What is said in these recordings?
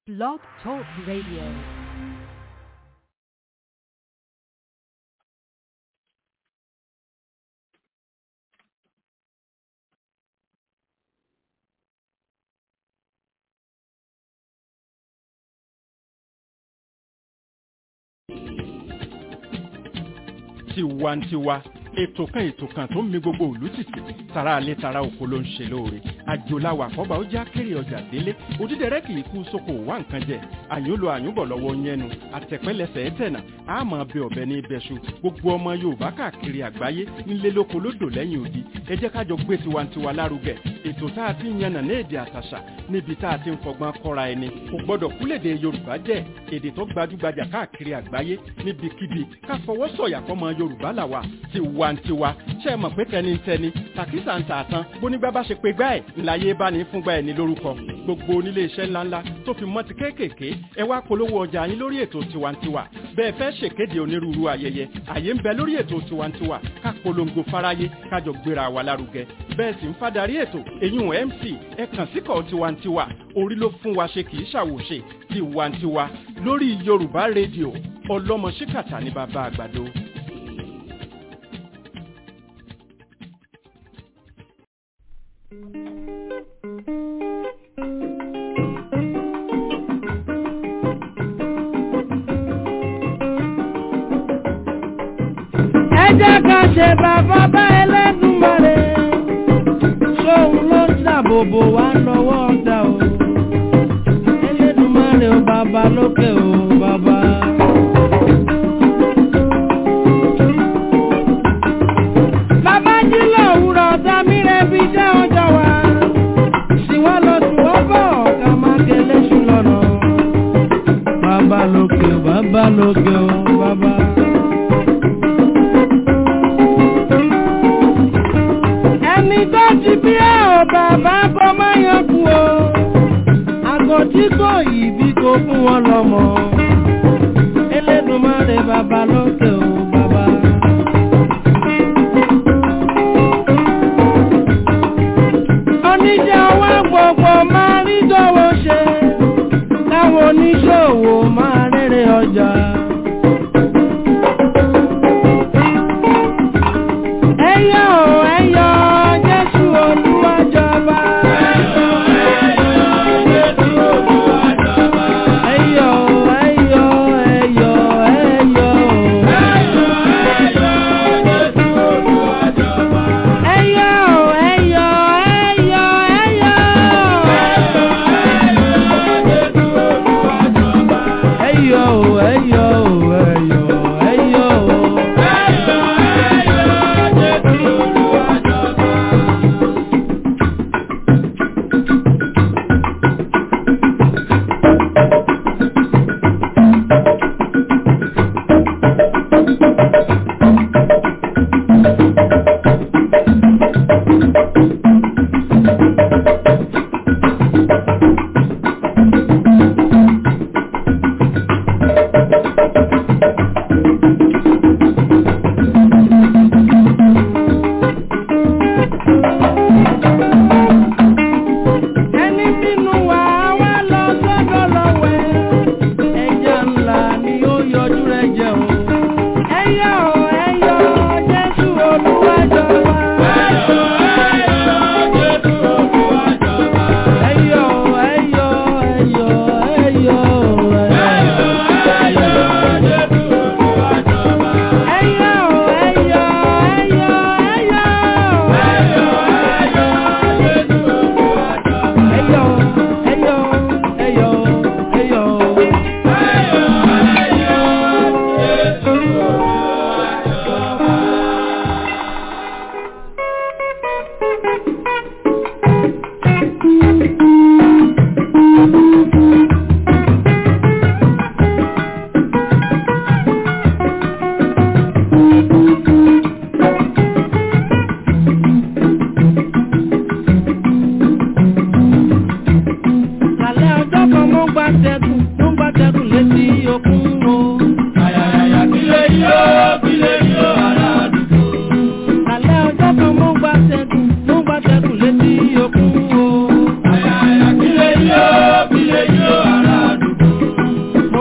Blog Talk Radio. tiwantiwa ètò kan ètò kan tó ń mi gbogbo òlú tìtì tara alẹ́ tara oko ló ń ṣe lóore àjòláwà àkọ́bà ó já kéré ọjà délé òdídẹrẹ́ kì í kú sóko wá nǹkan jẹ àyúnlò àyúnbọ̀ lọ́wọ́ yẹnu àtẹ̀pẹ́lẹsẹ̀ ẹ̀tẹ̀nà àmọ́ bẹ ọ̀bẹ ní ibẹ̀ṣu gbogbo ọmọ yorùbá káàkiri àgbáyé ńlẹ́ lóko lódò lẹ́yìn odi ẹ jẹ́ kájọ gbé tiwantiwa lárugẹ ètò tá a ti ń yànnà ní èdè àtàṣà níbi tá a ti ń fọgbọ́n kọ́ra ẹni kò gbọ́dọ̀ kúlèdè yorùbá jẹ́ èdè tó gbajúgbajà káàkiri àgbáyé níbikíbi ká fọwọ́ sọ̀yà fọmọ yorùbá làwà tiwantiwa ṣe é mọ̀ pé tẹnitẹni tàkísà ń tààtàn bónígbà bá ṣe pé gbá ẹ̀ ńláyé bá ní fúngbà ẹ̀ ní lórúkọ gbogbo onílé iṣẹ́ ńláńlá tó fi mọ́ ti kéékèèké ẹ wá polówó ọjà yín lórí ètò tiwantiwa bẹ́ẹ̀ fẹ́ ṣèkéde onírúurú ayẹyẹ àyè ń bẹ lórí ètò tiwantiwa ká polongo fáráyé kájọ gbéra wa lárugẹ bẹ́ẹ̀ sì ń fadarí ètò eyín mc ẹ kàn síkọ̀ tiwantiwa orí ló fún wa ṣe kì í ṣàwòṣe tiwantiwa lórí yorùbá rédíò ọlọ́mọ ṣíkàtà ní bàbá àgbàdo. ẹ jẹ́ ká ṣe bàbá bá ẹlẹ́dùnmarè sóun ló ń ṣàbòbò wá lọ́wọ́ ọ̀dà o ẹlẹ́dùnmarè o bàbá lókè o bàbá. bàbá jí lòwúrọ̀ ọ̀tá mi rẹ̀ bí jẹ́ ọjọ́ wa ṣìwọ́n lọ ṣùwọ́n bọ̀ ká má kẹlẹ́ ṣù lọ́nà bàbá lókè o bàbá lókè o bàbá. ẹni tó ti bí ẹ ò bàbá bọ́ máa yan kú o àgọ́ tí kò yìí bí kò fún wọn lọ́mọ Elédùmarè bàbá lókè o bàbá. oníṣẹ́ ọwọ́ gbogbo máa rí dọ́wọ́ ṣe láwọn oníṣòwò máa rere ọjà. ẹyọ ẹyọ jésù olúwa jọba. ẹyọ ẹyọ jésù olúwa jọba. ẹyọ ẹyọ ẹyọ ẹyọ. ẹyọ ẹyọ jésù olúwa jọba. ẹyọ ẹyọ ẹyọ ẹyọ. ẹyọ ẹyọ jésù olúwa jọba. ẹyọ ẹyọ.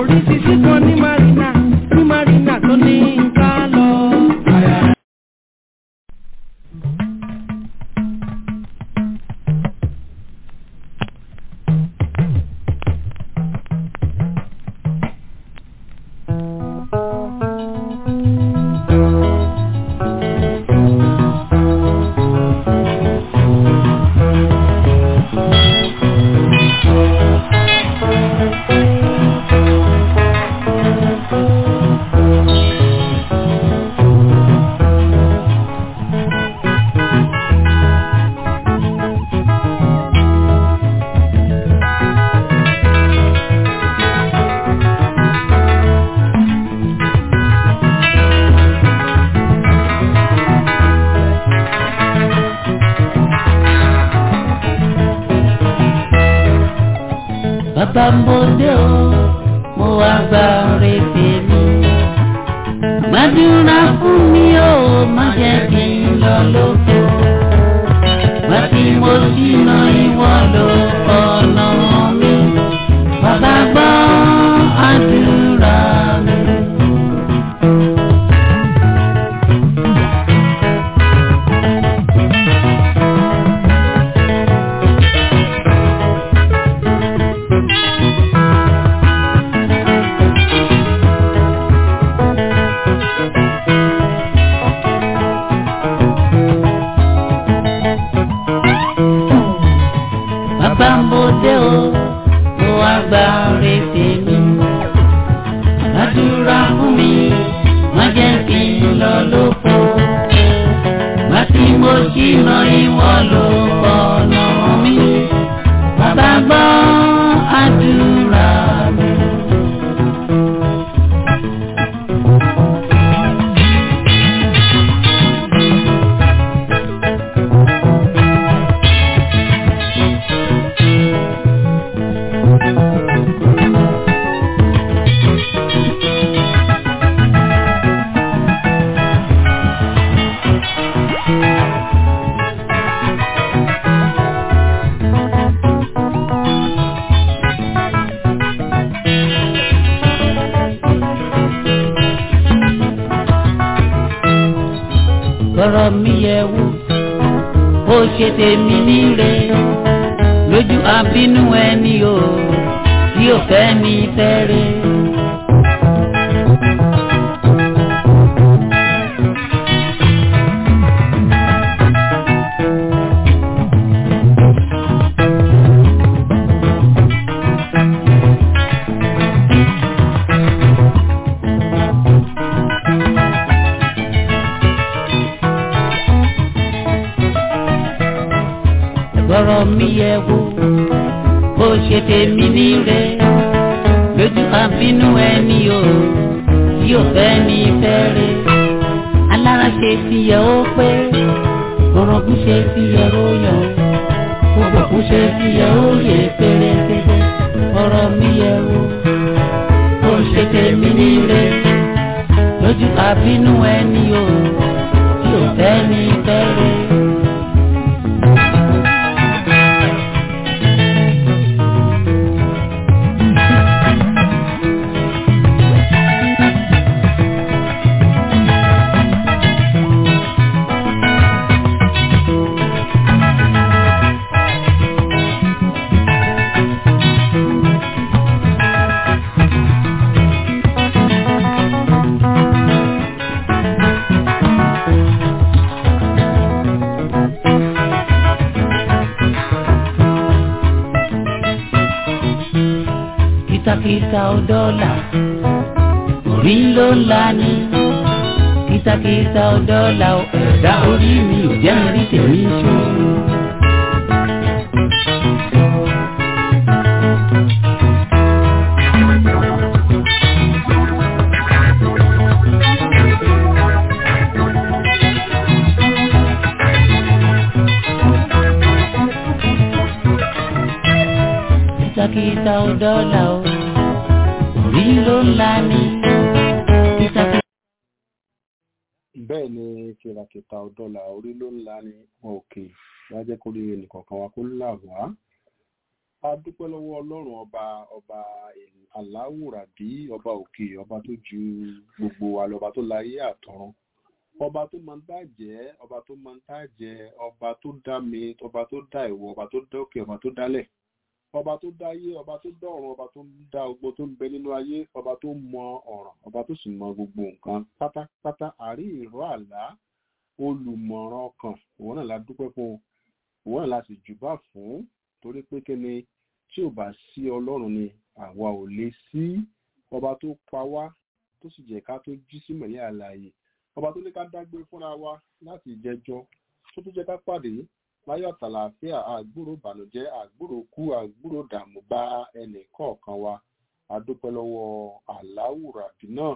rí títí kan ní marina ní marina tó ní ká lọ. bàbá mo dé o mo wá gba ọ̀rẹ́ tèmi. gbàdúrà fún mi o má jẹ́ kí n lọ lóko. wá tí mo ṣìnà ìwọ ló ọ̀nà mi. bàbá gbọ́ àdúrà mi. bàbá mo dé o mo wá gba ọ̀rẹ́ tèmi. gbàdúrà fún mi má jẹ́ kí n lọ lóko. má tí mo ṣìnà ìwọ ló ọ̀nà mi. bàbá gbọ́ àdúrà mi. bọ́rọ̀ mi yẹ wò ó ṣe tèmi níre lójú abínú ẹni o tí ò fẹ́ ní fẹ́rẹ̀. bọ́rọ̀ mi yẹ wò ó ṣe tèmi níre lójú abínú ẹni o tí ò fẹ́ ní fẹ́rẹ̀. alára ṣe ti yẹ ó pé orogún ṣe ti yẹ ó yọ gbogbo kún ṣe ti yẹ ó yẹ pérépéré bọ́rọ̀ mi yẹ wò ó ṣe tèmi níre lójú abínú ẹni o tí ò fẹ́ ní fẹ́rẹ̀. kìtàkìtà ọdọ́là orí ló ń la ní kìtàkìtà ọdọ́là ẹ̀dá orí mi ò jẹ́ rí tèmi ṣó. kìtàkìtà ọdọ́là o orí ló ń la ní kìtàkìtà. bẹ́ẹ̀ ni kìràkìtà ọ̀dọ́là orí ló ń la ní òkè lájẹ́ kó rí ẹnìkọ̀ọ̀kan wa kó là wá. a dúpẹ́ lọ́wọ́ ọlọ́run ọba ọba aláwùràbí ọba òkè ọba tó ju gbogbo wa lọ ọba tó láyé àtọ̀run ọba tó máa ń tá jẹ́ ọba tó máa ń tá jẹ ọba tó dá mi ọba tó dá ìwọ ọba tó dá òkè ọba tó dálẹ̀ ọba tó dá ayé ọba tó dá ọ̀run ọba tó dá gbogbo tó ń bẹ nínú ayé ọba tó mọ ọ̀ràn ọba tó sì mọ gbogbo nǹkan pátápátá àrí ìró àlá olùmọ̀ràn ọkàn òun náà la dúpẹ́ fún òun náà la sì jùbà fún torí pé kí ni tí ò bá sí ọlọ́run ni àwa ò lè sí ọba tó pa wá tó sì jẹ́ ká tó jí sí mọ̀lẹ́ àlàyé ọba tó ní ká dágbé fúnra wa láti jẹjọ́ tó tó jẹ́ ká pàdé láyọ̀ àtàlàáfíà àgbúrò ìbànújẹ́ àgbúrò kú àgbúrò dààmú bá ẹnì kọ̀ọ̀kan wa adúpẹ́ lọ́wọ́ aláwùrábí náà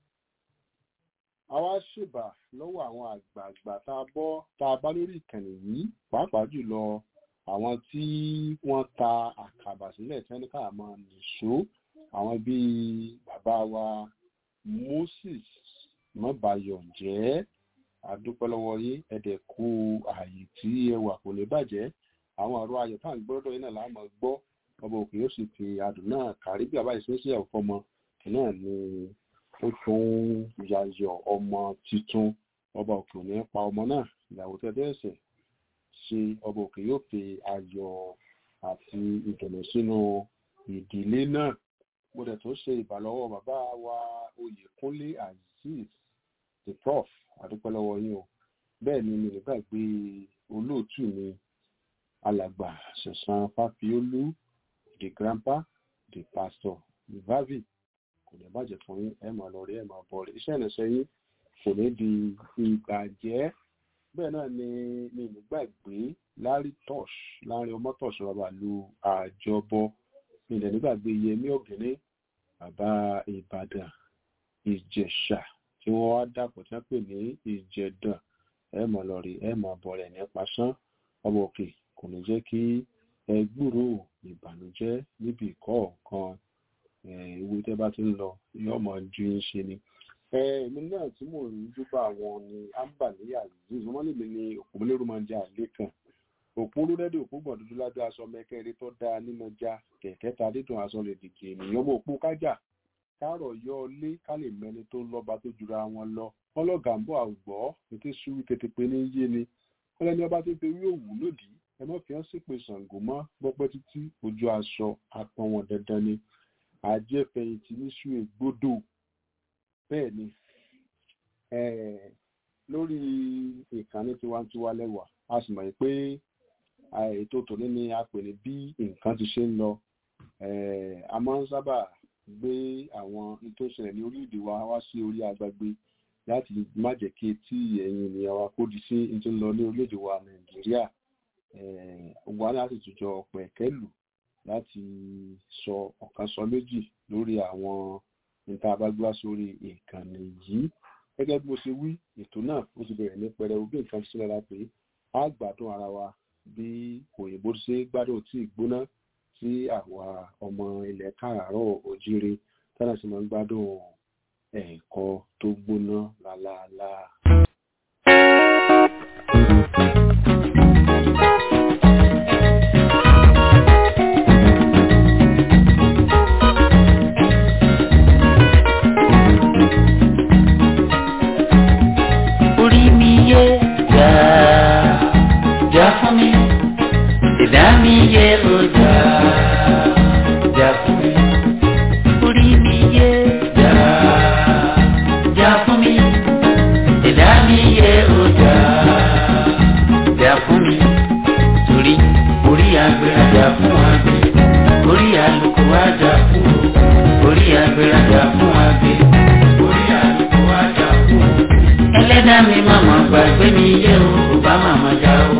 àwa ṣèbà lọ́wọ́ àwọn àgbààgbà tá a bọ́ tá a bá lórí ìkànnì yìí pàápàá jùlọ àwọn tí wọ́n ta àkàbà sílẹ̀ tí wọ́n ní ká máa nìṣó àwọn bíi bàbá wa Moses mọ́bàyọ̀ jẹ́ àdúpẹ́ lọ́wọ́ yín ẹ̀dẹ̀ kú ààyè tí ẹ wà kò ní bàjẹ́ àwọn ọ̀rọ̀ ayọ̀ tá à ń gbọ́dọ̀ yín náà láàmú gbọ́ ọba òkè yóò sì fi àdùn náà kárí bí àbá ìṣẹ́sí ọ̀fọ́mọ náà ni ó tún yayọ̀ ọmọ tuntun ọba òkè ò ní pa ọmọ náà ìyàwó tẹ́tẹ́ ẹ̀sẹ̀ ṣe ọba òkè yóò fi ayọ̀ àti ìdùnnú sínú ìdílé náà mo dẹ̀ tó ṣe ìbàlọ́wọ́ bàbá wa Oyèkúnlé Azeez the prof àdúpẹ́ lọ́wọ́ yín o bẹ́ẹ̀ ni mi nígbà gbé olóòtú mi alàgbà ṣẹ̀san fáfiólú the grandpa the pastor the vavi kò ní bàjẹ́ fún yín ẹ máa lọ rí ẹ máa bọ̀ rí iṣẹ́ ìrìnsẹ̀ yín kò ní di ìbàjẹ́ bẹ́ẹ̀ náà ni mi nígbàgbé lárí tosh láàrin ọmọ tosh bàbá lu àjọbọ mi ìdẹ̀ nígbàgbé yẹmí ọ̀gẹ́nẹ́ bàbá ìbàdàn ìjẹ̀ṣà tí wọ́n wá dàpọ̀ tí wọ́n pè ní ìjẹ̀dàn ẹ mọ̀ lọ rí ẹ mọ̀ bọ̀ rẹ̀ nípa sán ọmọ òkè kò ní jẹ́ kí ẹ gbúrò ìbànújẹ́ níbi ìkọ̀ọ̀kan ewu tẹ́ bá ti ń lọ yóò mọ̀ ju ń ṣe ni. èmi náà tí mò ń dúpọ̀ àwọn ni ambali aziz wọ́n lè mi ní òpómúlérú máa ń jẹ àlé kan òpó lódẹ́dẹ́ òpó gbọ̀n dúdú lábẹ́ aṣọ mẹ́kẹ́rẹ́ tó dáa nínú ọjà kẹ̀kẹ́ ta dídùn aṣọ rẹ̀ dìgì ènìyàn mọ̀ òpó kájà kárọ̀ yọ lé ká lè mẹni tó lọ́ba tó jura wọn lọ wọn lọ́gà ń bọ̀ àgbọ̀ ètò ìṣúwí tètè pé ní yé ni wọn lẹ́ni ọba tó fi wí òwú lòdì ẹ má fi hàn sípè Ṣàngó mọ́ gbọ́pẹ́ títí ojú aṣọ apọn wọn dandan ni àjẹfẹ̀yìntì níṣu ègbodò bẹ́ẹ̀ ni lórí ìkànnì tiwantiwa lẹ́wà a sì mọ̀ pé ètò tòní ni a pè ní bí nǹkan ti ṣe ń lọ a máa ń sábà gbé àwọn tó ṣẹlẹ̀ ní orílẹ̀-èdè wa wá sí orí agbègbè láti má jẹ́ kí etí ẹ̀yin ènìyàn wa kó di sí tó ń lọ ní orílẹ̀-èdè wa nàìjíríà wa láti tùjọ pẹ̀kẹ́lù láti sọ ọ̀kan sọ méjì lórí àwọn níta abágbá sórí ìkànnì yìí gẹ́gẹ́ bí mo ṣe wí ètò náà ó ti bẹ̀rẹ̀ ní pẹrẹu bí nǹkan ti sílẹ̀ pé a gbádùn ara wa bí òyìnbó ṣe gbádùn tí ìgbóná tí àwa ọmọ ilẹ̀ káàárọ̀ òjíire tọ́lá sì máa ń gbádùn ẹ̀kọ́ tó gbóná lálaalá. orí mi yé jà jà fún mi ìdá mi yé o jà jà fún mi orí mi yé jà jà fún mi ìdá mi yé o jà jà fún mi torí orí agbèrèjà fún àgbẹ̀ orí àlùkò àjà fún o orí agbèrèjà fún àgbẹ̀ orí àlùkò àjà fún o ẹlẹ́dá mi màmá gbàgbé mi yé o kò bá màmá já o.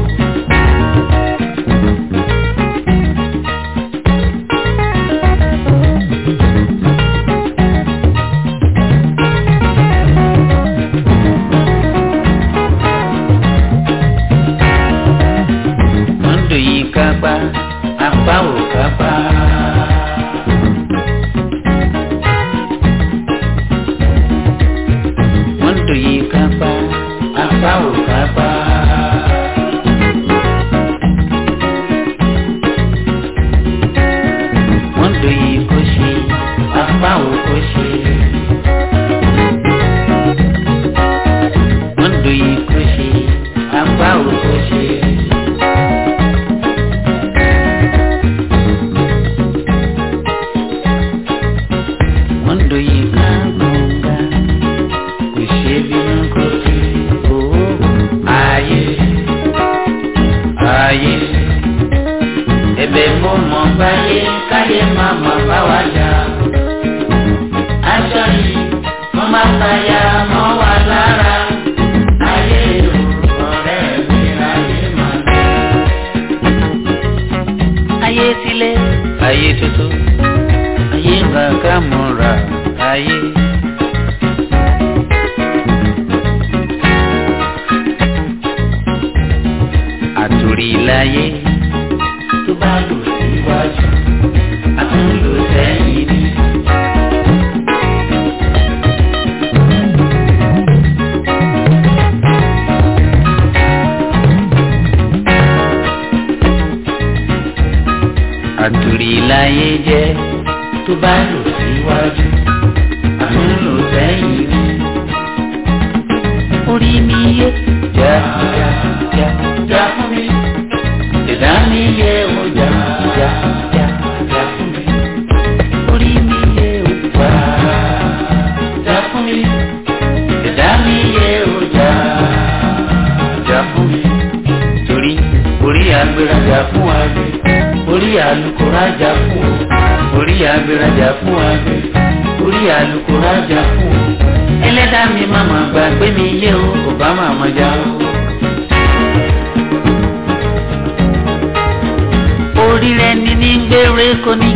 Mọ́ndò yìí kápá, apá ò kápá. Mọ́ndò yìí kápá. apá òkò ṣe. wọ́n dòye kó ṣe apá òkò ṣe. wọ́n dòye kágbọ̀ngà kò ṣe bínú kó fi owó ayé ayé ẹ̀bẹ̀ mo mọ báyé káyé má má bá wa jà aṣọ yìí mo má fàyà mọ́ wa lára ayé o ọ̀rẹ́ mi ayé má lọ. ayé sílé ayé tuntun ayé gbàgbà mọ́ra ayé. àtòrí láyé tó bá lò síwájú àtúnlò sẹ́yìn ni. àtòrí láyé jẹ́ tó bá lò síwájú àtúnlò sẹ́yìn ni. orí mi yé já já já já fún mi ìdá mi yé o já já já já fún mi orí mi yé o já já fún mi ìdá mi yé o já já fún mi torí orí agbérajà fún agbe orí alukórajà fún o orí agbérajà fún agbe orí alukórajà fún o ẹlẹ́dàá mi máa gbàgbé mi yé o kò bá màmá já o. orí rẹ ní ní gbére kò ní.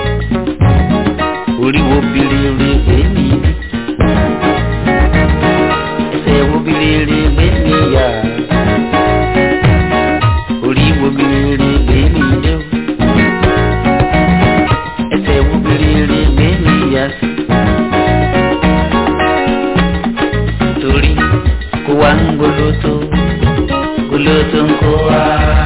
orí wo birere gbé mi ní. ẹsẹ̀ wo birere gbé mi yá. orí wo birere gbé mi dé o. ẹsẹ̀ wo birere gbé mi yá sí. torí kó wá ń goloto goloto ń kó wá.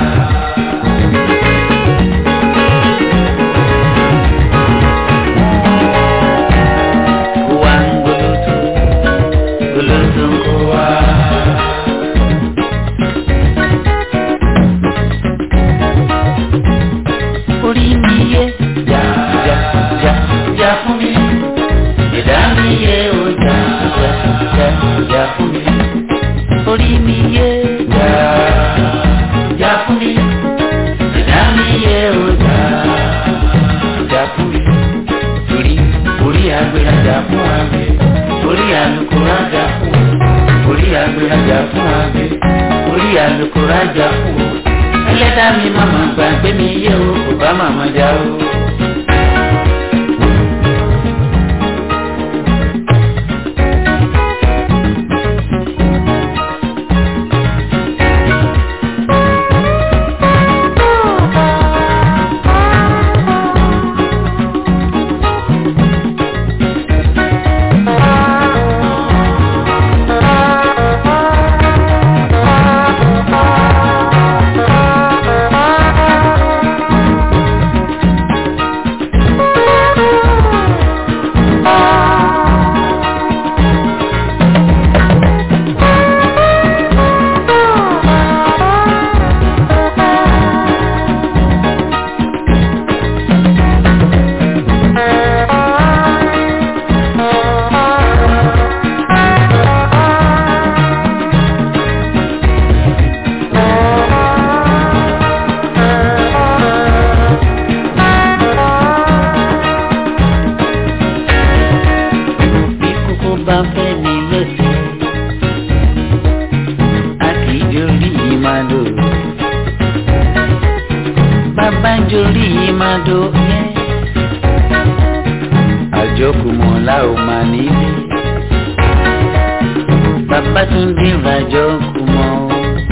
orí mi yé já já já já fún mi ìdá mi yé o já já já já fún mi orí mi yé já já fún mi ìdá mi yé o já já fún mi torí orí agbérajà fún agbe orí alukórajà fún o orí agbérajà fún agbe orí alukórajà fún o ẹlẹ́dàá mi màmá gbàgbé mi yé o kò bá màmá já o. bí kókó bá fẹ́ ní lẹ́sẹ̀ a kì í jorí yìí máa dò bàbá jorí yìí máa dò ẹ́ àjọkùmọ̀ la ò máa nílé bàbá tún dé ìrajọkùmọ̀ o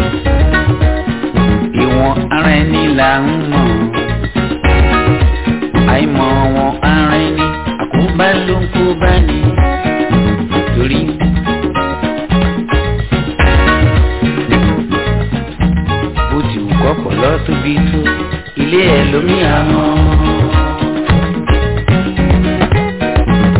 ìwọ̀n ara ẹni là ń mọ̀ àìmọ̀ wọn ara ẹni àkóbá ló ń kó bá ní torí. bó ti wù kọ́kọ́ lọ tóbi tó ilé ẹ̀ lómi àmọ́.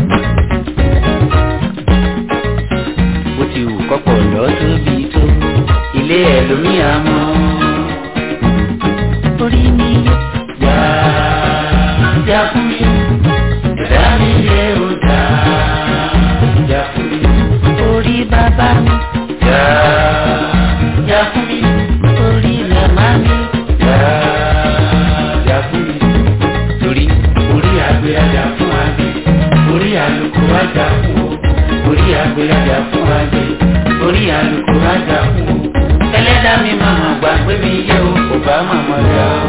àlùkò ajá fún o orí àgbẹ̀ ajá fún ajé orí àlùkò ajá fún o ẹlẹ́dàá mi màmá gbàgbé mi yé o kò bá màmá dá o.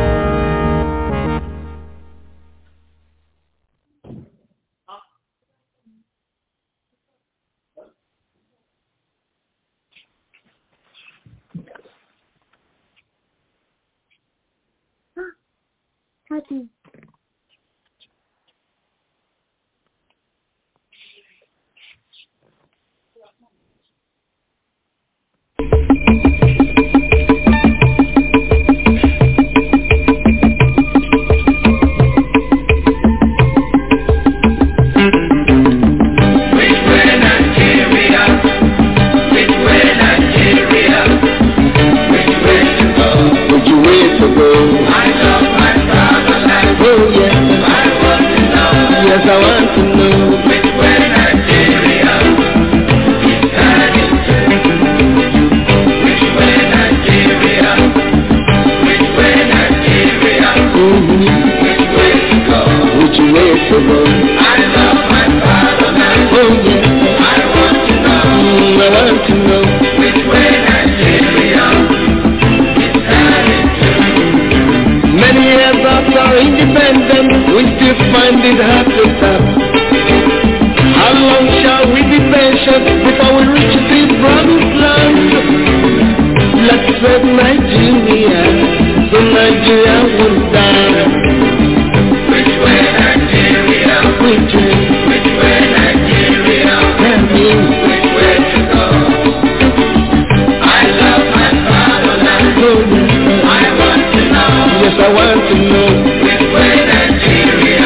Hadi. Would you wait to go? Oh yes. Yes, I want to know. Mhm. Would you wait to go? Oh yes. Mm, I want to know. Many years after independence, we still find it hard to stop. How long shall we be patient before we reach this promised land? Let's save Nigeria, so Nigeria won't die. Which way Nigeria? Which way? Which way Nigeria? Tell me. Which way to go? I love my fatherland. Oh, yes, I want to know. Yes, I want to know. Which way Nigeria?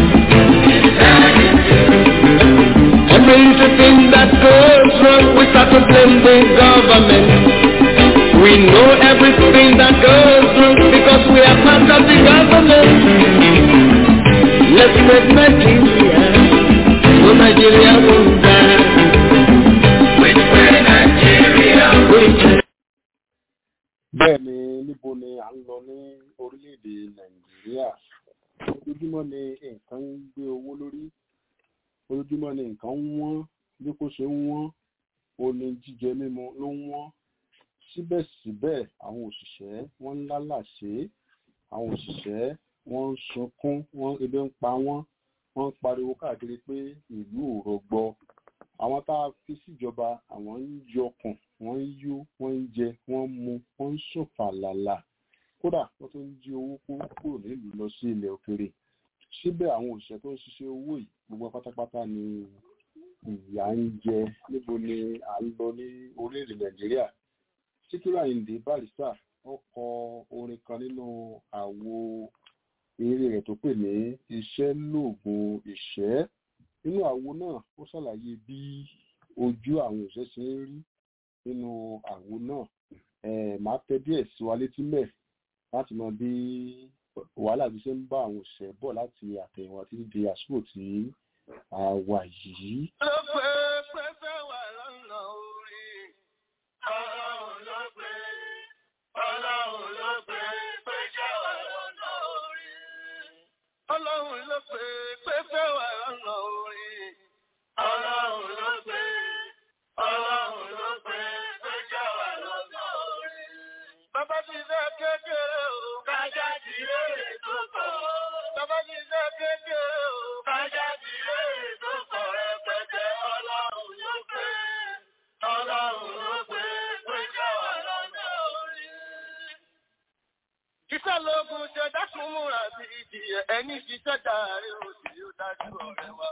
Everything that goes wrong, we start to blame the government. We know everything that goes wrong because we are part of the government. Let's make Nigeria, so Nigeria won't die. Which way Nigeria? Which way? bẹ́ẹ̀ ni níbo ni à ń lọ ní orílẹ̀-èdè nàìjíríà ojoojúmọ́ ni nǹkan ń gbé owó lórí ojoojúmọ́ ni nǹkan ń wọ́n bí kò ṣe ń wọ́n oní jíjẹ mímu ló ń wọ́n síbẹ̀síbẹ̀ àwọn òṣìṣẹ́ wọ́n ń lálàṣe àwọn òṣìṣẹ́ wọ́n ń sunkún wọ́n ebi ń pa wọ́n wọ́n ń pariwo káàkiri pé ìlú ò rọgbọ àwọn tá a fi síjọba àwọn ń yọkùn wọ́n ń yó wọ́n ń jẹ wọ́n ń mu wọ́n ń sùn fàlàlà kódà wọ́n tún ń jí owó kó kúrò nílùú lọ sí ilẹ̀ òkèrè síbẹ̀ àwọn òṣìṣẹ́ tó ń ṣiṣẹ́ owó yìí gbogbo pátápátá ni ìyà ń jẹ níbo ni à ń lọ ní orílẹ̀-èdè nàìjíríà síkírù àyìndé barista ó kọ orin kan nínú àwo eré rẹ̀ tó pè ní iṣẹ́ lóògùn ìṣẹ́ nínú àwo náà ó ṣàlàyé bí ojú àwọn òṣìṣẹ́ ṣe ń rí nínú àwo náà eh, màá tẹ díẹ̀ sí wa létí mẹ́ láti mọ bí wàhálà ti ṣe ń bá àwọn òṣìṣẹ́ bọ̀ láti àtẹ̀yìnwá títí di àsìkò tí a wà yìí. ló pé pẹ́fẹ́ wà lọ́nà orí. ọlọ́run ló pé ọlọ́run ló pé pẹ́jẹ́ wà lọ́nà orí. ọlọ́run ló pé pẹ́fẹ́ wà lọ́nà orí. ọlọ́run ló pé ọlọ́run ló pé pẹ́jẹ́ wà lọ́nà orí. bàbá ti fẹ́ kékeré o. kájà ti rèé tó kọ̀. bàbá ti fẹ́ kékeré o. kájà ti rèé tó kọ̀ rẹpẹtẹ. ọlọ́run ló pé ọlọ́run ló pé pẹ́jẹ́ wà lọ́nà orí. Iṣẹ́ lógun ṣe dákun múra sí ìjìyà ẹni ṣiṣẹ́ dàrí òsì yóò dájú ọ̀rẹ́ wa.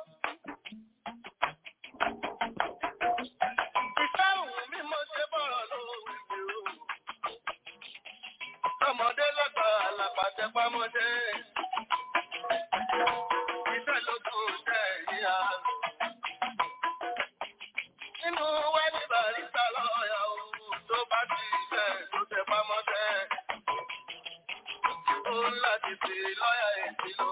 Iṣẹ́ òun mi mo ṣe bọ̀rọ̀ lóhùn ìgbè o. Ọmọdé lọ́gbà àlàpàtẹ pamọ́dé. Iṣẹ́ lógun ṣe ìyá. Nínú wẹ́ẹ̀dì bàrísà lọ́ọ̀yà o, tó bá ti ṣe tó tẹ pamọ́dé láti fi lọ́yà èsì lọ.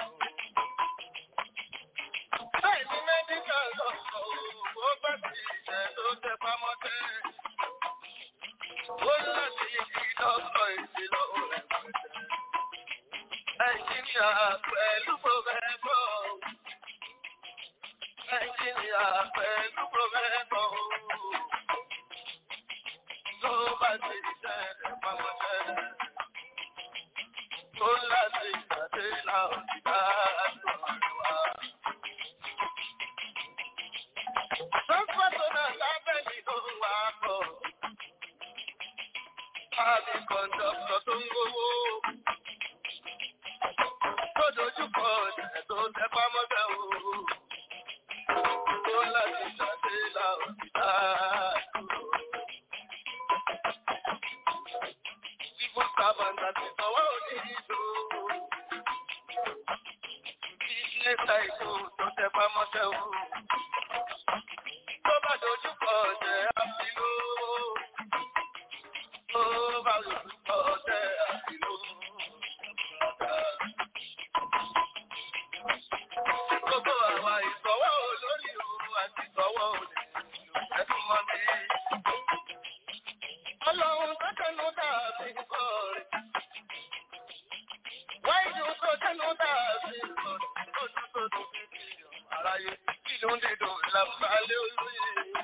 Bẹ́ẹ̀ ni mẹ́díkà lọ sọ ó bá ti jẹ́ tó tẹ pamọ́ tẹ́. Ó láti fi lọ́sọ̀ èsì lọ rẹpẹtẹ. Ẹ̀jìnìà pẹ̀lú pòfẹ́fọ́. pẹ̀lú pọ̀mẹ́tọ̀ tó bá ti ṣẹ́ pamọ́ ṣẹ́ tó láti ìgbàdé láwọn ìdá àdúrà. Sọ́kọ́tọ̀nà lábẹ́ nínú wa kọ̀. Àbí kọ̀ǹdọ̀tọ̀ tó ń gbowó. Tó dojúkọ ọ̀dẹ̀ tó tẹpá mọ́tẹ̀ o. Tó láti ṣàdé láwọn ìdá àdúrà. Ìbò sábàǹdà ti sọ̀wọ́ òní ìlú. Ilé ta ìkó tó tẹpá mọ́tẹ̀ o tó bá dojú kọ ọ̀tẹ̀ àfìlú. Tó bá dojú kọ ọ̀tẹ̀ àfìlú. Gbogbo àwa ìsọ̀wọ́ olórí òru àti ìsọ̀wọ́ olè ẹ̀dùn mọ́ mi. Ọlọ́run tó tẹnu dàbí kọ́ rẹ̀. Wáyé tó tẹnu dàbí kọ́ rẹ̀. Tó tún tó tún fi bí aráyé inú dídùn làbálẹ̀ olóyè.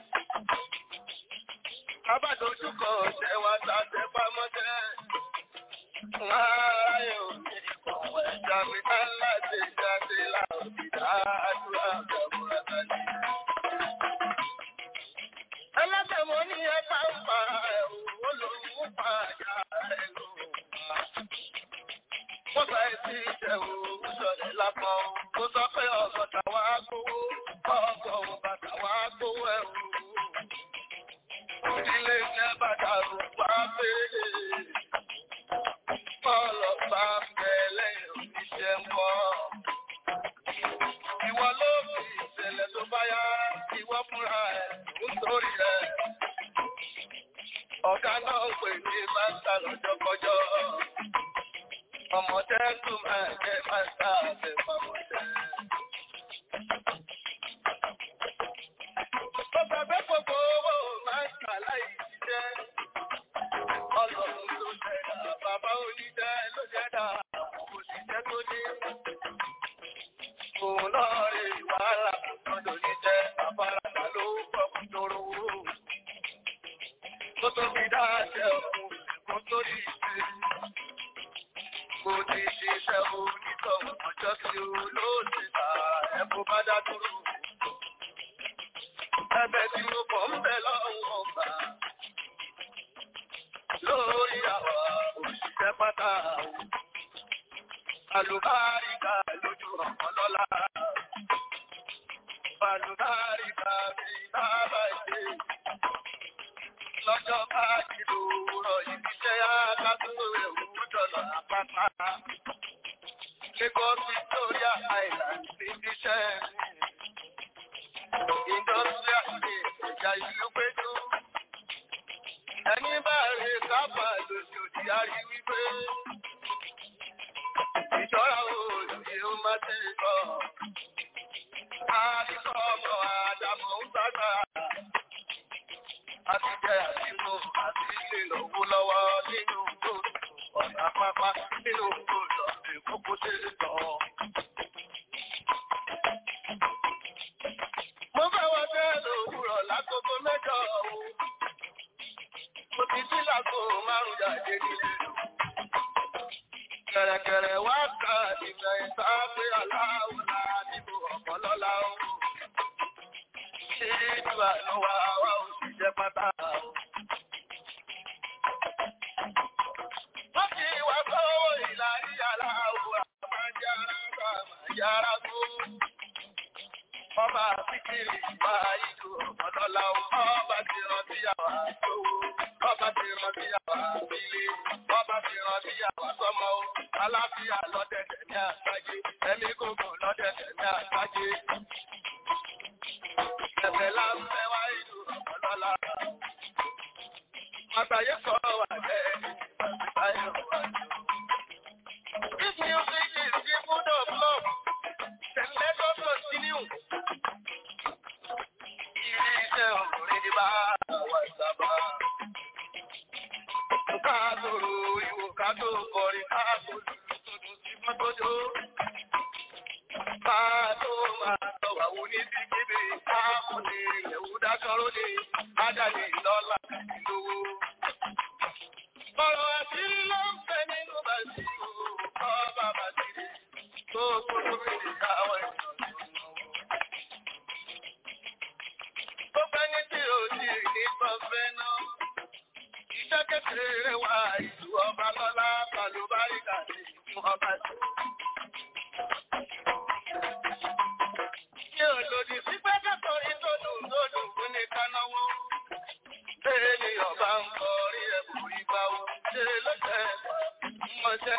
Abádojúkọ ọ̀sẹ̀ wa ta tẹ pamọ́tẹ́. Láàárín òní ìkọ̀wé jáde ká láti jáde láòdì dáadúrà gbàgbọ́ra tani. Ẹlẹ́sẹ̀ mo ní ẹ bá ń pa ẹ̀rù olóhùn pàjá ẹ̀ ló pa. Wọ́n sọ èsì ìṣẹ̀wò sọ̀rọ̀ lápọ̀. Mo sọ pé ọ̀gọ̀dà wa gbowó, ọgọ̀ bàtà wa gbowó ẹ̀rù. Ilé iṣẹ́ bàtà rò wá pé ọlọ́pàá ń bẹ lẹ́yìn oníṣẹ́ ń bọ̀. Ìwọ ló fi ìṣẹ̀lẹ̀ tó bá yá, ìwọ fúnra ẹ̀ nítorí ẹ̀. Ọ̀gá náà pè ní bàtà lọ́jọ́ kọjọ́ ọmọdé tún máa jẹ máa ta àbẹ fọmọdé. Ó gbàgbé gbogbo owó máa ń kà láì jíjẹ́. Ọlọ́run ló jẹ́dá, bàbá oníjẹ́ ló jẹ́dá, òṣìṣẹ́ tó ní. Òun náà rí wàhálà lọ́dọ̀ níjẹ́, àbáràkà ló pọ̀ kú tóró. Kó tó fi dáṣẹ́ òun, kó tó rí ìṣe mo ti ṣiṣẹ́ onítọ̀hún ọjọ́ tí ó ló ti ta ẹ̀bùn bá dá dúró. Ẹbẹ̀ tí mo kọ̀ ń bẹ lọ́wọ́ ọgbà lórí àwa òṣìṣẹ́ pátá. Àlùbáríkà lójú ọ̀pọ̀ lọ́la. Àlùbáríkà mi bábà ṣe. Lọ́jọ́ bá kìlò rọ̀ ìbíṣẹ́ akágbó ẹ̀wù dọ̀là àpáta. Lagos Victoria Island ti bíṣẹ́ Industrial State ìjà ìlú péjú. Ẹni bá rè kápá lòdì àrí wípé ìjọra òòlùyẹ ó má ti kọ́. Àdìsọ́ ọmọ Àdàmọ̀ ń gbàgbà. A ti jẹ́ àdìmú àti ilé lọ́wọ́ lọ́wọ́ nínú gbòòrò ọ̀nà pápá nínú gbòòrò ìkókó ṣe é tọ̀. Mo fẹ́ wọ bẹ́ẹ̀ lòwúrọ̀ lágogo mẹ́jọ o. Mo ti sí lágbo márùn-ún jáde nílé. Kẹ̀rẹ̀kẹ̀rẹ̀ wá ká ìfẹ́ ìsáfẹ́ aláwọ̀ náà níbo ọ̀pọ̀ lọ́la o. Ṣé ìdúrà ló wá wá ó sì jẹ́ pátá o? Wọ́n ti wá sọ́wọ́ ìlàrí aláwọ̀ àmájára bá àmájára tó. Ọba àfikiri ìgbà ìlú ọ̀pọ̀lọ́lá ọba ti rántí àwà tó. Ọba ti rántí àwà sílé. Ọba ti rántí àwà sọ́mọ. Aláfíà lọ́dẹ̀dẹ̀ ní àgbájé. Ẹ̀mí gbogbo lọ́dẹ̀dẹ̀ ní àgbájé. Ẹ̀fẹ̀ láńfẹ́ wá ìlú ọ̀pọ̀lọ́lá. Àgbáyé sọ wà lẹ́yìn ìgbàgbáyé wà ní. This music is the food of love. Then let us continue. Ilé iṣẹ́ ọkùnrin ní bá wà sábà. Ká sòrò ìwò ká tó kọrin ká tó lùlù tó dùn sí mọ́tòjó. Ká tó máa tọ̀wà wò ní bíbí ká amúni Yẹ̀wúdá sọ̀rọ̀ ní Ádàlì lọ́la ìlówó. Ọ̀rọ̀ àṣírí ló ń fẹ́ nínú bàtí o, kọ́ bàbá ti rí tó gbogbo mi káwọn ìṣòro. Ó fẹ́ ní tí ò sí ní kọfẹ́ náà. Iṣẹ́ kékeré wà ìlú ọba lọ́lá, Bàlúbáríkà ní ìlú ọba sí. Ṣé olòdì sí pé kẹ́kọ̀ọ́ ìtọ́jú lódù fún ní kánáwó? Ṣé ni ọba ń kọ orí ẹ̀bù ìgbà wo? Ṣé ló jẹ́ mọ̀ṣẹ́?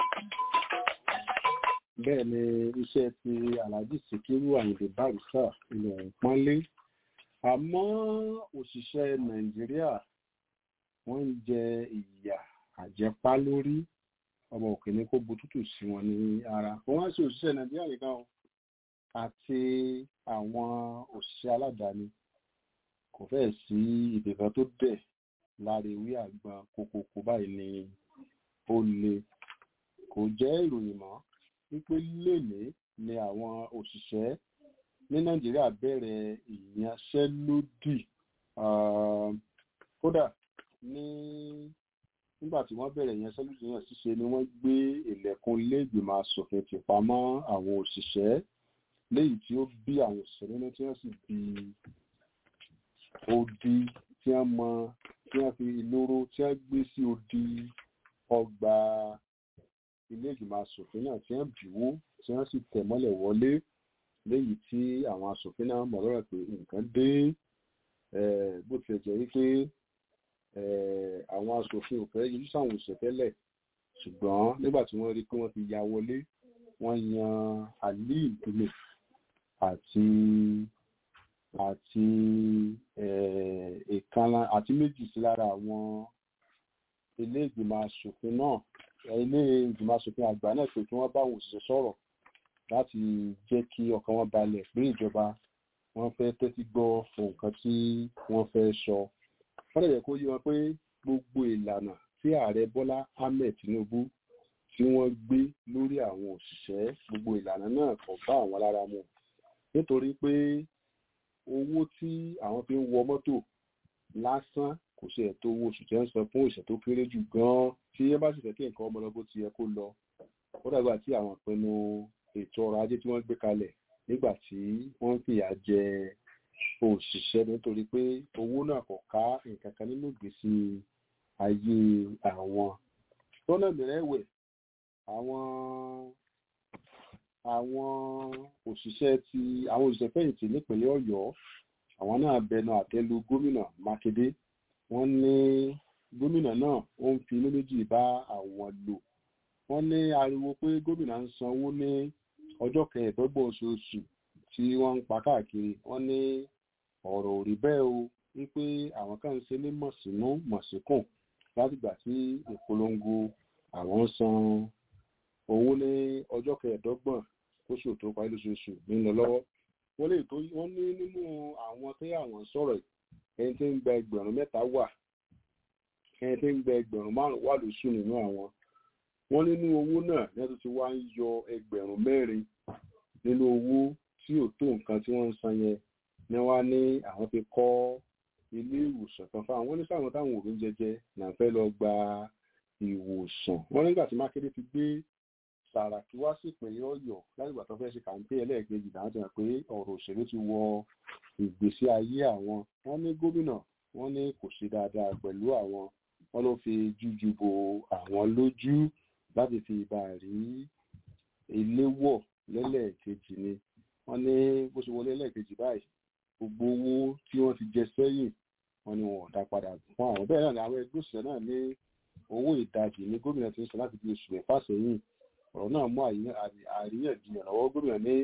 bẹ́ẹ̀ ni iṣẹ́ ti alhaji sikiru ayinde barisa ilẹ̀ ìpọ́nlé àmọ́ òṣìṣẹ́ nàìjíríà wọ́n ń jẹ ìyà àjẹpá lórí ọmọ òkè ní kó butútù sí wọn ní ara wọ́n wá sí òṣìṣẹ́ nàìjíríà nìkan o àti àwọn òṣìṣẹ́ aládàáni kò fẹ́ẹ̀ sí ibìkan tó dẹ̀ lára ewé àgbọn kókókó báyìí ni ó le kò jẹ́ ìròyìn mọ́ wípé lénìí ni àwọn òṣìṣẹ́ ní nàìjíríà bẹ̀rẹ̀ ìyanṣẹ́lódì um, kódà ní nígbà tí wọ́n bẹ̀rẹ̀ ìyanṣẹ́lódì náà ṣíṣe ni wọ́n gbé ilẹ̀kùn iléègbìmọ̀ asòfin tì pamọ́ àwọn òṣìṣẹ́ léyìí tí ó bí àwọn òṣìṣẹ́ nínú tí wọ́n sì bí odi tí wọ́n mọ tí wọ́n fi ìloro tí wọ́n gbé sí odi ọgbà ilé ìgbìmọ̀ asòfin náà tí wọ́n bìwó tí wọ́n sì tẹ̀ mọ́lẹ̀ wọlé léyìí tí àwọn asòfin náà mọ̀ lọ́rọ̀ pé nǹkan dé eh, bó tilẹ̀ jẹ́ wípé eh, àwọn asòfin ò fẹ́ yọjú sáwọn òṣìṣẹ́ tẹ́lẹ̀ ṣùgbọ́n nígbà tí wọ́n rí pé wọ́n ti ya wọlé wọ́n yan ali ìpínlẹ̀ àti àti eh, ìkànnà àti méjì sí lára àwọn ilé ìgbìmọ̀ asòfin náà ilé ìgbìmọ̀ asòfin àgbà náà pé kí wọ́n bá àwọn òṣìṣẹ́ sọ̀rọ̀ láti jẹ́ kí ọkàn wọn balẹ̀ pé ìjọba wọn fẹ́ tẹ́tí gbọ́ nǹkan tí wọ́n fẹ́ sọ. wọ́n lè yẹ kó yé wọn pé gbogbo ìlànà tí ààrẹ bọ́lá ahmed tinubu tí wọ́n gbé lórí àwọn òṣìṣẹ́ gbogbo ìlànà náà kò bá àwọn lára mu nítorí pé owó tí àwọn fi ń wọ mọ́tò lásán kò ṣe ẹ̀tọ́ owó oṣù tí wọ́n ń san fún òṣìṣẹ́ tó kéré jù gan-an tí ẹ bá sì fẹ́ kí nǹkan ọmọ lọ bó ti yẹ kó lọ ó dàgbà tí àwọn ìpinnu ètò ọrọ̀ ajé tí wọ́n gbé kalẹ̀ nígbà tí wọ́n ń fìyà jẹ òṣìṣẹ́ nítorí pé owó náà kò ká nǹkan kan nínú ìgbésí ayé àwọn lọ́nà mìíràn ẹ̀wẹ̀ àwọn àwọn òṣìṣẹ́ ti àwọn òṣìṣẹ́ fẹ̀yìntì nípínlẹ̀ ọ̀yọ́ àwọn náà bẹnu àtẹ́lu gómìnà mákindé wọ́n ní gómìnà náà ó ń fi inú méjì bá àwọn lò wọ́n ní ariwo pé gómìnà ń sanwó ní ọjọ́ kẹẹ̀ẹ́dọ́gbọ̀n oṣooṣù tí wọ́n ń pa káàkiri wọ́n ní ọ̀rọ̀ ò rí bẹ́ẹ̀ o wípé àwọn kan ń ṣe ní mọ̀sínú mọ̀síkùn látìgbà tí ìpolongo àwọn ń san owó ní ọjọ́ kẹẹ̀ẹ́dọ́gbọ̀n oṣù tó parí lóṣooṣù ń lọ lọ́wọ́ wọ́n lè tó wọ́n ní nínú àwọn tí àwọn ń sọ̀rọ̀ ẹni tí ń gba ẹgbẹ̀rún mẹ́ta wà ẹni tí ń gba ẹgbẹ̀rún márùn wà lóṣù nínú àwọn wọ́n nínú owó náà ní ẹ̀tọ́ ti wá ń yọ ẹgbẹ̀rún mẹ́rin nínú owó tí ò tó nǹkan tí wọ́n ń san yẹn ni wọ́n á ní àwọn fi kọ́ ilé ìwòsàn kan fáwọn wọ́n ní sáwọn táwọn òbí ń jẹjẹ náà fẹ́ lọ gba ìwòsàn wọ́n nígbà tí mákindé ti gbé sàràkí wá sí ìpínlẹ̀ ọ̀yọ́ látìgbà tó fẹ́ ṣe kàńpé ẹlẹ́ẹ̀kejì dáhùn ti hàn pé ọ̀rọ̀ òṣèlú ti wọ ìgbésí ayé àwọn wọ́n ní gómìnà wọ́n ní kò ṣe dáadáa pẹ̀lú àwọn wọ́n ló fi jújú bo àwọn lójú láti fi ìbá rí ilé wọ̀ lẹ́lẹ́ẹ̀kejì ni wọ́n ní bó ṣe wọlé lẹ́ẹ̀kejì báyìí gbogbo owó tí wọ́n ti jẹ sẹ́yìn wọ́n ní wọn ò dá padà fún àwọn bẹ́ẹ̀ náà ni àwọn ẹgbẹ́ òṣìṣẹ́ náà ní owó ìdajì ní gómìnà ti ń sọ láti fi oṣù mẹ́fà sẹ́yìn ọ̀rọ̀ náà mú àríyànjiyàn lọ́wọ́ gómìnà ní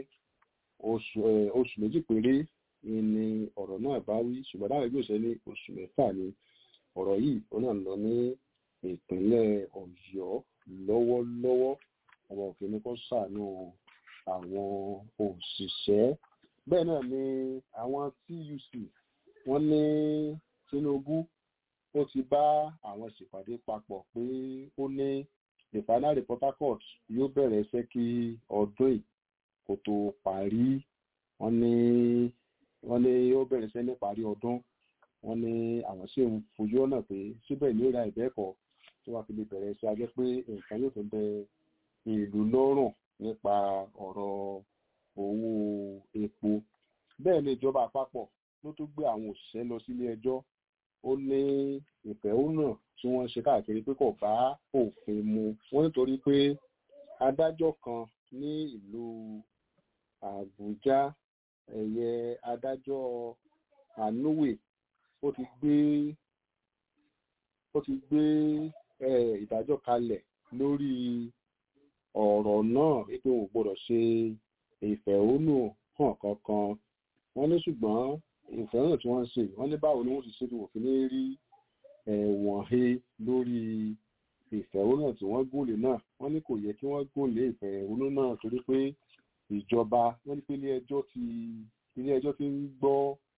oṣù méjì péré ni ọ̀rọ̀ náà bá wí ṣùgbọ́n láwọn ẹgbẹ́ òṣìṣẹ́ ní oṣù mẹ́fà ni ọ̀rọ̀ yìí ó náà lọ ní ìpínlẹ̀ ọ̀yọ́ lọ́wọ́lọ́wọ́ ọmọ òfin ní kó ṣàánú àwọn òṣìṣẹ́ bẹ́ẹ̀ náà ni àwọn tuc wọ́n ní tinubu ó ti bá àwọn ṣèpàdé papọ̀ pé ó ní refinery port harcourt yóò bẹ̀rẹ̀ iṣẹ́ kí ọdún yìí kó tó parí wọ́n ní wọ́n ní ó bẹ̀rẹ̀ iṣẹ́ níparí ọdún wọ́n ní àwọn sì ń fojú ọ̀nà pé síbẹ̀ ní ìra ìbẹ́ẹ̀kọ́ tí wọ́n fi lè bẹ̀rẹ̀ iṣẹ́ ajẹ́ pé nǹkan yóò tó bẹ ìlú lọ́rùn nípa ọ̀rọ̀ owó epo bẹ́ẹ̀ ni ìjọba àpapọ̀ ló tún gbé àwọn òṣìṣẹ́ lọ sílé ẹjọ́ ó ní ìfẹ̀hónà tí wọ́n ṣe káàkiri pé kò bá òfin mu wọ́n nítorí pé adájọ́ kan ní ìlú àbújá ẹ̀yẹ adájọ́ ànúwè ó ti gbé ó ti gbé ìdájọ́ kalẹ̀ lórí ọ̀rọ̀ náà wípé wọn ò gbọ́dọ̀ ṣe ìfẹ̀hónù hàn kankan wọ́n ní ṣùgbọ́n ìfẹ̀hónù tí wọ́n ń ṣe wọ́n ní báwo ni wọ́n ti ṣe tí wọ́n fi ní rí ẹ̀wọ̀n he lórí ìfẹ̀hónù tí wọ́n gòlè náà wọ́n ní kò yẹ kí wọ́n gòlè ìfẹ̀hónù náà torí pé ìjọba wọ́n ní pé ilé ẹjọ́ ti ilé ẹjọ́ ti ń gbọ́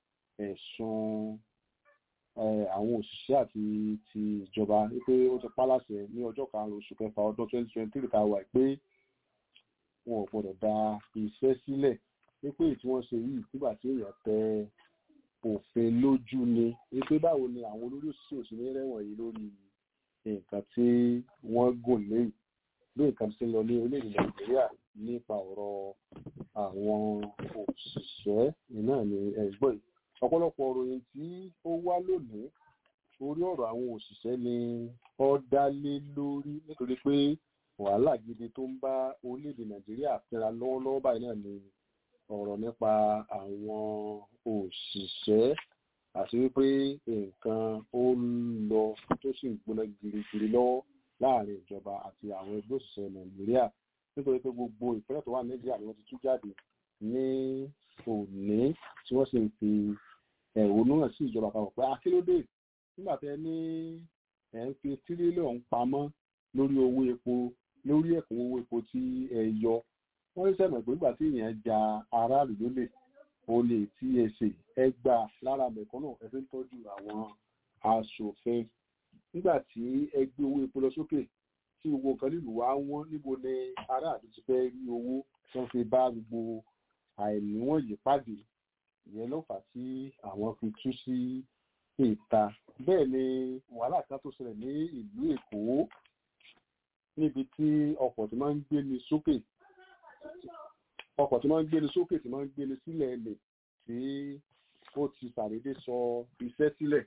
ẹ̀sùn àwọn òṣìṣẹ́ àti ti ìjọba wípé ó ti pálàṣẹ ní ọjọ́ karùn-ún oṣù kẹfà ọdún twenty twenty three tá a wà pé wọn ò gbọ́dọ̀ da iṣẹ́ sílẹ̀ wípé tí wọ́n ṣe yìí nígbà tí èèyàn tẹ òfin lójú ni wípé báwo ni àwọn olórí òṣìṣẹ́ òṣìṣẹ́ rẹ̀wọ̀n yìí lórí nǹkan tí wọ́n gùn léyìí bí nǹkan ti lọ ní orílẹ̀-èdè nàìjíríà nípa ọ̀rọ̀ àwọn òṣìṣẹ́ náà ni ẹ̀gbọ́n yìí ọ̀pọ̀lọpọ̀ òròyìn tí ó wá lónìí orí ọ̀rọ̀ àwọn òṣìṣẹ́ ni ó dá lé lórí nítorí pé wàhálà gidi tó ń bá orílẹ̀-èdè nàìjíríà fínra lọ́wọ́lọ́wọ́ báyìí náà ni ọ̀rọ̀ nípa àwọn òṣìṣẹ́ àti wípé nǹkan ó ń lọ tó sì ń gbóná girigiri lọ́wọ́ láàrin ìjọba àti àwọn ẹgbẹ́ òṣìṣẹ́ nàìjíríà nítorí pé gbogbo ìpínlẹ̀ tó wà nàìjíríà ni wọ́n ti tú jáde ní òní tí wọ́n sì ń fi ẹ̀hónú hàn sí ìjọba àpapọ̀ pé akílódé nígbà tẹ ní ẹ̀ ń fi tírílíọ̀nù pamọ́ lórí owó epo lórí ẹ̀kún owó epo tí ẹ yọ wọ́n ní sẹ́mọ̀ pé nígbà tí èèyàn ja aráàlú lólè olè tí ẹ ṣe ẹ gbà lára mẹ̀kánná ẹ fi ń tọ́jú àwọn aṣòfin nígbà tí ẹ gbé owó epo lọ sókè tí gbogbo nǹkan nílùú wa wọ́n níbo ni aráàlú ti fẹ́ rí owó tí wọ́n fi bá gbogbo àìníwọ̀n yìí pàdé ìyẹn ló fà tí àwọn fi tú sí ìta bẹ́ẹ̀ ni wàhálà kan tó ṣẹlẹ̀ ní ìlú èkó níbi tí ọkọ̀ tí máa ń gbé ni sókè ọkọ̀ tí máa ń gbé ni sókè tí máa ń gbé ni sílẹ̀ ẹlẹ̀ tí ó ti ṣàdédé sọ iṣẹ́ sílẹ̀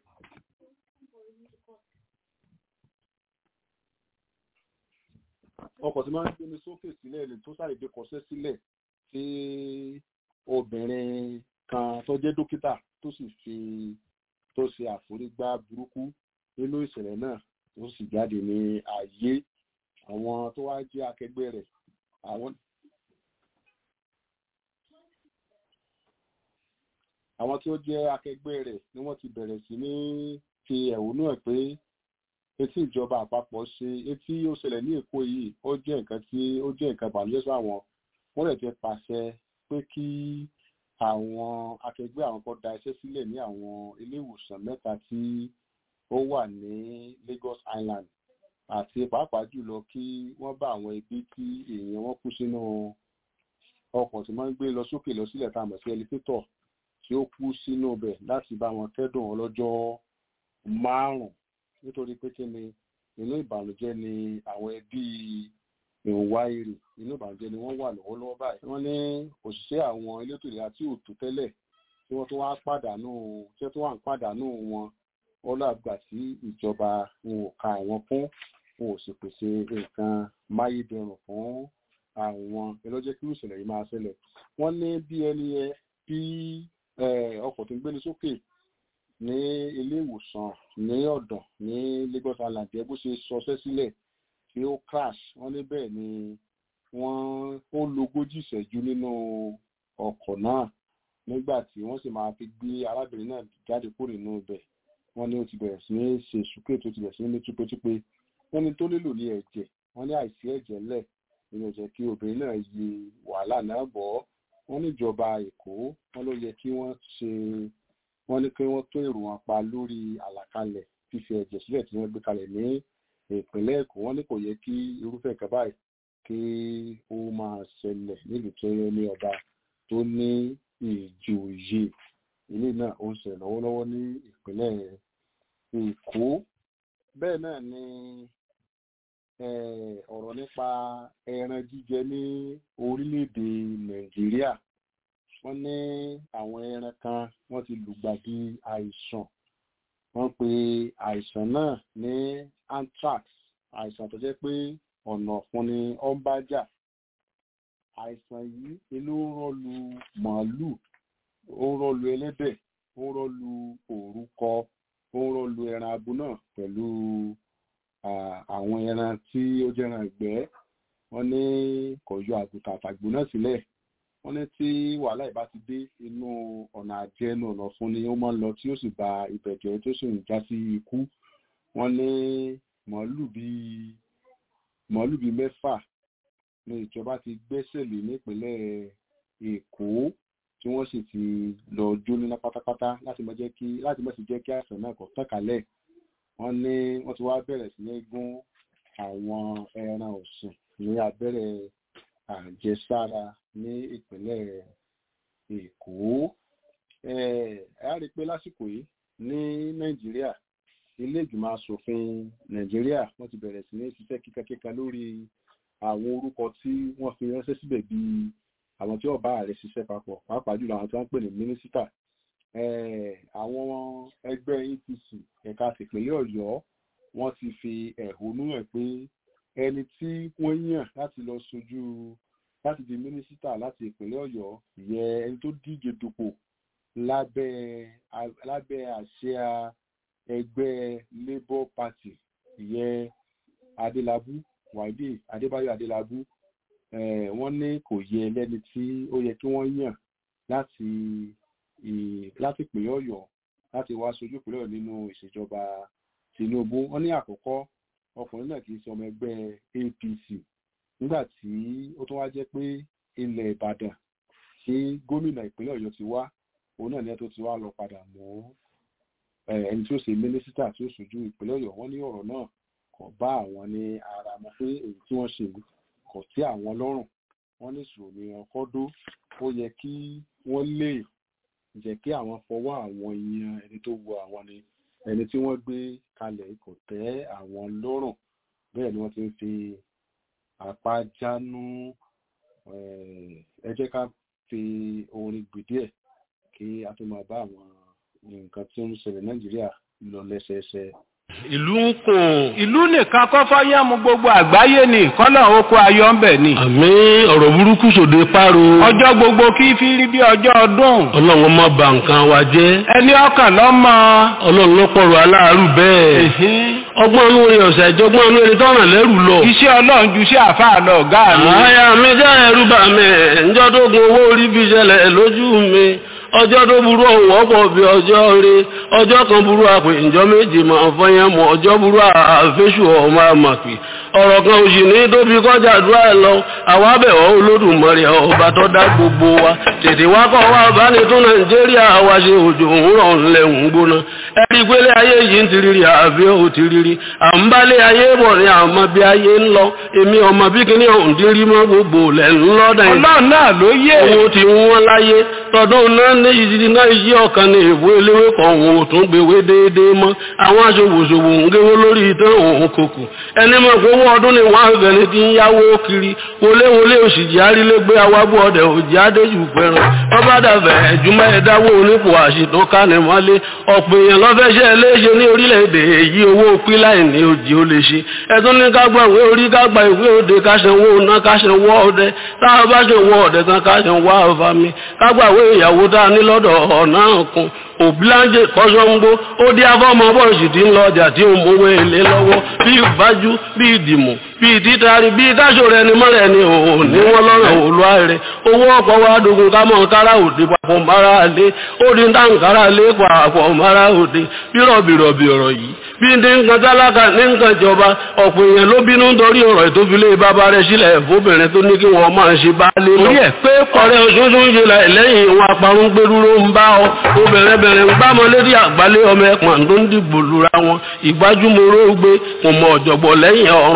ọkọ̀ tí máa ń gbé ni sókè sílẹ̀ ẹlẹ̀ tó ṣàdédé kọsẹ́ sílẹ̀ tí obìnrin kan tó jẹ́ dókítà tó sì fi tó ṣe àforígbá burúkú nínú ìṣẹ̀lẹ̀ náà tó sì jáde ní ayé àwọn tó wá jẹ́ akẹgbẹ́ rẹ̀ àwọn àwọn tí ó jẹ́ akẹgbẹ́ rẹ̀ ni wọ́n ti bẹ̀rẹ̀ sí ní fi ẹ̀hónú ẹ̀ pé etí ìjọba àpapọ̀ ṣe etí ó ṣẹlẹ̀ ní èkó yìí ó jẹ́ nǹkan tí ó jẹ́ nǹkan ìbànújẹ́ sí àwọn wọ́n rẹ̀ ti pàṣẹ pé kí àwọn akẹgbẹ́ àwọn kan da iṣẹ́ sílẹ̀ ní àwọn ilé ìwòsàn mẹ́ta tí ó wà ní Lagos Island àti pàápàá jùlọ kí wọ́n bá àwọn ẹbí tí èèyàn wọn kú sínú ọkọ̀ tí wọ́n ń gbé lọ sókè lọ sílẹ̀ tá a mọ̀ sí ẹlifétọ̀ tí ó kú sínú ibẹ̀ láti bá wọn kẹ́dùn ọlọ́jọ́ márùn-ún nítorí pé kí ni inú ìbànújẹ́ ni àwọn ẹbí ìwà èrè inú ìbànújẹ́ ni wọ́n wà lọ́wọ́lọ́wọ́ báyìí wọ́n ní òṣìṣẹ́ àwọn elétò ìlera tí ò tó tẹ́lẹ̀ tí wọ́n tó wá pàdánù tí wọ́n tó wà ń pàdánù wọn ọlọ́àgbà tí ìjọba wọn ò ka àwọn fún wọn ò sì pèsè nǹkan máyédẹrùn fún àwọn ẹlọ́jẹ́ kí ìṣẹ̀lẹ̀ yìí máa ṣẹlẹ̀ wọ́n ní bí ẹni ẹ bí ọkọ̀ tó ń gbéni sókè ní ilé ìwòsàn ní ọ̀dàn ní Lagos Island ẹ bó ṣe sọṣẹ́ sílẹ̀ tí ó crash wọ́n ní bẹ́ẹ̀ ni wọ́n ó lógójì ìṣẹ́jú nínú ọkọ̀ náà nígbà tí wọ́n sì máa fi gbé arábìnrin náà jáde kúrò nínú ibẹ̀ wọ́n ní ó ti bẹ̀rẹ̀ sí ní ṣe sùkúrè tó ti bẹ̀rẹ̀ sí ní túpétúpé wọ́n ní tó nílò ní ẹ̀jẹ̀ wọ́n ní àìsí ẹ̀jẹ̀ lẹ̀ nínú ẹ̀jẹ̀ kí obìnrin náà yí wàhálà náà bọ̀ wọ́n níjọba Èkó wọ́n ló yẹ kí wọ́n ṣe wọ́n ní kí wọ́n tó èrò wọn pa lórí àlàkalẹ̀ fífi ẹ̀jẹ̀ sílẹ̀ tí wọ́n gbé kalẹ̀ ní ìpínlẹ̀ Èkó wọ́n ní kò yẹ kí irúfẹ́ nǹkan báyìí kí ó máa ṣẹlẹ̀ nílùú tó yẹ ní ọba tó ní ìjòyè ilé náà ó ń ṣẹlẹ̀ lọ́wọ́lọ́wọ́ ní ìpínlẹ̀ èkó bẹ́ẹ̀ náà ni ọ̀rọ̀ nípa ẹran jíjẹ ní orílẹ̀-èdè nàìjíríà wọ́n ní àwọn ẹran kan wọ́n ti lùgbàdì àìsàn wọ́n pe àìsàn náà ní anthrax àìsàn tó jẹ́ pé ọ̀nà ọ̀fun ni ó ń bá jà àìsàn yìí ló ń rọ́lu màálù ó ń rọ́lu ẹlẹ́dẹ̀ ó ń rọ́lu òrúkọ ó ń rọ́lu ẹran abo náà pẹ̀lú àwọn ẹran tí ó jẹ́ran ìgbẹ́ wọ́n ní kò yọ àgùntàn àtàgbò náà sílẹ̀ wọ́n ní tí wàhálà ìbá ti dé inú ọ̀nà àjẹnu ọ̀nà fún ni ó máa ń lọ tí ó sì ba ibẹ̀ jẹ́ tó sì ń já sí ikú wọ́n ní màálù bíi màálù bíi mẹ́fà ní ìjọba ti gbẹ́sẹ̀ lé nípínlẹ̀ èkó tí wọ́n sì ti lọ jóná pátápátá láti má jẹ́ kí láti má sì jẹ́ kí àìsàn náà kó tàn kálẹ̀ wọ́n ní wọ́n ti wá bẹ̀rẹ̀ sí ní gún àwọn ẹran ọ̀sìn ní abẹ́rẹ́ àjẹsára ní ìpínlẹ̀ èkó ẹ á rí i pé lásìkò yìí ní nàìjíríà ilé ìgbìmọ̀ asòfin nàìjíríà wọ́n ti bẹ̀rẹ̀ sí ní ṣiṣẹ́ kíkankíkan lórí àwọn orúkọ tí wọ́n fi ránṣẹ́ síbẹ̀ bíi àwọn tí ọba ààrẹ ṣiṣẹ́ papọ̀ pàápàá jùlọ àwọn tí wọ́n ń pè ní mínísítà àwọn ẹgbẹ́ apc ẹ̀ka tìpínlẹ̀ ọ̀yọ́ wọ́n ti fi ẹ̀hónú hàn pé ẹni tí wọ́n yàn láti lọ sojú láti di mínísítà láti ìpínlẹ̀ ọ̀yọ́ yẹ ẹni tó díje dupò lábẹ́ lábẹ́ àsíá ẹgbẹ́ labour party ìyẹn adélábù wáìdì adébáyọ̀ adélábù wọ́n ní kò yẹ lẹ́ni tí ó yẹ kí wọ́n yàn láti láti ìpínlẹ̀ ọ̀yọ́ láti wá sojú ìpínlẹ̀ ọ̀yọ́ nínú ìṣèjọba tinubu wọ́n ní àkọ́kọ́ ọkùnrin náà kì í ṣe ọmọ ẹgbẹ́ apc nígbà tí ó tún wá jẹ́ pé ilẹ̀ ìbàdàn tí gómìnà ìpínlẹ̀ ọ̀yọ́ ti wá òun náà ní ẹ tó ti wá lọ padà mọ́ ẹni tí ó ṣe mínísítà tí ó ṣojú ìpínlẹ̀ ọ̀yọ́ wọ́n ní ọ̀rọ̀ náà kò bá àwọn ní ara mọ̀ pé èyí tí wọ́n ṣe kò tí àwọn lọ́rùn wọ́n ní ìṣòro ní ọkọ́ dó ó yẹ kí wọ́n lè jẹ́ kí àwọn fọwọ́ àwọn yan ẹni tó wọ àwọn ni ẹni tí wọ́n gbé kalẹ̀ kò tẹ́ àwọn lọ́rùn bẹ́ẹ̀ ni wọ́n ti ń fi apá jánu ẹ jẹ́ ká fi orin gbèdé ẹ̀ kí a tó máa bá àwọn nǹkan tí ó ń ṣẹlẹ̀ nàìjíríà lọ lẹ́sẹẹsẹ ìlú ń kùn. ìlú nìkan kọ́ fọ́yẹ́mu gbogbo àgbáyé ni kọ́nà oko ayọ̀ ń bẹ̀ ni. àmì ọ̀rọ̀ burúkú sòde páro. ọjọ́ gbogbo kí fi rí bí ọjọ́ ọdún. ọlọ́run má bà nǹkan wa jẹ́. ẹni ọkàn lọ́mọ. ọlọ́run ló pọ̀rọ̀ aláàárù bẹ́ẹ̀. ọgbọ́n inú rẹ̀ ọ̀sẹ̀ ìjọgbọ́n inú ẹni tọ́ràn lẹ́rù lọ. iṣẹ́ ọlọ́run ju iṣẹ́ àfáà lọ ọ̀gá mi. àyà mi jẹ́ ẹrú bà mí ǹjọ́ tó gun owó orí fi ṣẹlẹ̀ lójú mi ọjọ́ tó burú ọ̀hún ọ̀pọ̀ bí ọjọ́ rẹ ọjọ́ kan burú àpè ìjọ méjì máa fọyín mọ́ ọjọ́ burú àfẹ́sù ọmọ àmàpè ọ̀rọ̀ kan òsì ní tóbi kọjá àdúrà ẹ̀ lọ àwa bẹ̀wọ̀ olódùmarè ọba tó dá gbogbo wa tètè wá kọ́ wa bá ní tún nàìjíríà wa ṣe òjò òwúrọ̀ ńlẹ̀ ń gbóná ẹ̀rí pélé ayé yìí ń tiriri àbí ò tiriri à ń bálé ayé bọ̀ ní àmọ́ bí ayé ń lọ èmi ọmọ bí kíní ọ̀hún dín rí mọ́ gbogbo lẹ̀ ń lọ́dà yìí ọlọ́run náà ló yé owó ti wọ́n láyé tọdún náà ní ìdí náà yí ọ̀kan ní ìwé eléwé kan òun ò tún gbèwé déédéé mọ́ àwọn aṣòwòṣòwò ń géwó lórí ìtàn òun kòkò ẹni mọ̀ pé owó ọdún ni wọ́n àgbẹ̀ni ti ń yáwó kiri wọléwọlé òṣìjì arílégbé awábọ̀ ọdẹ òjì adéjù fẹ́ràn ọba dàbẹ̀ ẹ̀júmọ́ ẹ̀dáwó onípò àṣìtàn kánimọ́lé ọ̀pọ̀ èèyàn lọ́fẹ́ṣẹ́ léṣe ní orílẹ̀-èdè èyí owó píláì ní òjì ó lè ṣe ẹ̀tún ní kágbà ìwé orí kágbà ìwé òde káṣẹ̀wó ọ̀nà káṣẹ̀wó ọdẹ táwọn bá ṣe wọ ọdẹ tán káṣẹ̀wó àfàmì kágbà ìwé ìyàwó tá a ní lọ́dọ̀ ọ̀nà kan òbíláńjẹ kọ́sọ́ngbó ó dí afọ́mọ bọ́ọ̀sì tí ń lọ ọjà tí ó mówó èlé lọ́wọ́ bí ìbájú bí ìdìmọ̀ bí ìtítàrí bí káṣò rẹ ni mọ́rẹ̀ ni òun ní wọ́n lọ́rọ̀ òlúwa rẹ̀ owó ọ̀pọ̀ wa dogun ká mọ̀ kára òde papọ̀ mara lé ó di táǹkárá lé papọ̀ mara òde bí rọ̀bìrọ̀bì ọ̀rọ̀ yìí bí ní nǹkan tálákà ní nǹkan ìjọba ọ̀pọ̀ èèyàn ló bínú nítorí ọ̀rọ̀ ìtófilé bàbá rẹ̀ sílẹ̀ fóbìnrin tó ní kí wọ́n máa ṣe bá lé lọ. orí ẹ̀ pé ọ̀rẹ́ òṣooṣù ń ṣe lẹ́yìn ìwọ̀n àparun gbẹdúró ń bá ọ obìnrin bẹ̀rẹ̀ ń gbámọ́ lérí àgbálẹ̀ ọmọ ẹ̀pọ̀n tó ń dìbò lura wọn ìgbájúmọ́rọ́ gbé kò mọ ọ̀jọ̀gbọ̀ lẹ́yìn ọ̀run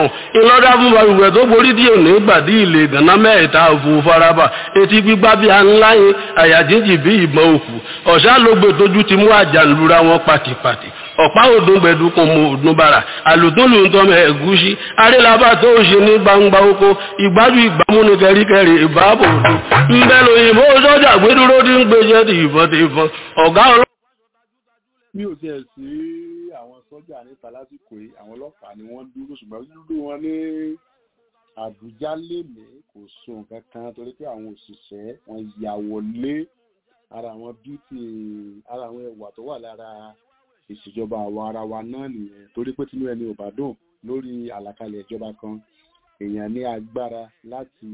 ńlọ́dá fún balùwẹ̀ tó borí díẹ̀ ní gbàdí ilé gànà mẹ́ẹ̀ta òfò faraba etí gbígbá bí ańláyé àyàjíjì bí ìbọn òkú ọ̀sá ló gbé tójú ti mú àjàlúra wọn pàtìpàtì ọ̀pá òdùn gbẹ̀dùkùn mọ òdùn bàrà àlùtúnlù ń tọ́mọ ẹ̀gúsí arélabà tó ṣe ní gbangba oko ìgbájú ìgbàmú ní kẹríkẹrí ìbáàbò òdùn ńbẹ lóyìnbó sọ́jà gbẹdúró tí ń gbéjẹ́ ti ìbọn ti ìbọn ọ̀gá ọlọ́ mi ò tiẹ̀ sí àwọn sọ́jà níta lásìkò yìí àwọn ọlọ́pàá ni wọ́n dúró ṣùgbọ́n dúró wọn ní àbújá lèmi kò so nǹkan kan torí pé àwọn òṣìṣẹ́ wọn yà wọlé ara àwọn bíútì ara àwọn ẹwà tó wà lára ìṣèjọba àwọn ara wa náà nìyẹn torí pé tinú ẹni ò bá dùn lórí àlàkalẹ̀ ìjọba kan èèyàn ní agbára láti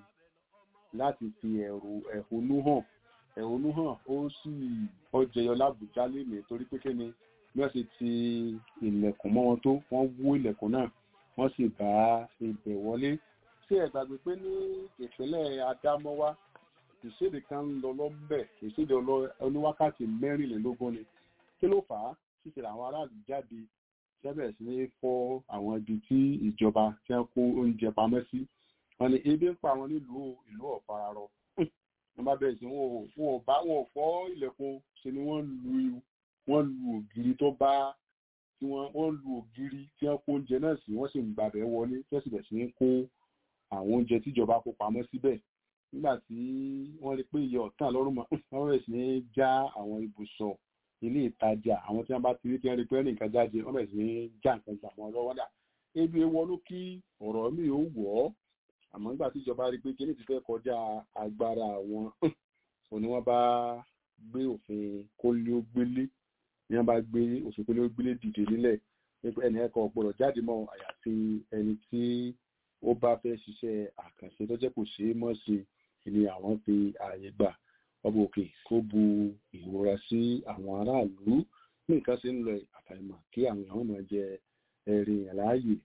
láti fi ẹ̀rù ẹ̀hónú hàn ẹ̀hónú hàn ó sì ó jẹyọ lábùjá lèmi torí pé kíni bí wọ́n ṣe ti ilẹ̀kùn mọ́ wọn tó wọ́n wó ilẹ̀kùn náà wọ́n sì bá ibẹ̀ wọlé ṣé ẹ gbàgbé pé ní ìpínlẹ̀ Adámọ́wá ìṣèdè kan ń lọ lọ́bẹ̀ ìṣèdè oníwákàtí mẹ́rìnlélógún ni kí ló fà á ṣíṣe àwọn aráàlú jáde sẹ́bẹ̀ sí ní fọ́ àwọn ibi tí ìjọba tí wọ́n kó oúnjẹ pamọ́ sí wọn ni ebi ń pa àwọn nílùú ìlú ọ̀fararọ wọ́n bá bẹ̀rẹ̀ sí wọn ò bá wọn ò fọ́ ilẹ̀kùn ṣe ni wọ́n lu wọ́n lu ògiri tó bá tí wọ́n wọ́n lu ògiri tí wọ́n kó oúnjẹ náà sí wọ́n sì ń gbàbẹ̀ wọlé tí wọ́n sì bẹ̀rẹ̀ sí ní kó àwọn oúnjẹ tíjọba kó pamọ́ síbẹ̀ nígbà tí wọ́n rí pé iye ọ̀tàn lọ́rùn mọ́ wọ́n bẹ̀rẹ̀ sí ní já àwọn ibùsọ̀ ilé ìtajà àwọn tí wọ́n bá ti rí tí wọ́n rí pé nǹkan jáde wọ́n bẹ̀rẹ̀ sí ní já nǹkan gbà wọn lọ́wọ́ dà ebi wọnú kí ọ̀rọ̀ mi ò wọ̀ ọ́ àmọ́ nígbà tí ìjọba rí pé kíní ti fẹ́ kọjá agbára àwọn òní wọ́n bá gbé òfin kólíógbélé ní wọ́n bá gbé òfin kólíógbélé dìde nílẹ̀ pé ẹnì ẹ̀kọ́ ọ̀gbọ́dọ̀ jáde mọ́ àyàfi ẹni tí ó bá fẹ́ ṣiṣẹ́ àkànṣe tó jẹ́ kò ṣeé mọ́ sí ni àwọn fi ààyè gbà ọba òkè kó bu ìrora sí àwọn aráàlú ní nǹkan ṣe ń lọ àfàìmọ̀ kí àwọn èèyàn máa jẹ ẹ̀rìn àláàyè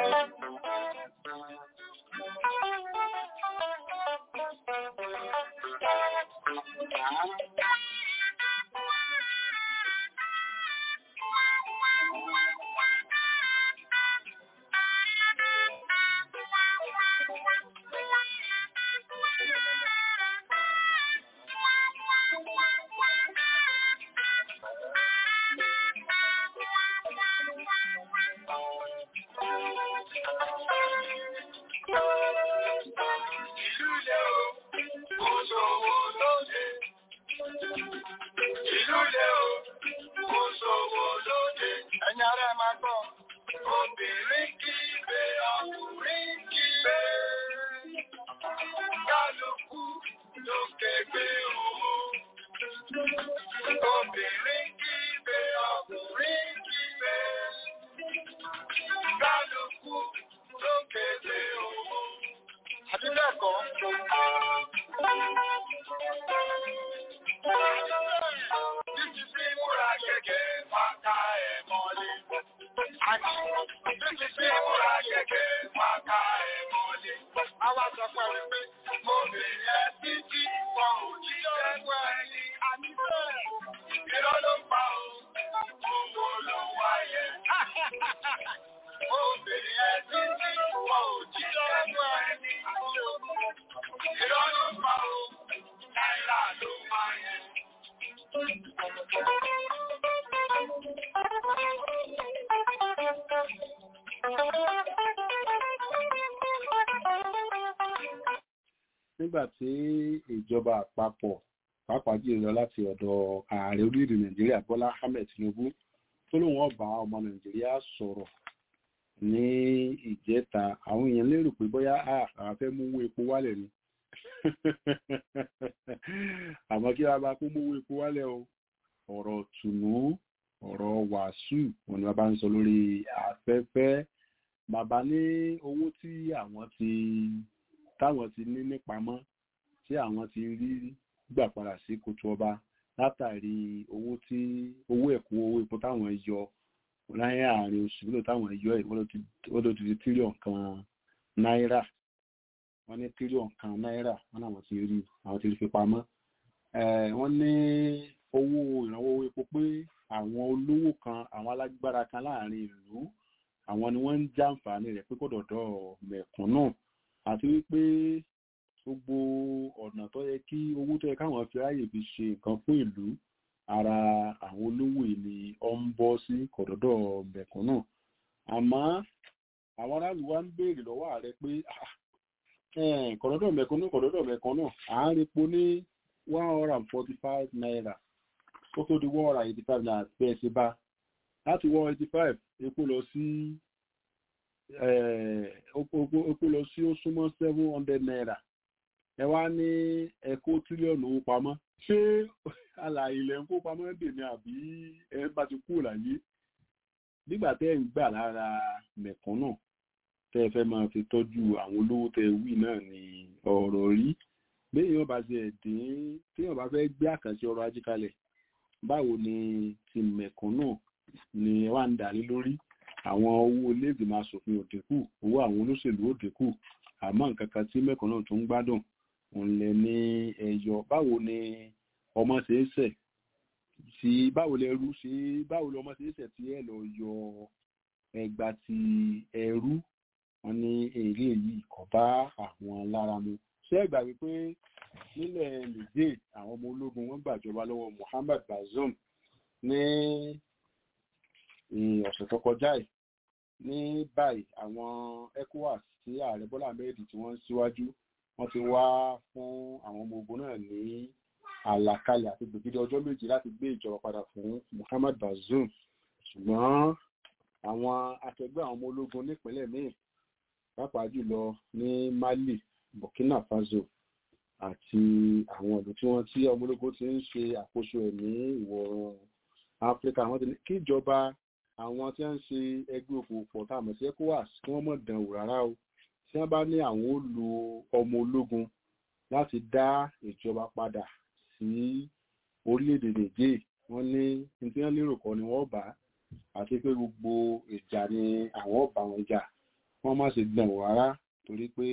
nígbà tí ìjọba àpapọ̀ pàápàá jùlọ láti ọ̀dọ̀ ààrẹ orílẹ̀-èdè nàìjíríà bọ́lá ahmed tinubu tó lóun ọba ọmọ nàìjíríà sọ̀rọ̀ ní ìjẹta àwọn èèyàn lérò pé bóyá àwọn fẹ́ mú owó epo wálẹ̀ ni àmọ́ kí wọ́n bá kó mú owó epo wálẹ̀ o ọ̀rọ̀ tùnú ọ̀rọ̀ wàásù wọn ni wọ́n bá ń sọ lórí afẹ́fẹ́ bàbá ní owó tí àwọn ti táwọn ti ní nípamọ́ tí àwọn ti rí gbà padà sí kòtò ọba látàrí owó tí owó ẹ̀kún owó epo táwọn yọ láyé àárín oṣù nílò táwọn yọ ẹ̀ wọ́n ló ti di tírílíọ̀n kan náírà wọ́n ní tírílíọ̀n kan náírà wọ́n náà ti rí àwọn ti rí fi pamọ́ wọ́n ní owó ìrànwọ́ owó epo pé àwọn olówó kan àwọn alágbára kan láàrin ìlú àwọn ni wọ́n ń jàǹfààní rẹ̀ pé kò dọ̀dọ̀ mẹ̀kúnnù àti wípé gbogbo ọ̀nà tó yẹ kí owó tó yẹ káwọn fi ráyè fi ṣe nǹkan fún ìlú ara àwọn olówó ìní ọ ń bọ́ sí kọ̀dọ̀dọ̀ mẹ̀kúnnù àmọ́ àwọn aráàlú wa ń béèrè lọ́wọ́ ààrẹ pé kọ̀dọ̀dọ̀ mẹ̀kúnnù kọ̀dọ̀dọ̀ mẹ̀kúnnù à ń repo ní one hundred and forty five naira ó tó di one hundred and eighty five naira bẹ́ẹ̀ ṣe bá láti one eighty five epo lọ sí epo lọ sí ó súnmọ́ seven hundred naira ẹ wá ní ẹkó tírílíọ̀nù owó pamọ́ ṣé àlàyé ilẹ̀ ń kó pamọ́ dè ní àbí ẹ bá ti kú láyé nígbà tẹ́ ẹ̀ ń gbà lára mẹ̀kúnnù tẹ́ ẹ fẹ́ máa fi tọ́jú àwọn olówó tẹ́ ẹ wí náà ní ọ̀rọ̀ rí béèyàn bá ṣe ẹ̀dín téèyàn bá fẹ́ gbé àkànṣe ọrọ̀ ajé kalẹ̀ báwo ni ti mẹ̀kúnnù ni wà ń dàrí lórí àwọn owó iléègbìmọ̀ asòfin ò dínkù owó àwọn olóṣèlú ò dínkù àmọ́ nǹkan kan tí mẹ̀kúnnù tó ń gbádùn òun lẹ ní ẹyọ báwo ni ọmọ ṣe é ṣẹ̀ tí báwo lẹ rú ṣe báwo lọ ọmọ ṣe é ṣẹ̀ tí ẹ lọ yọ ẹgbà ti ẹrú wọn ní èrè yìí kò bá àwọn lára mu ṣé ẹ gbà wípé nílẹ̀ niger àwọn ọmọ ológun wọn gbàjọba lọ́wọ́ Muhammad Bazoum ní ọ̀sẹ̀ tó kọjá yìí ní báyìí àwọn ECOWAS tí ààrẹ Bọ́lá Ahmed tí wọ́n ń síwájú wọ́n ti wá fún àwọn ọmọ ogun náà ní àlàkalẹ̀ àti gbèdéde ọjọ́ méjì láti gbé ìjọba padà fún Muhammad Bazoum ṣùgbọ́n àwọn akẹgbẹ́ àwọn ọmọ ológun nípínlẹ̀ míì pàápàá jùlọ ní Mali Burkina Faso àti àwọn ìlú tí wọ́n tí ọmọ ológun ti ń ṣe àkóso ẹ̀ ní ìwọ̀ oòrùn Áfíríkà wọ́n ti ní kí ìjọba àwọn tí wọ́n ń ṣe ẹgbẹ́ òfòpọ̀ tá a mọ̀ sí ECOWAS kí wọ́n mọ̀ dán wò rárá o tí wọ́n bá ní àwọn ó lo ọmọ ológun láti dá ìjọba padà sí orílẹ̀-èdè Niger wọ́n ní ní tí wọ́n lérò kọ́ ni wọ́n bá àti pé gbogbo ìjà ni àwọn ọba wọn jà wọ́n má ṣe dán wò rárá torí pé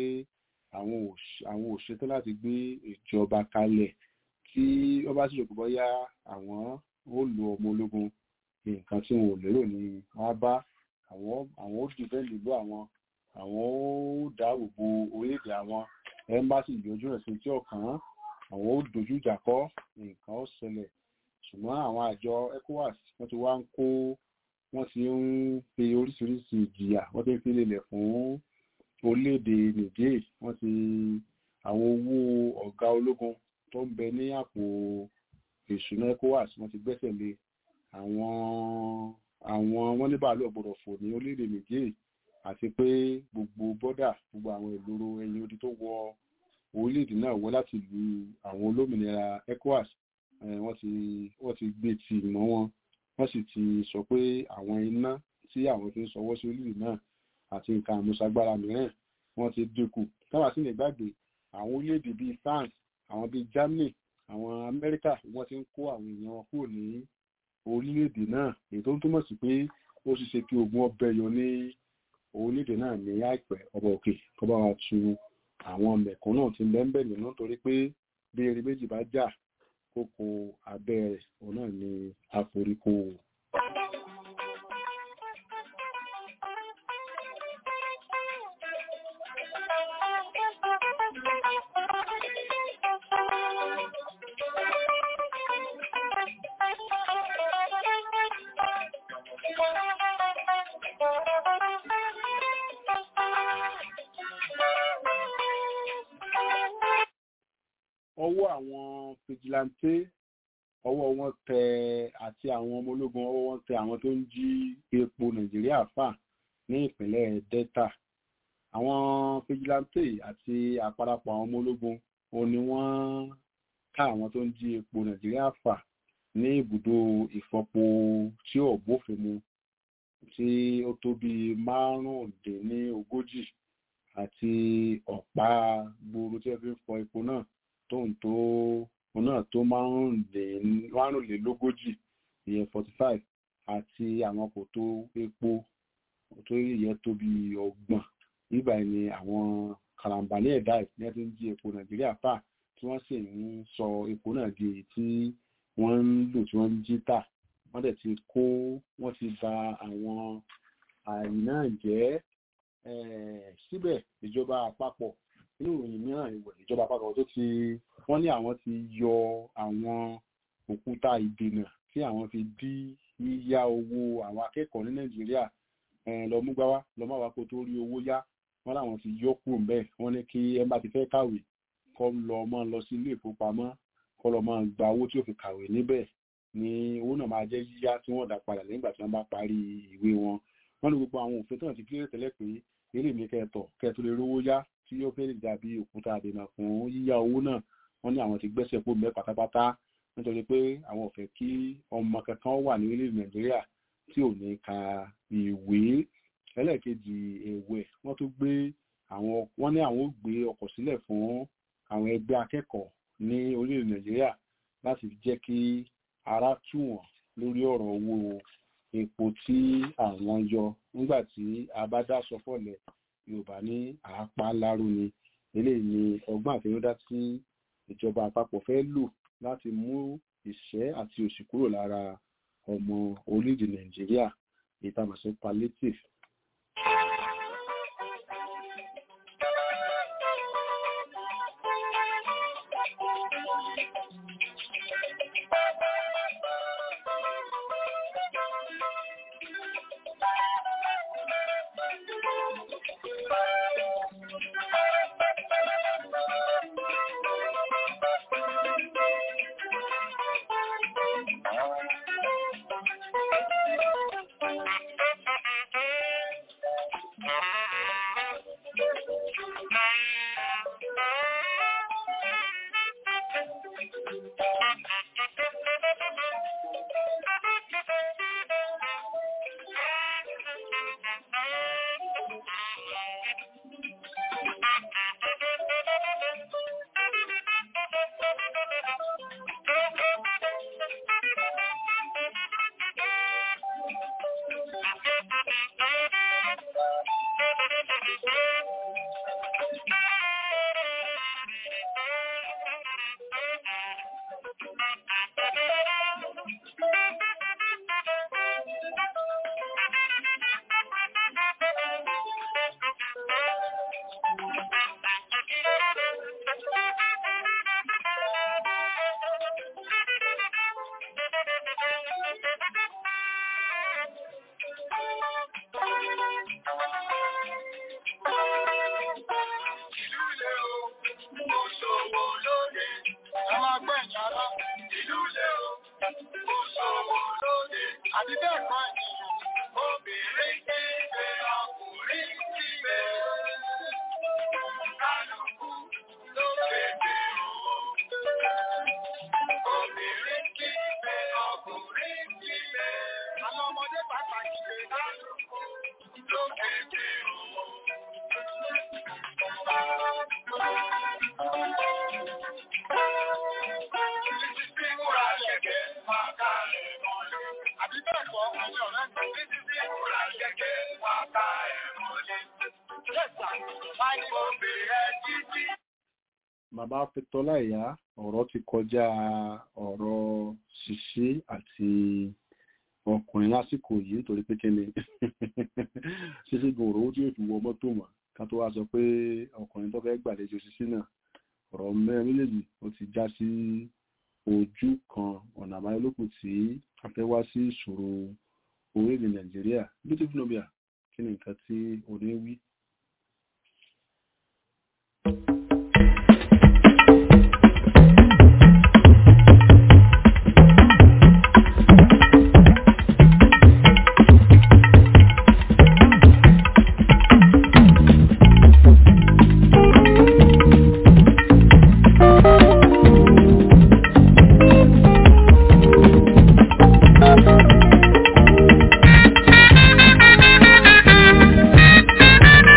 àwọn òṣètò láti gbé ìjọba kalẹ̀ tí wọ́n bá sì rò pé bóyá àwọn ó lo ọmọ ológun nǹkan tí wọn ò lérò ní wọ́n bá àwọn ó dìbẹ́ nílò àwọn àwọn ó dáàbò bo orílẹ̀-èdè àwọn ẹ́mbásì ìyọjú rẹ̀ sí tí ọ̀kan àwọn ó dojú ìjà kọ́ nǹkan ó ṣẹlẹ̀ ṣùgbọ́n àwọn àjọ ECOWAS wọ́n ti wá ń kó wọ́n ti ń fi oríṣiríṣi ìjìyà wọ́n ti ń fi lélẹ̀ fún orílẹ̀-èdè Niger wọ́n ti àwọn owó ọ̀gá ológun tó ń bẹ ní àpò ìṣúná ECOWAS wọ́n ti gbẹ́sẹ̀ lé àwọn àwọn wọ́n ní bàálù ọ̀gbọ̀dọ̀ fò ní orílẹ̀-èdè Niger àti pé gbogbo bọ́dà gbogbo àwọn ìloro ẹ̀yìn odi tó wọ orílẹ̀-èdè náà wọ láti lu àwọn olómìnira ECOWAS wọ́n ti wọ́n ti gbé tì mọ́ wọn wọ́n sì ti sọ pé àwọn iná tí àwọn fi ń sọwọ́ sí orílẹ̀-èdè náà àti nǹkan àmúṣagbára mìíràn wọ́n ti dínkù káwá sí lè gbàgbé àwọn orílẹ̀-èdè bíi France àwọn bíi Germany àwọn Amẹ́ríkà wọ́n ti ń kó àwọn èèyàn wọn kúrò ní orílẹ̀-èdè náà èyí tó ń túmọ̀ sí pé ó sì ṣe kí ogun ọbẹ̀ yọ ní orílẹ̀-èdè náà ní àìpẹ́ ọba òkè kó bá wa tu àwọn mẹ̀kún náà ti bẹ́ẹ̀ nínú torí pé bí eré méjì bá jà kókó abẹ́ rẹ̀ òun náà ni àforíkó. ọwọ́ àwọn fìjìláńtẹ́ ọwọ́ wọn tẹ àti àwọn ọmọ ológun ọwọ́ wọn tẹ àwọn tó ń jí epo nàìjíríà fà ní ìpínlẹ̀ delta àwọn fìjìláńtẹ́ àti àparapọ̀ àwọn ọmọ ológun òun ni wọ́n ká àwọn tó ń jí epo nàìjíríà fà ní ibùdó ìfọpo tí ò bófin mu tí ó tó bíi márùndínlógójì àti ọ̀pá gbòòrò tí wọ́n fi ń fọ epo náà tóun tó òun náà tó márùnlélógójì ìyẹn forty five àti àwọn kòtò epo tó yẹ tó bí ọgbọ̀n nígbà ni àwọn karambani ẹ̀dá ìpínlẹ̀ tó ń jí epo nàìjíríà fà tí wọ́n sì ń sọ epo náà di èyí tí wọ́n ń lò tí wọ́n ń jí tà wọ́n dẹ̀ ti kó wọ́n ti ba àwọn àìná jẹ́ síbẹ̀ ìjọba àpapọ̀ nínú ìròyìn mìíràn ìwẹ̀ ìjọba àpapọ̀ tó ti wọ́n ní àwọn ti yọ àwọn òkúta ìdènà tí àwọn fi dí yíyá owó àwọn akẹ́kọ̀ọ́ ní nàìjíríà lọ mú gbáwá lọ má wá kó tó rí owó yá wọ́n láwọn ti yọ kúrò ńbẹ̀ wọ́n ní kí ẹ bá ti fẹ́ kàwé kọ́ lọ mọ́ lọ sí ilé ìfowópamọ́ kọ́ lọ mọ́ gba owó tí ó fi kàwé níbẹ̀ ni owó náà máa jẹ́ yíyá tí wọ́n dá padà nígbà tí wọ́n bá parí ìwé wọn wọ́n ní gbogbo àwọn òfin tó náà ti kílẹ̀ tẹ́lẹ̀ pé eré mi kẹtọ̀ kẹtù lè rówó yá tí yóò fẹ́ dàbí òkúta àdènà fún yíyá owó náà wọ́n ní àwọn ti gbẹ́sẹ̀ kó mẹ́ pátápátá nítorí pé àwọn ò fẹ́ kí ọmọ kankan wà ní orílẹ̀ nàìjíríà tí ò ní ka ìwé ẹlẹ́ẹ̀kejì ẹ̀wẹ̀ wọ́n tún gbé àwọn wọ́n ní àwọn ò gbé ọkọ̀ sílẹ̀ fún àwọn ẹgbẹ́ akẹ́kọ̀ọ́ ní orílẹ̀ nàìjíríà láti jẹ́ kí ara tù wọ́n lórí ọ̀rọ̀ owó epo tí àwọn yọ nígbà tí a bá dá sọ fọ́lẹ̀ yorùbá ní àápá láró ni eléyìí ni ọgbọ́n àtinúdá tí ìjọba àpapọ̀ fẹ́ lò láti mú ìṣẹ́ àti òṣì kúrò lára ọmọ orílẹ̀-èdè nàìjíríà ìtàmọ̀sí palliative. bàbá fẹtọlá ìyá ọ̀rọ̀ ti kọjá ọ̀rọ̀ ṣíṣe àti ọkùnrin lásìkò yìí nítorí pé kíni ṣíṣe gan òrò tí yóò fi wọ mọ́tò mọ́ ká tó wá sọ pé ọkùnrin tó fẹ́ gbàlejò ṣíṣe náà ọ̀rọ̀ mẹ́rin méjèèjì ó ti já sí ojú kan ọ̀nà àbáyọlókù tí a fẹ́ wá sí ìṣòro orílẹ̀ nàìjíríà beautiful nobia kí ni nǹkan tí òní wí. Thank you.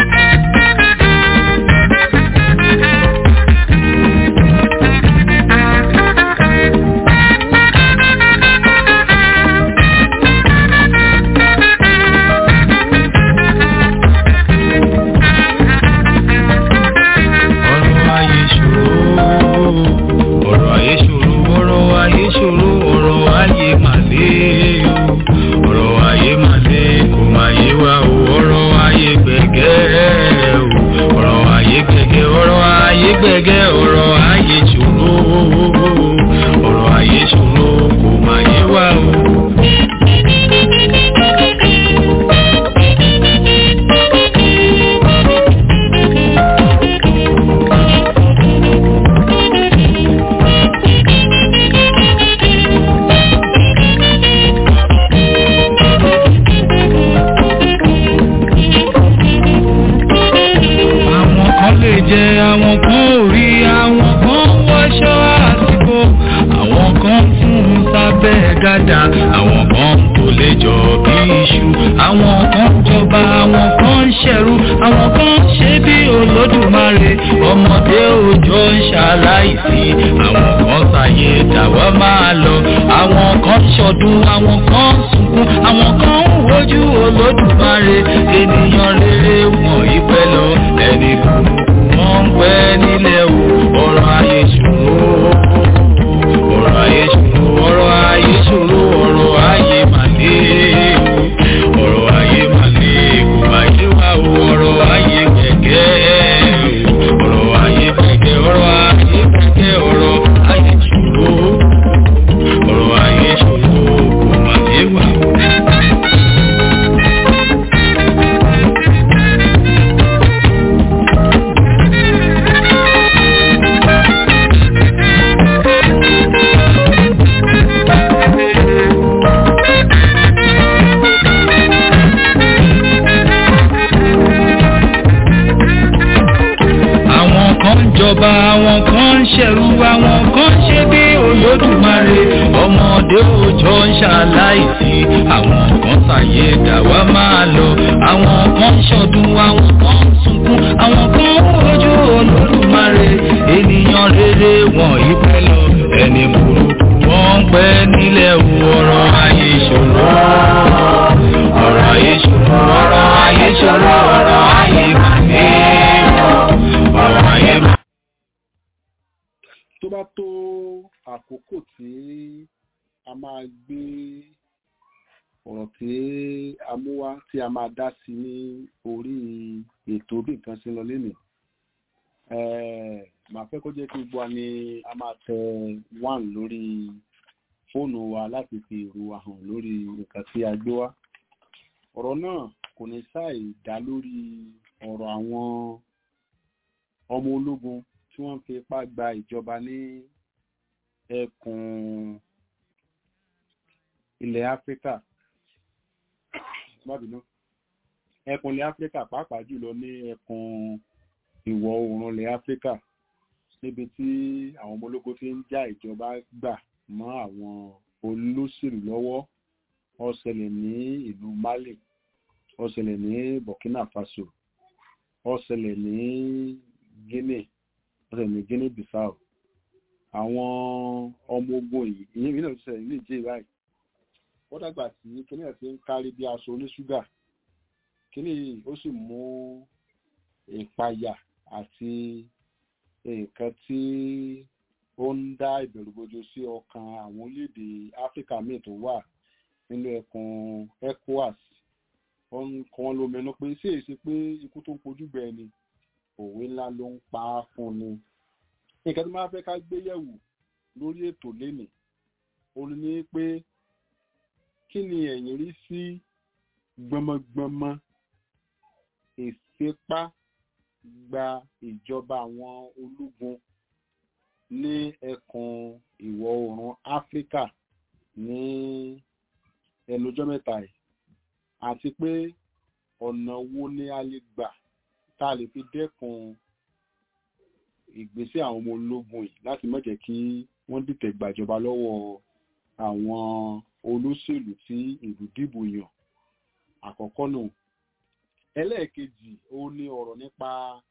gàdà àwọn kan tó lè jọ bí iṣu àwọn kan jọba àwọn kan ń ṣẹ̀rú àwọn kan ṣe bí olódùmarè ọmọdé òjò ń ṣaláìsí àwọn kan ṣàyè dàwọ́ máa lọ àwọn kan ṣọdún àwọn kan sunkún àwọn kan ń wojú olódùmarè ènìyàn rere wọn ìpẹ́ lọ ẹni burúkú wọn ń pẹ́ nílẹ̀ o ọ̀rọ̀ ayé ṣòro ọ̀rọ̀ ayé ṣòro ọ̀rọ̀ ayé ṣòro ọ̀rọ̀ ayé màlé o ọ̀rọ̀ ayé màlé kò má yé wa o ọ̀rọ̀ ayé gẹ́gẹ́ o ọ̀rọ̀ ayé gẹ́gẹ́ ọ̀rọ̀ ayé gẹ́gẹ́ ọ̀rọ̀ ayé ṣòro ọ̀rọ̀ ayé ṣòro kò má yé wa o. àwọn kan ń jọba àwọn kan ń ṣẹ̀rú àwọn kan ń ṣe bí olódùmarè ọmọdé òjò ń ṣaláìsí àwọn kan ṣàyè dàwa máa lọ àwọn kan ń ṣọdún àwọn kan ń sunkún àwọn kan ń wojú olódùmarè ènìyàn rere wọn ìpẹ́ lọ ẹni burúkú wọn ń pẹ́ nílẹ̀ ọ̀rọ̀ ayé ìṣòro ọ̀rọ̀ ayé ìṣòro ọ̀rọ̀ ayé ìṣòro ọ̀rọ̀ ayé màdé ọ̀rọ̀ ayé màdé. tó bá tó àkókò tí a máa gbé ọ̀rọ̀ tí a mú wá tí a máa dá sí ní orí ètò bí nǹkan ṣe ń lọ lénìí màá fẹ́ kó jẹ́ kí gbogbo wa ni a máa tẹ one lórí fóònù wa láti fi èrò wa hàn lórí nǹkan tí a gbé wá ọ̀rọ̀ náà kò ní ṣàì dá lórí ọ̀rọ̀ àwọn ọmọ ológun tí wọ́n fi ipá gba ìjọba ní ẹkùn ilẹ̀ áfíríkà má bínú ẹkùn ilẹ̀ áfíríkà pàápàá jùlọ ní ẹkùn ìwọ̀ oòrùn ilẹ̀ áfíríkà níbi tí àwọn ọmọ ológun ti ń já ìjọba gbà mọ́ àwọn olóṣèlú lọ́wọ́ ó ṣẹlẹ̀ ní ìlú mali ó ṣẹlẹ̀ ní burkina faso ó ṣẹlẹ̀ ní guinea ó ṣẹlẹ̀ ní guinea bissau àwọn ọmọ ogun yìí ìyẹn mìíràn ti ṣẹlẹ̀ ní ìjẹ́ báyìí ó dàgbà tí kíní ẹ̀ ti ń kárí bí aṣọ oníṣúgà kíní yìí ó sì mú ìpayà àti nǹkan tí ó ń dá ìbẹ̀rùbojo sí ọkàn àwọn orílẹ̀-èdè áfíríkà míì tó wà nínú ẹkùn ecowas wọ́n ń kọ́ wọn lóminú pé sí èsì pé ikú tó ń pojú bẹ́ẹ̀ ni òwe ńlá ló ń pa á fún ni nǹkan tí máa fẹ́ ká gbé yẹ̀wò lórí ètò lénìí òun ni pé kí ni ẹ̀yin rí sí gbọmọgbọmọ ìfipá gba ìjọba àwọn ológun ní ẹkùn ìwọ̀ oòrùn áfíríkà ní ẹnujọ́ mẹ́ta yìí àti pé ọ̀nà wo ni a lè gbà tá a lè fi dẹ́kun ìgbésẹ̀ àwọn ọmọ ológun yìí láti má jẹ́ kí wọ́n dìtẹ̀ gbàjọba lọ́wọ́ àwọn olóṣèlú tí ìlú dìbò yàn àkọ́kọ́ nù ẹlẹ́ẹ̀kejì ó ní ọ̀rọ̀ nípa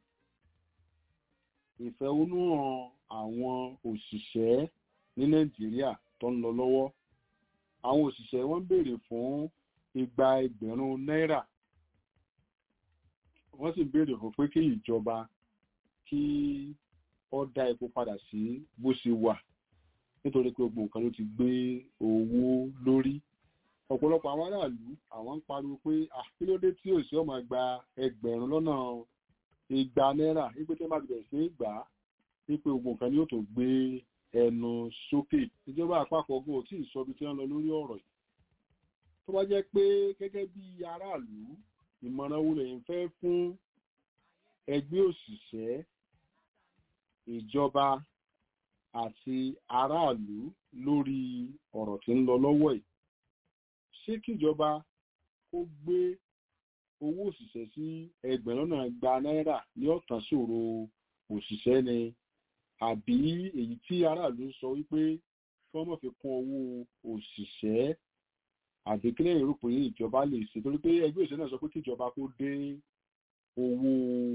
ìfẹ̀hónúhàn àwọn òṣìṣẹ́ ní nàìjíríà tó ń lọ lọ́wọ́ àwọn òṣìṣẹ́ wọ́n béèrè fún igba ẹgbẹ̀rún náírà wọ́n sì béèrè fún pé kí ìjọba kí ó dá epo padà sí bó ṣe wà nítorí pé gbogbo nǹkan ló ti gbé owó lórí ọ̀pọ̀lọpọ̀ àwọn aráàlú àwọn ń pariwo pé àkílódé tí òṣìṣẹ́ ọmọ gba ẹgbẹ̀rún lọ́nà igba náírà wípé tí wọ́n bá ti bẹ̀rẹ̀ sí í gbà á wípé gbogbo nǹkan ni yóò tó gbé ẹnu sókè ìjọba àpapọ̀ gbọ́ tí ìsọbi tí wọ́n lọ lórí ọ̀rọ̀ yìí tó bá jẹ́ pé gẹ́gẹ́ bí aráàlú ìmọ̀ràn wo lẹ́yìn fẹ́ fún ẹgbẹ́ òṣìṣẹ́ ìjọba àti aráàlú lórí ọ̀rọ̀ tí ń lọ lọ́wọ́ yìí ṣé kíjọba kó gbé owó òṣìṣẹ́ sí ẹgbẹ̀rún náà gba náírà ní ọ̀tàn ṣòro òṣìṣẹ́ ni àbí èyí tí aráàlú sọ wípé kí wọ́n mọ̀ fi kún owó òṣìṣẹ́ àbí kílẹ̀ èrò pé ìjọba lè ṣe torí pé ẹgbẹ́ òṣèlú náà sọ pé kí ìjọba kó dé owó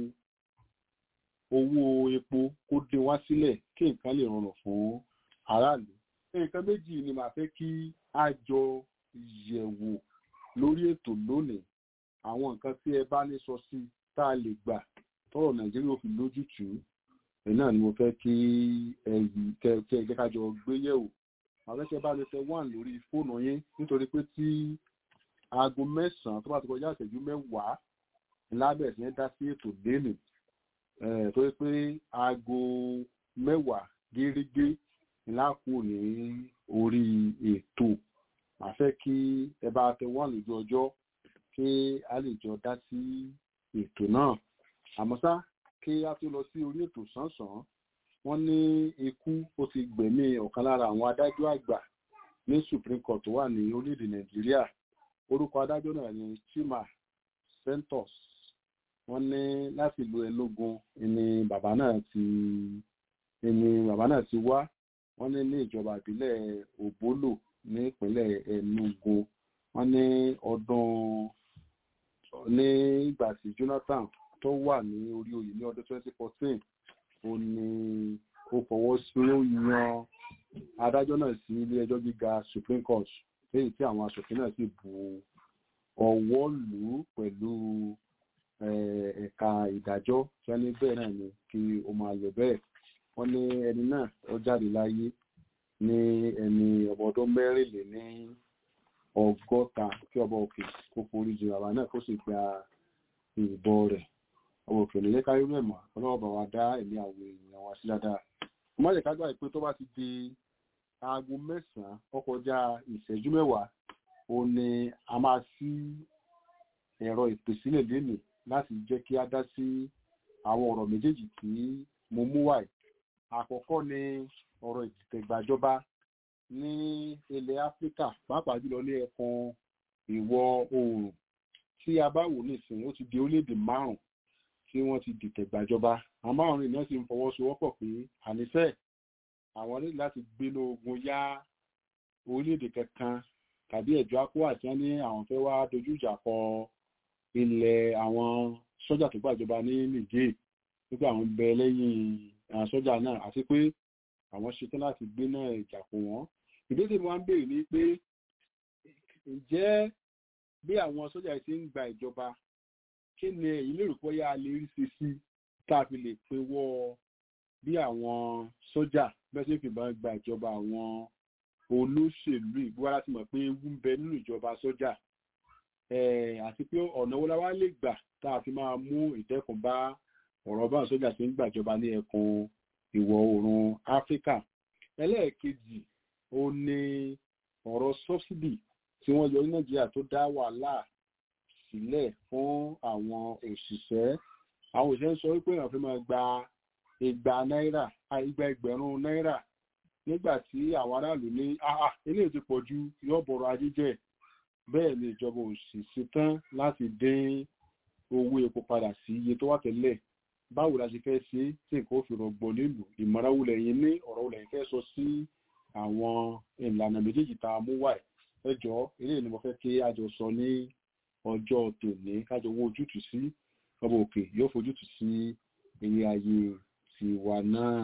owó epo kó dé wá sílẹ̀ kí nǹkan lè rọrùn fún aráàlú nǹkan méjì ni màá fẹ́ kí a jọ yẹ̀wò lórí ètò lónìí àwọn nǹkan tí ẹ bá ní sọ sí tá a lè gbà tọrọ nàìjíríà ò fi lójútùú ẹ náà ni mo fẹ́ kí ẹ yìí kẹ kẹ jẹ́ ká jọ gbé yẹ̀wò àwọn ẹsẹ̀ bá lè tẹ wọ́n lórí fóònù yín nítorí pé tí aago mẹ́sàn-án tó bá ti kọjá ìṣẹ́jú mẹ́wàá lábẹ́ sí dá sí ètò lénìí tó yẹ pé aago mẹ́wàá gérégé láàkó ní orí ètò àfẹ́ kí ẹ bá tẹ wọ́n lójú ọjọ́ kí a lè jọ dá sí ètò náà àmọ́ ṣá kí a tó lọ sí orí ètò sánsan wọ́n ní ikú ó ti gbẹ̀mí ọ̀kan lára àwọn adájọ́ àgbà ní supreme court tó wà ní orílẹ̀-èdè nàìjíríà orúkọ adájọ́ náà ni chima santos wọ́n ní láti ìlú ẹlógún ni bàbá náà ti ni bàbá náà ti wá wọ́n ní ní ìjọba ìbílẹ̀ òbólò ní ìpínlẹ̀ enugu wọ́n ní ọdún ní ìgbà tí jonathan tó wà ní orí oyè ní ọdún 2014 ó ní ó fọwọ́ sí ó yan adájọ́ náà sí ilé ẹjọ́ gíga supreme court lẹ́yìn tí àwọn aṣòfin náà sì bu ọwọ́ lù ú pẹ̀lú ẹ̀ka ìdájọ́ tí wọ́n ní bẹ́ẹ̀ náà ni kí ó máa lọ bẹ́ẹ̀ wọ́n ní ẹni náà ó jáde láyé ní ẹni ọmọ ọdún mẹ́rìnlé ní ọgọ́ta kí ọba òkè kó forí jù bàbá náà kó sì gba ìbọn rẹ̀ ọmọ òkè ní lẹ́ka irú ẹ̀ mọ́ ọlọ́wọ́ bá wa dá ẹ̀mí àwọn èèyàn wa sí dáadáa mo má jẹ́ ká gbà pé tó bá ti di aago mẹ́sàn-án ó kọjá ìṣẹ́jú mẹ́wàá ó ní a máa sí ẹ̀rọ ìpèsílẹ̀ lénìí láti jẹ́ kí a dá sí àwọn ọ̀rọ̀ méjèèjì tí mo mú wáyé àkọ́kọ́ ni ọ̀rọ̀ ìtẹ̀gbàjọba ní ilẹ̀ áfíríkà pàápàá jùlọ ní ẹkùn ìwọ̀ oòrùn tí a bá wò nísìnyí ó ti di orílẹ̀-èdè márùn-ún tí wọ́n ti dìtẹ̀ gbàjọba àwọn márùn-ún náà sì ń fọwọ́sowọ́pọ̀ pé ànífẹ́ àwọn ní láti gbéná ogun yá orílẹ̀-èdè kankan tàbí ẹ̀jọ́ akó àti wọn ní àwọn fẹ́ wá dojú ìjà kọ ilẹ̀ àwọn sọ́jà tó gbàjọba ní nìjẹ́ wípé àwọn ń bẹ lẹ́yìn àwọn sọ́jà náà àti pé àwọn ṣetán láti gbéná ìjà kó wọn ìbéèrè wọn béèrè ní pé ǹjẹ́ bí àwọn sọ́jà ti ń gba ìjọba kí ni èyí lè rò pọ́yà lè rí ṣe sí tá a fi lè pinwọ́ bí àwọn sọ́jà bẹ́ẹ̀ sì fi máa gba ìjọba àwọn olóṣèlú ìgbówá láti mọ̀ pé ewu ń bẹ nínú ìjọba sọ́jà àti pé ọ̀nà wo la wá lè gbà tá a fi máa mú ìdẹ́kùn bá ọ̀rọ̀ bá sọ́jà tí ń gbàjọba ní ẹkùn ìwọ̀ oòrùn áfíríkà ẹlẹ́ẹ̀kejì ó ní ọ̀rọ̀ sọ́bsidì tí wọ́n yọ ní nàìjíríà tó dá wàhálà sílẹ̀ fún àwọn òṣìṣẹ́ àwọn òṣìṣẹ́ sọ wípé èèyàn fi máa gba igba náírà igba ẹgbẹ̀rún náírà nígbà tí àwọn aráàlú ní àà eléyìí ti pọ̀ ju yóò bọ̀rọ̀ ajé jẹ́ bẹ́ẹ̀ ni ìjọba òṣìṣẹ́ tán láti dín owó epo padà sí iye tó wà tẹ́lẹ̀ báwo la ṣe fẹ́ ṣe tí nǹkan ó fi rọgbọ nílùú ìmọ̀ràn wo lẹ́yìn ní ọ̀rọ̀ wo lẹ́yìn fẹ́ sọ sí àwọn ìlànà méjèèjì tá a mú wá ẹ jọ eléyìí ni mo fẹ́ kí a jọ sọ ní ọjọ́ tòní kájọ owó ojútùú sí ọba òkè yóò fojútùú sí ilé ayé tiwa náà.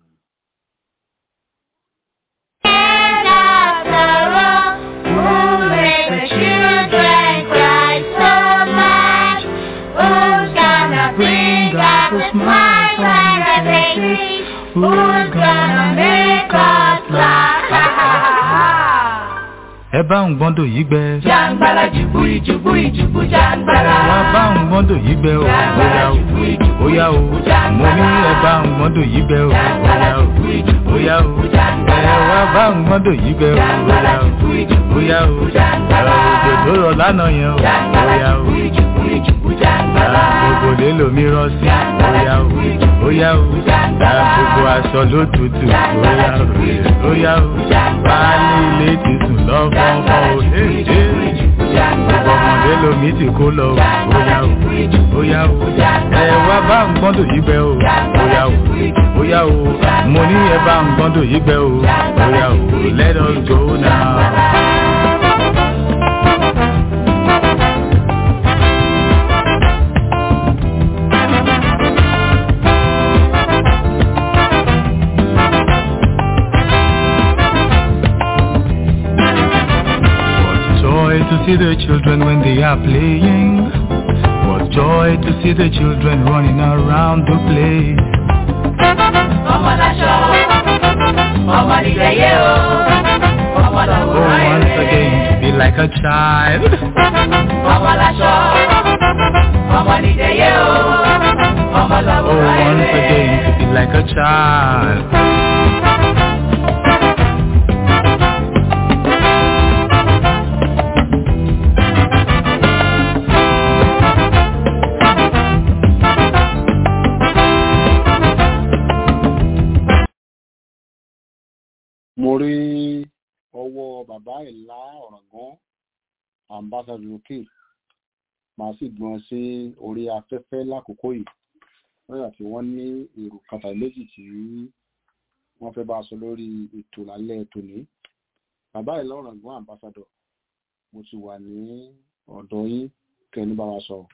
Bring us a smile on our faces. Who's gonna make us laugh? ẹ bá ń gbọ́ndò yìí gbẹ. jàǹgbàlà jùbú ìjùbú ìjùbú jàǹgbàlà. wá bá ń gbọ́ndò yìí gbẹ o. jàǹgbàlà jùbú ìjùbú bóyá o ìjùbú jàǹgbàlà. mo ní ẹ bá ń gbọ́ndò yìí gbẹ o. jàǹgbàlà bóyá o jùbú ìjùbú bóyá o ìjùbú jàǹgbàlà. ẹ wá bá ń gbọ́ndò yìí gbẹ o. jàǹgbàlà bóyá o jùbú ìjùbú bóyá o ìjùbú jàǹgbàlà. òjò tó rọ̀ lánàá yẹn o. jàǹgbàlà bóyá o jùbú ìjùbú ìjùbú jàǹgbàlà. gbogbo lè lomi rọ sí. bóyá o bóyá o gbogbo aṣọ ló tutù. bóyá o bóyá o baálé ilé ti sùn lọ́fọ̀ọ́fọ́ o. Hey, hey gbogbo ọmọdé lomi ti kó lọ bóyá o bóyá o ẹ wá bá ń ń gbọ́dọ̀ yí gbẹ o bóyá o bóyá o mo ní ẹ bá ń gbọ́dọ̀ yí gbẹ o bóyá o let us go now. What joy to see the children when they are playing. What joy to see the children running around the place. ọmọ láṣọ ọmọ nígbẹ̀yẹ o ọmọ Oh, làwòrán once again ẹ̀rẹ̀. to be like a child. ọmọ láṣọ ọmọ nígbẹ̀yẹ o ọmọ Oh, làwòrán once again ẹ̀rẹ̀. to be like a child. mo rí ọwọ́ bàbá ìlà ọ̀ràngán ambassador lókè màá sì gbọ́n sí orí afẹ́fẹ́ lákòókò yìí lọ́yà tí wọ́n ní èrò kan tàbí méjì tí wọ́n fẹ́ bá a sọ lórí ètò lálẹ́ tòní bàbá ìlà ọ̀ràngán ambassador mo ti wà ní ọ̀dọ̀ yín kẹ́ni bá wa sọ̀rọ̀.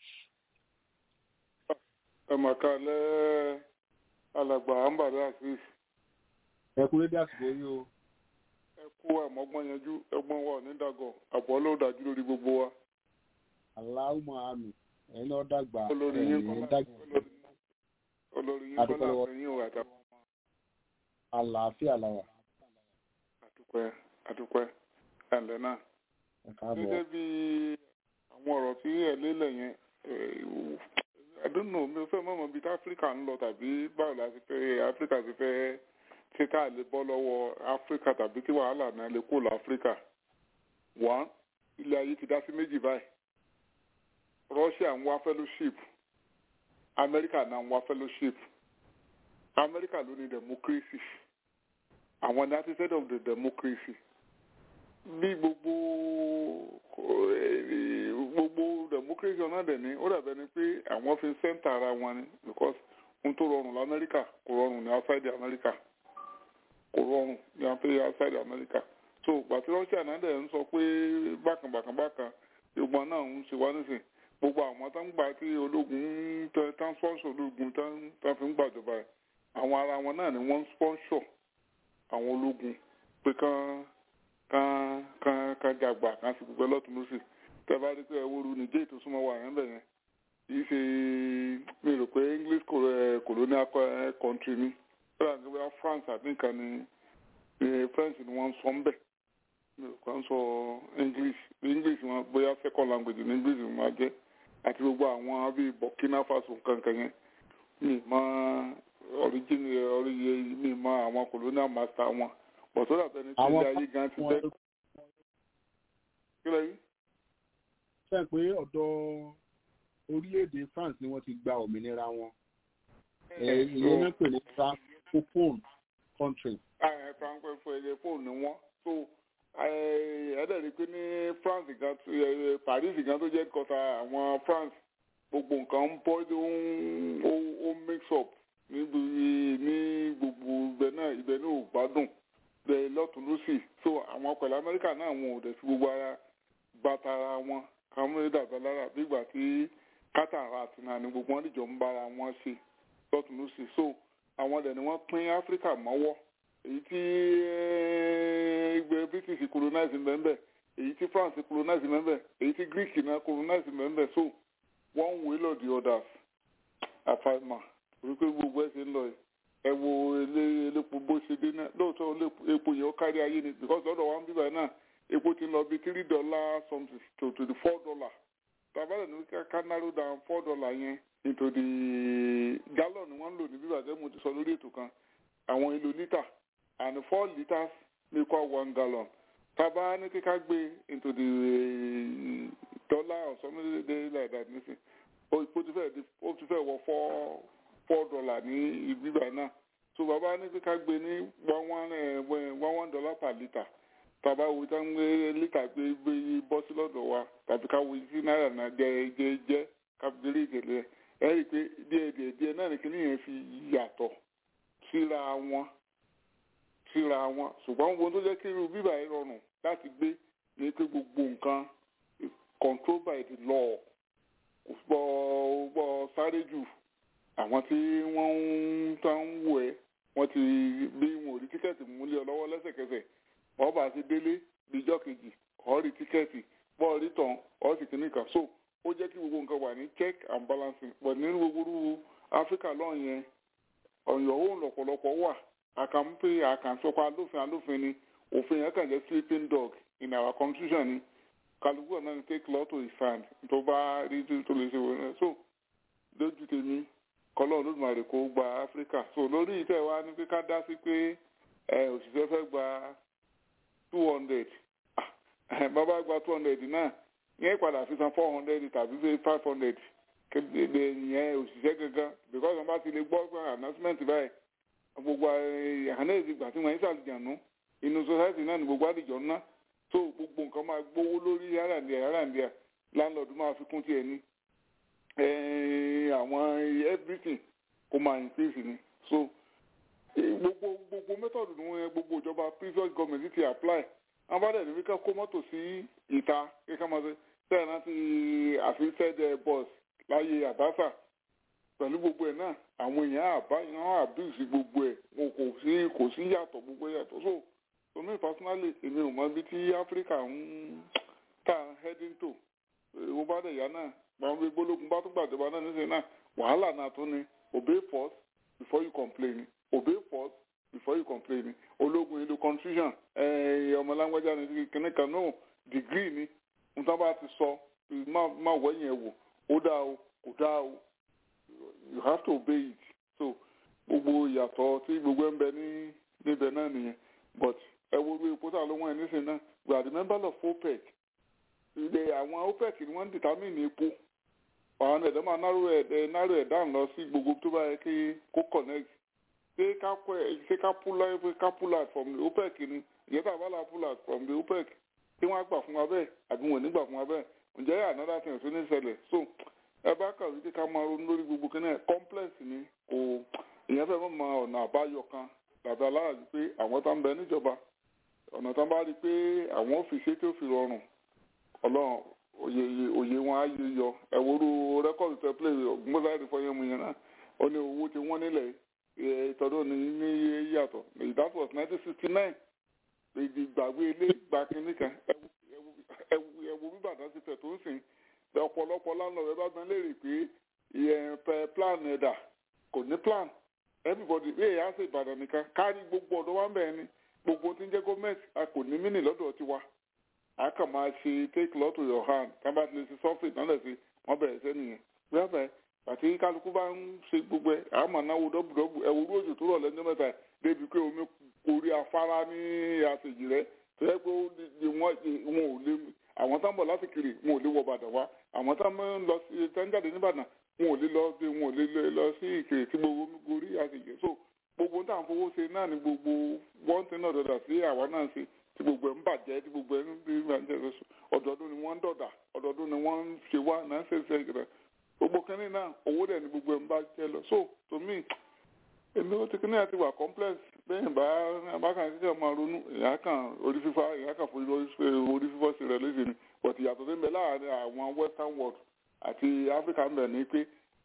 ẹ mà kálẹ̀ alàgbà ambale asis ẹ kú lédè àsìkò yìí o ẹ kú àmọ́gbọ́n yanjú ẹgbọ́n wa ní dàgọ̀ àbọ̀ ló dájú lórí gbogbo wa aláwùmọ̀ àmì ẹ̀yin náà dàgbà olórí yín ẹ̀yin kọ́lá dàgbà olórí yín Adúpẹ́ kọ́lá lọ́wọ́. àfẹ́yìn o àtàwọn ọmọ àlàáfíà làwà àdúpẹ́ àdúpẹ́ ẹ̀ǹdẹ̀ náà ẹ káàbọ̀ gẹ́gẹ́ bí àwọn ọ̀rọ̀ tí ẹ̀ lélẹ̀ yẹn I don't know mi ò fẹ́ mọ̀mọ́ bíi tí áfíríkà ń lọ tàbí báwo la ti fẹ́ áfíríkà ti fẹ́ ṣe ká lè bọ́ lọ́wọ́ áfíríkà tàbí tí wàhálà náà lè kó lọ áfíríkà one ilé ayé ti dá sí méjì báyìí Russia ń wá fellowship Amẹ́ríkà náà ń wá fellowship Amẹ́ríkà ló ní democracy àwọn ní artisan of the democracy bí gbogbo eh, gbogbo democracy ọ̀nà dẹ̀ ni ó dàbẹ̀ ni pé àwọn fi sẹ́ńtà ara wọn ni because ohun tó rọrùn lamẹ́ríkà kò rọrùn ní outside America kò rọrùn ní apẹ́ outside America so gbàtí Russia náà dẹ̀ ń sọ pé bákan bákan bákan gbogbo náà ń ṣe wá nísìn gbogbo àwọn tó ń gbà tí ológun tán tán sponsor ológun tán tán fi ń gbàjọba ẹ̀ àwọn ara wọn náà ni wọ́n ń sponsor àwọn ológun pé kán kán kán kán jàgbà kán sì gbogbo lọ́tún lọ́sì tẹ́ bá rí pé ẹ wóoru nìjẹ́ ètò súnmọ́ wà yẹn bẹ̀ yẹn kìí ṣe mi rò pé English colo- eh, colonial co- eh, country ni bẹ́ẹ̀ ni wọ́n France àti nǹkan ni eh, French ni wọ́n ń sọ ń bẹ̀ mi ò kàn sọ English English wọn bóyá second language ní English wọn máa jẹ́ àti gbogbo àwọn bíi Burkina Faso kankan yẹn mi mọ origin orí mi mọ àwọn colonial master wọn bọ̀ tó dàbẹ̀ ní tí Àwọn ilé ayé gan ti fẹ́ kí lẹ́yìn. ṣe pé ọ̀dọ̀ orílẹ̀-èdè France ni wọ́n ti gba òmìnira wọn ẹ̀ ìyẹn náà pè ní francophone country francophone fún ẹyẹ fóònù ni wọ́n so ẹ̀ẹ́dẹ̀rí pé ní France gan tó- eh, Paris gan tó jẹ́ kọta àwọn France gbogbo nǹkan ń bọ́ ó ń ó- ó mix up níbi ní gbogbo ibẹ̀ náà ibẹ̀ náà ò gbádùn bẹ́ẹ̀ lọ́tún lọ́sì so àwọn pẹ̀lú Amẹ́ríkà náà wọn ò dẹ̀ sí gbogbo ara gbàtara wọn àwọn méjì dàgbà lára bí ìgbà tí kátàrà àti náà ni gbogbo wọn dìjọ ń bára wọn ṣe lọ́tún lọ́sì so àwọn dẹ̀ ni wọ́n pín Áfíríkà mọ́wọ́ èyí tí ẹgbẹ́ British colonize mbẹ́mbẹ́ èyí tí France colonize mbẹ́mbẹ́ èyí tí Greek náà colonize mbẹ́mbẹ́ so one way or the others àfàìmà torí pé gbogbo ẹ ṣe ń lọ yìí ẹ wo ilé elépo bó ṣe dé náà lóòótọ́ ilé- epo yẹn ó kárí ayé ni because lọ́dọ̀ wa ń bíbá náà epo ti ń lọ bí three dollar something to to the four dollar tàbálẹ̀ ní ká ká narrow down four dollar yẹn into the gallon ni wọ́n ń lò ní bíbá tẹ́ mo ti sọ lórí ètò kan àwọn èlò lítà and four litres make equal one gallon tàbá ní kíká gbé into the eh, dollar or something like that nísìn ó ó ti fẹ́ di ó ti fẹ́ wọ four four dollar ní ìbíbà náà so bàbá ní kíká gbé ní one one eh, one one dollar per litre tàbá wo tá ń gbé lítà gbé gbé bọ́ sí lọ́dọ̀ wa tàbí ká wo sí náírà náà jẹ jẹ jẹ kábíyèrè ìgèlè ẹ rí i pé díẹ̀ díẹ̀ díẹ̀ náà ní kíní yẹn fi yàtọ̀ síra wọn síra wọn ṣùgbọ́n ohun tó jẹ́ kí irú bíbà yìí rọrùn láti gbé ní pé gbogbo nǹkan control by the law kò gbọ́ gbọ́ sáré jù àwọn tí wọ́n ń tán ń wò ẹ́ wọ́n ti bí wọn ò rí tíkẹ́ẹ̀tì múlẹ̀ ọ lọ́wọ́ lẹ́sẹ̀kẹsẹ̀ wọ́n bá ti délé bíjọ́ kejì ọ̀ rí tíkẹ́ẹ̀tì bọ́ọ̀ rí tán ọ̀ sì kìíní kan so ó jẹ́ kí gbogbo nǹkan wà ní check and balancing but nínú gbogbo áfíríkà lọ́ọ̀ yẹn ọ̀yàn òun lọ̀pọ̀lọpọ̀ wà àkànpé àkànṣọpọ̀ alófin alófin ni òfin yẹn kàn jẹ́ sleeping dog in our constitution ni kálukú ọ̀nà ni take law to his hand tó bá rí tó lè ṣe wọ́n náà so lójú tèmi kọ́lọ́ olódùmarè kó gba áfíríkà so lórí ìtẹ́ wa ní pé ká dá sí pé òṣìṣẹ́ fẹ́ gba two hundred bàbá gba two hundred náà yẹn padà fi san four hundred tàbí five hundred kéde yẹn òṣìṣẹ́ gangan because wọn bá ti lè gbọ́ pé announcement báyìí gbogbo àhánà ìgbà tí wọ́n ń ṣàlùjànú inú society náà ni gbogbo àdìjọ ńná so gbogbo nǹkan máa gbówó lórí yàrá-ǹdíà yàrá-ǹdíà landlord máa fi kún tiẹ̀ ní àwọn everything kó máa increase ni so gbogbo gbogbo method ni wọn gbogbo ìjọba previous government ti apply wọn bá dẹ̀ níbi ká kó mọ́tò sí ìta kíkà máa ṣe sẹ́yìn náà ti àfihàn bus láyé àbáṣà pẹ̀lú gbogbo ẹ̀ náà àwọn èèyàn àbá ìran àbíìsì gbogbo ẹ̀ wọn kò sí kò sí yàtọ̀ gbogbo yàtọ̀ so so me personally èmi ò mọ ibi tí áfíríkà ń tà heading to wọ́n bá dẹ̀ yá náà àwọn gbé gbólógun bá tún gbàjọba náà níṣẹ́ náà wàhálà náà tún ni obey first before you complain obey first before you complain ológun ìlú constitution ọmọlágbájá ni kìnnì kan náà degree ni nǹkan bá ti sọ má wẹ̀yìn ẹ̀ wò ó dáa o kò dáa o you have to obey it so gbogbo ìyàtọ̀ tí gbogbo ẹ̀ ń bẹ ní níbẹ̀ náà nìyẹn but ẹ wo bí epo tá ló wọ́n ẹ̀ nísìnyí náà we are the member of OPEC ilé àwọn OPEC ni wọ́n ń determine epo àwọn ẹ̀dọ́ máa náró ẹ̀ náró ẹ̀ dáhùn lọ sí gbogbo tó bá yẹ kí kó connect ṣé ká kọ́ ẹ̀ ṣé ká pull out ká pull out from the OPEC ni ìyẹn tá a bá la pull out from the OPEC tí wọ́n á gbà fún wa bẹ́ẹ̀ àbí wọn ò ní gbà fún wa bẹ́ẹ̀ ǹjẹ́ yà another thing tó ní ṣẹlẹ̀ so ẹ bá kàwé kí ká máa ronú lórí gbogbo kí náà complex ni kò ìyẹn fẹ́ mọ̀ mọ ọ̀nà àbáyọ kan dàbí aláàbí pé àwọn tá ń bẹ níjọba ọ̀nà tá ń bá rí i pé àwọn ò fi ṣe tí ó fi rọrùn ọlọ́run òye òye wọn á yé yọ ẹ̀wòrú rẹ́kọ̀dù tẹ play gbọ́dọ̀ fọyín mu yẹn náà ó ní owó tí wọ́n nílẹ̀ ìtọ́jú ní ní yàtọ̀ that was nineteen sixty nine èdè gbàgbé ilé gba kínní kan ẹ̀wù bíbàdàn ti tẹ̀ tó ń sìn ọ̀pọ̀lọpọ̀ lánàá rẹ bá gbọ́n léèrè pé ìyẹn pẹ plan ẹ̀dà kò ní plan everybody bí èyí á ṣe ìbàdàn nìkan kárí gbogbo ọ̀dọ́ wa ń bẹ̀rẹ̀ ni gbogbo tí ń jẹ́ gọ́ọ̀mẹ̀ntì a kò ní mínì lọ́dọ̀ tiwa a kàn máa ṣe take law to your hand tábà tí lè ṣe sọ́fìn náà lẹ̀ sí wọ́n bẹ̀rẹ̀ sẹ́ nìyẹn bẹ́ẹ̀ àti kálukú bá ń ṣe gbogbo ẹ̀ a máa náwó dọ́bùdọ́bù ẹ̀wòrú òjò tó rọ̀ lẹ́jọ́ mẹ́ta débi pé omi korí afárá ní àṣejì rẹ̀ tó yẹ pé wọn ò lè àwọn tá ń bọ̀ láti kiri wọn ò lè wọ Ìbàdàn wá àwọn tá ń lọ sí tá ń jáde nìbàdàn wọn ò lè lọ sí wọn ò lè lọ sí ìkirè tí gbogbo omi gorí àṣejì so gbogbo tá à ń fowó ṣe náà ni gbogbo wọ́n ti náà dọ̀dà sí àwa náà ṣe tí gbogbo ẹ̀ ń bàjẹ́ tí gbogbo ẹ̀ ń bí bàjẹ́ lọ́sùn ọ̀dọ̀ọdún ni wọ́n ń dọ̀dà ọ̀dọ̀ọdún ni wọ́n ń ṣe wá náà ṣe ṣe ìgbà gbogbo kínní náà owó dẹ̀ ni gbogbo ẹ̀ ń bàjẹ́ lọ so to me èmi ó ti kínní àti wà complex bẹ́ẹ̀ bá abákan ṣíṣe máa ronú ìyá kan orí fífá ìyá kan fún orí fífọ́ sí rẹ̀ léṣe ni but ìyàtọ̀ tó ń bẹ láàárín àwọn western world àti africa ń bẹ ní pé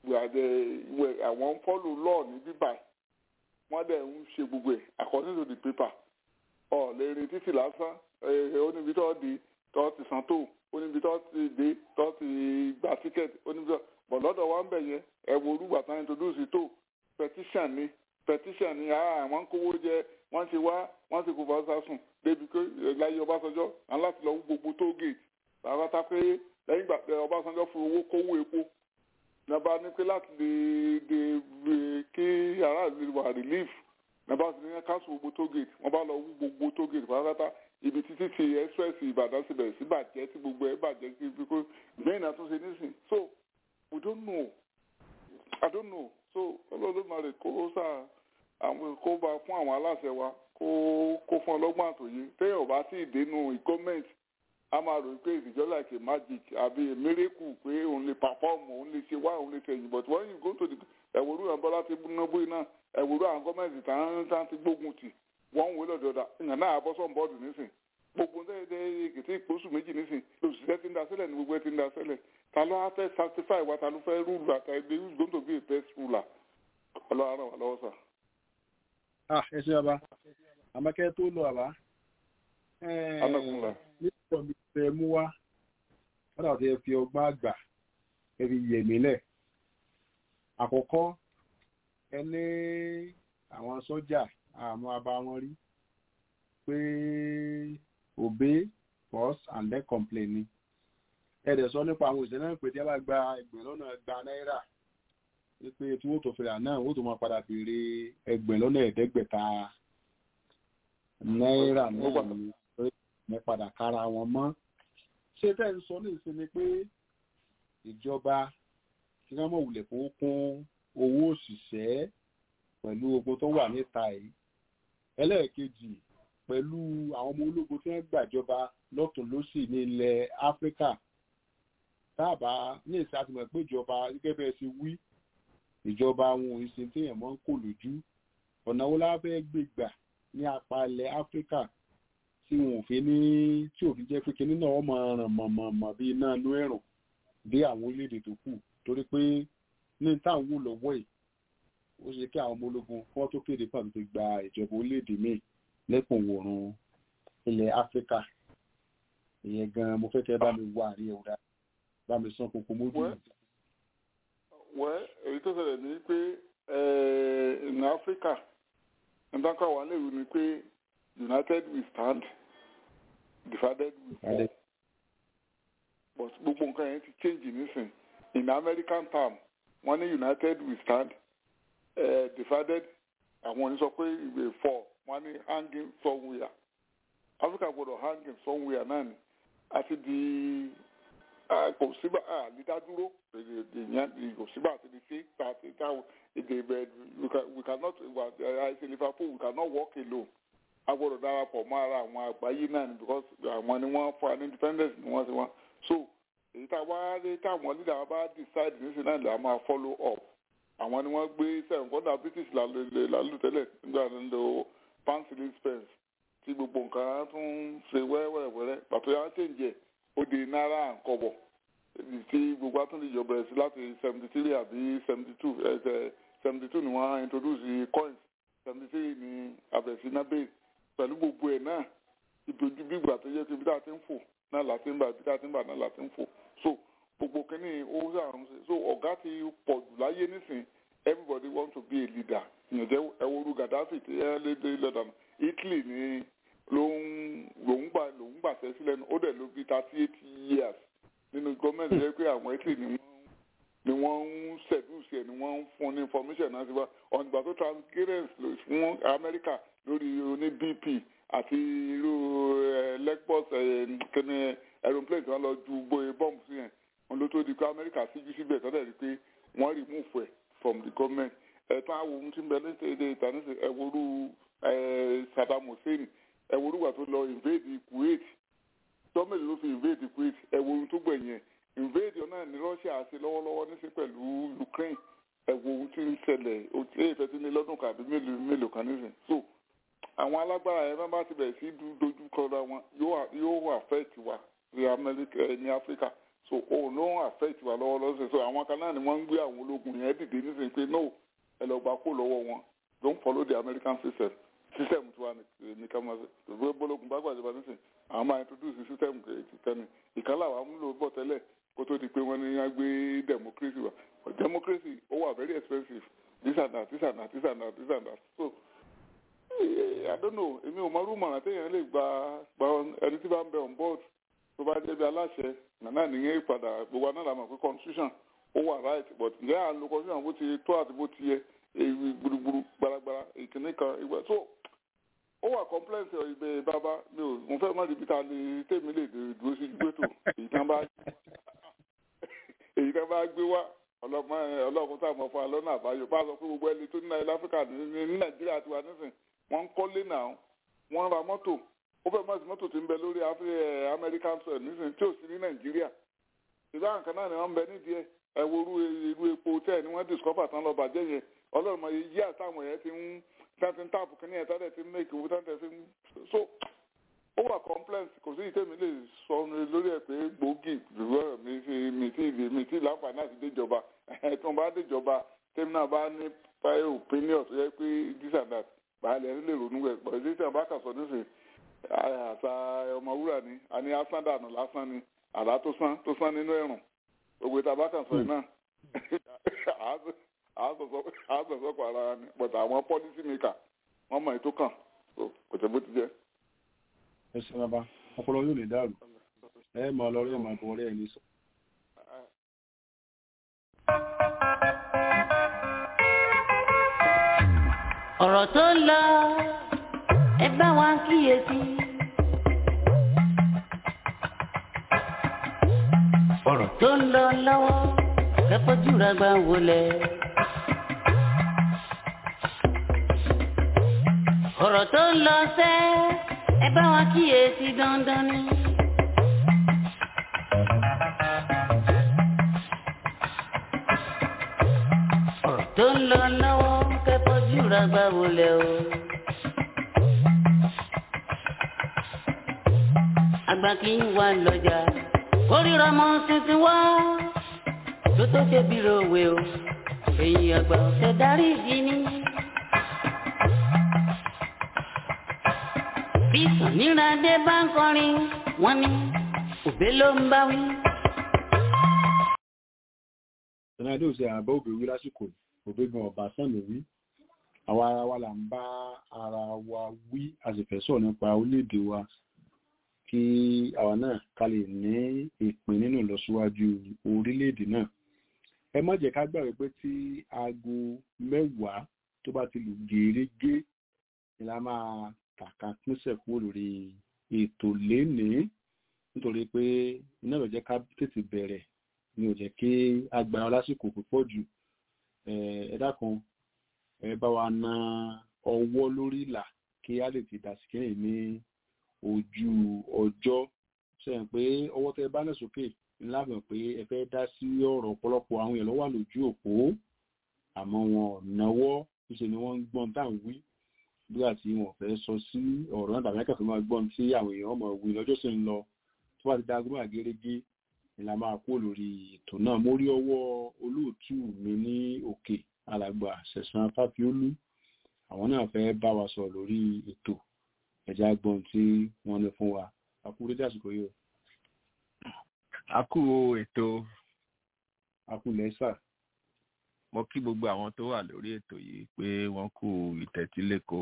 àwọn ń follow law ní bíbáyìí wọ́n dẹ̀ ń ṣe gbogbo ẹ̀ according to the paper ọ̀ lè rin títì lásán oníbi tó di tó ti san tó oníbi tó ti dé tó ti gba ticket oníbi tó bọ̀ lọ́dọ̀ wa ń bẹ̀ yẹn ẹ wo orúgbà tán introduce tó petition ni petition ni àwọn ń kówó jẹ wọ́n ṣe wá wọ́n ṣe kó bá sásùn débi pé láyé Ọbásanjọ́ àwọn láti lọ wú gbogbo tó gate bàbá tá pé lẹ́yìn ìgbà pé Ọbásanjọ́ fún owó kówó epo nàbà ní pé láti lè lè kí aráàlú wà relief nàbà sí ní káṣù gbogbo tó gate wọ́n bá lọ wú gbogbo tó gate pátápátá ibi títí ti express Ìbàdàn sì bẹ̀rẹ̀ sí bàjẹ́ tí gbogbo ẹ̀ bàjẹ́ sí ibi kó gbẹ̀yìn náà tún ṣe nísìn so we don't know I don't know so Olódùmarè kó sáà àwọn kó bá fún àwọn aláṣẹ wa kó kó fún ọlọ́gbọ́n àtòyé téèyàn bá tí ì dénú gọ́ọ̀mẹ̀ntì a máa rò pé ìdíjọ́ like a magic àbí a miracle pé òun lè perform òun lè ṣe wá òun lè ṣèyìn but when you go to the ẹ̀wòrú àwọn bọ́lá ti nábó iná ẹ̀wòrú àwọn gọ́ọ̀mẹ̀ntì tán ti gbógun tì wọ́n wé lọ́dọọdà ìyàn náà bọ́ sọ́n bọ́ọ̀dù nísìn gbogbo ndẹ́ẹ̀dẹ́ kìtì ìpósù méjì nísìn lòṣìṣẹ́ ti ń daṣẹ́lẹ̀ ní gbogbo ẹ̀ ti ń daṣẹ́lẹ̀ ta ló á fẹ́ satisfy wa ta ló fẹ́ rúùlù àti ẹgbẹ́ who's going to be a best ruler ọlọ́run ràn wá lọ́wọ́ sà. ah ẹ ṣe bàbá àmọ́kẹ́ tó lọ àbá. anagunla. nípa mi fẹ́ mú wá wọ́n dàbí ẹ fi ọgbọ́n àgbà ẹ fi yẹ̀ mí lẹ̀. àkọ́kọ́ ẹ ní àwọn sọ́jà àmọ́ abá wọn rí pé obey pause and then complain ni ẹ dẹ̀ sọ nípa àwọn òṣèlú náà pé tí a bá gba ẹgbẹ̀rún lọ́nà gba náírà wípé tí wọ́n tó fẹ́ra náà wọ́n tó máa padà béèrè ẹgbẹ̀rún lọ́nà ẹ̀ẹ́dẹ́gbẹ̀ta náírà náà ni ní padà kára wọn mọ́ ṣé tẹ́ ń sọ ní ìsinmi pé ìjọba kí wọ́n mọ̀ wulẹ̀ kó kún owó òṣìṣẹ́ pẹ̀lú ogun tó wà níta yìí ẹlẹ́ẹ̀kejì pẹ̀lú àwọn ọmọ ológun tí wọ́n gbàjọba lọ́tún lọ́sì ní ilẹ̀ áfíríkà táàbà ní ìsìn àti mọ̀ pé ìjọba gẹ́gẹ́ bẹ́ẹ̀ ṣe wí ìjọba àwọn òṣìṣẹ́ téèyàn mọ́ ń kò lójú ọ̀nà wo la fẹ́ gbé gbà ní apá ilẹ̀ áfíríkà tí wọn ò fi ní tí òfin jẹ́ pé kinní náà wọ́n máa ràn mọ̀mọ̀mọ̀ bí iná inú ẹ̀rùn dé àwọn orílẹ̀-èdè tó kù torí pé ní táwọn wò lọ́wọ́ yìí ó ṣe kí àwọn ọmọ ológun kí wọ́n tó kéde pàtó ti gba ìjọba orílẹ̀-èdè míì lẹ́kùn wòrùn ilẹ̀ áfíríkà ìyẹn gan mo fẹ́ kẹ́ bá mi wá àrí ẹ̀wùdá bá mi sán kókó mójú. wẹ́ èyí tó ṣẹlẹ̀ ní pé ní áfíríkà nígbà kan wà lérò ni pé united we stand divided we fall but gbogbo nǹkan yẹn ti change nísìn in american term wọ́n ní united we stand uh, divided àwọn òní sọ pé ìwé fall wọ́n ní hanging somewhere africa gbọ́dọ̀ hanging somewhere náà ni àti di kò síbà àlídádúró ìyẹn kò síbà àti di sí àti táwọn èdè ìbẹ̀ we cannot àìsí liverpool we cannot walk alone a gbọ́dọ̀ darapọ̀ mọ́ ara àwọn àgbáyé náà ni because àwọn ni wọ́n fún wa ní independence ni wọ́n ti wọ́n so èyí tá a wá rí táwọn leader wa bá decide nísìnyí náà là máa follow up àwọn ni wọ́n gbé sẹ́wọ̀n kọ́dà british lálù tẹ́lẹ̀ nígbà tó ń lo pansily spence tí gbogbo nǹkan tún ṣe wẹ́rẹ́wẹ́rẹ́ pàtó yà ń tẹ̀ǹjẹ̀ ó di náírà nkọ́bọ̀ tí gbogbo àtúndì ìjọba ẹ̀ sí láti seventy three àbí seventy two seventy two ni wọ́n introduce coins seventy three ni àbẹ̀sí náà bẹ́ẹ̀ pẹ̀lú gbogbo ẹ̀ náà ìbòjú bí ìgbà tó yẹ kí ibi tá a ti ń fò náà láti ń bà ibi tá a ti ń bà náà láti ń fò so gbogbo kínní owó sàrùn sí so ọ̀gá ti pọ̀ jù láyé nísìn everybody want to be a leader ìyànjẹ́ ẹwọ́rú gaddafi tí ẹ lé dé lọ́dàn italy ni ló ń lòún gbà lòún gbàṣẹ sílẹ̀ ó dẹ̀ ló bí thirty eight years nínú gọ́ọ̀mẹ̀ntì jẹ́ pé àwọn italy ni wọ́n ni wọ́n ń seduce ẹ̀ ni wọ́n ń fún ní information náà sí wa ọ̀nìgbà tó transparent fún amẹ́ríkà lórí oní bp àti irú lexbus kẹ́ni aeroplane tí wọ́n lọ ju gbóyè bọ́ọ̀mù sí yẹn wọn ló tó di pé amẹ́ríkà síjú síbẹ̀ tọ́lẹ̀ rí pé wọ́n remove ẹ̀ from the government ẹ̀tàn àwọn ohun tí ń bẹ ní ṣèdè ìtàníṣe ẹ̀wòrú saddam hussein ẹ̀wòrú wà tó lọ invade kuwait gọ́ọ̀mẹ̀ntì ló fi invade kuwait ẹ̀wòrú tó gbẹ̀yìn invade náà ní russia ṣe lọ́wọ́lọ́wọ́ níṣẹ́ pẹ̀lú ukraine ẹ̀wọ̀ ohun tí ń ṣẹlẹ̀ èyí fẹ́ ti ní lọ́dún kàbí mélòó kan nísìn so àwọn alágbára ẹ̀ bá ti bẹ̀rẹ̀ sí dojú kọra wọn yóò affect wa ní amẹ́ríkà ní áfíríkà so òun ló ń affect wa lọ́wọ́ lọ́sẹ̀ so àwọn kan náà ni wọ́n ń gbé àwọn ológun yẹn dìde nísìnyí pé no ẹ lọ gbà kó lọ́wọ́ wọn don't follow the american system system tiwa ní ká máa ṣe ìwé bọ́lọ́gùn bá gbàjọba nísìnyí àwọn máa introduce system kẹ́ni ìkànnì àwọn amúlò bọ̀ tẹ́lẹ̀ kó tó di pé wọ́n ní wọ́n gbé democracy wa but democracy ó wà very expensive this and that this and that this and that this and that so i don't know èmi ò mọ rúmọ̀ràn téèyàn lè gba gba ẹni tí bá ń bẹ on board tó bá débi aláṣẹ nàná nìyẹn ìpadà gbogbo anáà làmọ̀ pé constitution ó wà right but ǹjẹ́ à ń lo constitution bó ti tó àti bó ti yẹ èyí gburugburu gbaragbara ìkíní kan ìgbà so ó wà complex ìbẹ̀ bàbá mi ò mo fẹ́ mọ́ ibi tá a lè tèmi lè dúró sí gbẹ́tò èyí tán bá èyí tán bá gbé wá ọlọ́run tá a mọ̀ fún wa lọ́nà àbáyọ bá a sọ pé gbogbo ẹni tó ní ilẹ̀ áfíríkà ní nàìjíríà tiwa nísìn wọ́n ń kọ́lé náà wọ́n ra mọ́tò ó fẹ́ mọ́tò mọ́tò tí ń bẹ lórí afẹ́ American soil nísìnyí tí ò sí ní Nàìjíríà ìdá nǹkan náà ni wọ́n ń bẹ nídìí ẹ̀ ẹ̀ wo irú irú epo tẹ́ ẹ̀ ni wọ́n discover tán lọ bàjẹ́ yẹn ọlọ́run mọ̀ yí àtàwọn yẹn ti ń tán ti ń tààpù kí ni ẹ̀ tán ti ń make owó tán ti ń so ó wà complex kò sí ìtẹ́mi lè sọ lórí ẹ̀ pé gbòógì lùwọ́ mi ti mi ti mi ti láǹfààní àti déjọba tí wọ́n bá déjọba tẹ́mi náà bá ní prior opinion tó yẹ pé this and that báyìí lè ronú ẹ̀ pọ̀ ìdí tí wọ́n bá kà sọ nísìnyí àṣà ọmọwúrà ni a ní asán dànù lásán ni àlá tó sán tó sán nínú ẹ̀rùn gbogbo ìta bá kàn sọ yìí náà àásọ̀sọ́kọ̀ ara ni but àwọn policy maker wọ́n mọ̀ ètò kàn kò tẹ́ bó ti jẹ́. ẹ ṣe bàbá ọpọlọ yóò lè dàrú ẹ máa lọ rí ẹ máa bọ ọ̀rẹ́ ẹ ní sọ. ọ̀rọ̀ tó ń lọ ẹ bá wa kíyèsí. ọ̀rọ̀ tó ń lọ lọ́wọ́ kẹ́kọ̀ọ́jú rẹ̀ gbà wọlé. ọ̀rọ̀ tó ń lọ sẹ́ ẹ bá wa kíyèsí dandan ni. ọ̀rọ̀ tó ń lọ lọ́wọ́ kẹ́kọ̀ọ́jú rẹ̀ gbà wọlé o. àgbà kì í wà lọ́jà kórìíra mọ́ tuntun wá tó tó ṣe bí rowe o èyí àgbà ọ̀sẹ̀ darí ìdí ni. bí sàníràdé bá ń kọrin wọ́n ní òbé ló ń bá wí. sọ̀nàdé ò ṣe àbá òbí wí lásìkò òbí gan ọ̀bà sànmi wí àwa ara wa là ń bá ara wa wí a sì fẹ́ sọ̀rọ̀ nípa orílẹ̀-èdè wa kí àwa náà ká lè ní ìpín nínú ìlọsíwájú orílẹ̀-èdè náà ẹ má jẹ́ ká gbàgbé pé tí aago mẹ́wàá tó bá ti lù gèrègé ni la máa kàkà pínṣẹ̀ kúrò lórí ètò lénìí nítorí pé iná ìrọ̀jẹ́ ká tètè bẹ̀rẹ̀ ni ò jẹ́ kí agbára lásìkò púpọ̀ jù ẹ dákun ẹ bá wa na ọwọ́ lórí ìlà kí a lè ti dàsíkẹ́yìn ní ojú ọjọ́ sẹ́yìn pé ọwọ́ tẹ bá náà sókè ńlá mọ̀ pé ẹ fẹ́ dá sí ọ̀rọ̀ ọ̀pọ̀lọpọ̀ àwọn èèyàn ló wà lójú òpó àmọ́ wọn ò náwó níṣẹ́ ni wọ́n ń gbọ́n tá à ń wí nígbà tí wọ́n fẹ́ sọ sí ọ̀rọ̀ náà tàbí akẹ́kọ̀ọ́ máa gbọ́n tí àwọn èèyàn mọ̀ wí lọ́jọ́ sì ń lọ tó bá ti dá gómìnà gẹ́gẹ́ ni la máa kó lórí ètò náà mo rí ọwọ́ olóòtú mi ní òkè alàgbà ṣẹ̀sán fáfiólú àwọn náà fẹ́ bá wa sọ lórí ètò ẹ̀já gbọ́n tí wọ́n ní fún wa akúrú jásìkò yìí o. a kú ètò akú lẹ́sà. mo kí gbogbo àwọn tó wà lórí ètò yìí pé wọ́n kú ìtẹ́tíléko.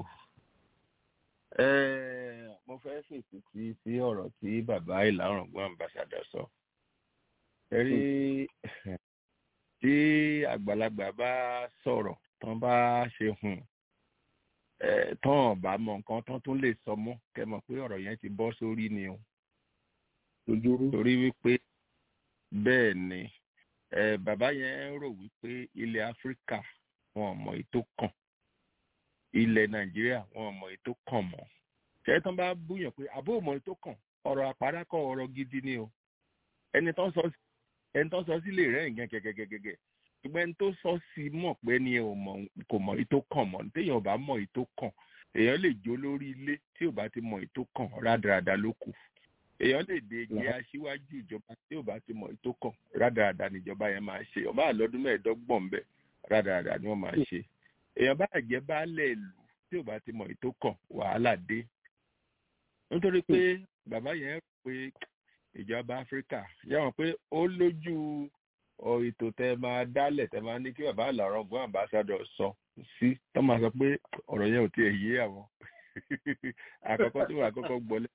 mo fẹ́ fèsì sí sí ọ̀rọ̀ tí bàbá ìlàrọ̀gbọ́n ambassadọ̀ sọ. ẹ rí tí àgbàlagbà bá sọ̀rọ̀ tán bá ṣe hùn tán bá mọ nǹkan tán tún lè sọ mọ́ kẹ́ mọ̀ pé ọ̀rọ̀ yẹn ti bọ́ sórí ni o torí wípé bẹ́ẹ̀ ni bàbá yẹn rò wípé ilẹ̀ áfíríkà wọn ò mọ èyí tó kàn ilẹ̀ nàìjíríà wọn ò mọ èyí tó kàn mọ́ ṣé tán bá búyàn pé àbó mọ èyí tó kàn ọ̀rọ̀ àpárákọ̀ ọ̀rọ̀ gidi ni o ẹni tán sọ ẹni tán sọ sílé rẹ̀ nǹkan gẹ́gẹ́gẹ́gẹ́ ṣùgbọ́n ẹni tó sọ sí mọ̀ pé ni kò mọ èyí tó kàn mọ́ téèyàn ò bá mọ èyí tó kàn èèyàn lè jó lórí ilé tí ò bá ti mọ èyí tó kàn rádaràda ló kù èèyàn lè dé jẹ aṣíwájú ìjọba tí ò bá ti mọ èyí tó kàn rádaràda níjọba yẹn máa ṣe ọba àlọ́dún mẹ́ẹ̀ẹ́dọ́gbọ̀n ń bẹ rádaràda ni wọ́n máa ṣe èèyàn bá jẹ́ baálẹ̀ ìlú tí ò bá ti mọ èyí tó kàn wàhálà dé nítorí pé bàbá yẹn rò pé ìjọba áfíríkà yàwọn pé ó lójú ètò tẹ máa dálẹ̀ tẹ máa ní kí bàbá àlàrọ̀ ọgbọ́n àmbásádọ̀ sọ sí tó máa sọ pé ọ̀rọ̀ yẹn ò tiẹ̀ yé àwọn àkọ́kọ́ tí wọ́n àkọ́kọ́ gbọ́lẹ̀.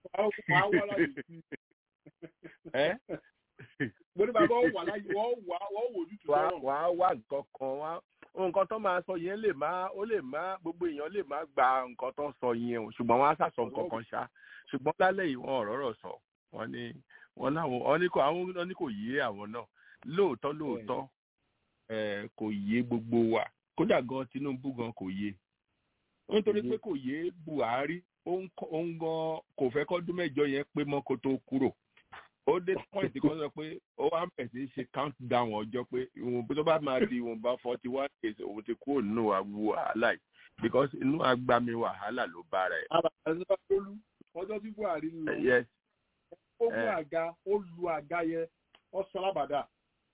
mo ní bàbá wà láyé wọ́n wà wọ́n wò ní tùtù wà á wà nǹkan kan wá nǹkan tó máa sọ yẹn lè má ó lè má gbogbo èèyàn lè má gba nǹkan tó sọ yẹn o ṣùgbọ́n wọ́n á sàsọ nǹkan kan ṣá ṣùgbọ́n lálẹ́ yìí wọ́n ọ̀rọ̀ sọ wọ́n ní wọ́n láwọn wọ́n ní kò àwọn wọ́n ní kò yé àwọn náà lóòótọ́ lóòótọ́ kò yé gbogbo wa kódà gan Tinubu gan kò yé nítorí pé kò yé Buhari òun gan kò fẹ́ kọ́dún mẹ́jọ yẹn pé mọ́ kó tó kúrò ó dé point kan sọ pé ó wá bẹ̀ sí ṣe count down ọjọ́ pé ìwọ̀n tó bá máa di ìwọ̀nba forty one days òun ti kúrò nínú àgbo wàhálà yìí because inú agbami wàhálà ló bá rẹ̀. àbàtà olú ọjọ́ tí buhari ń lọ yes ó mú àga ó lu àga yẹn ó sọ lábàdà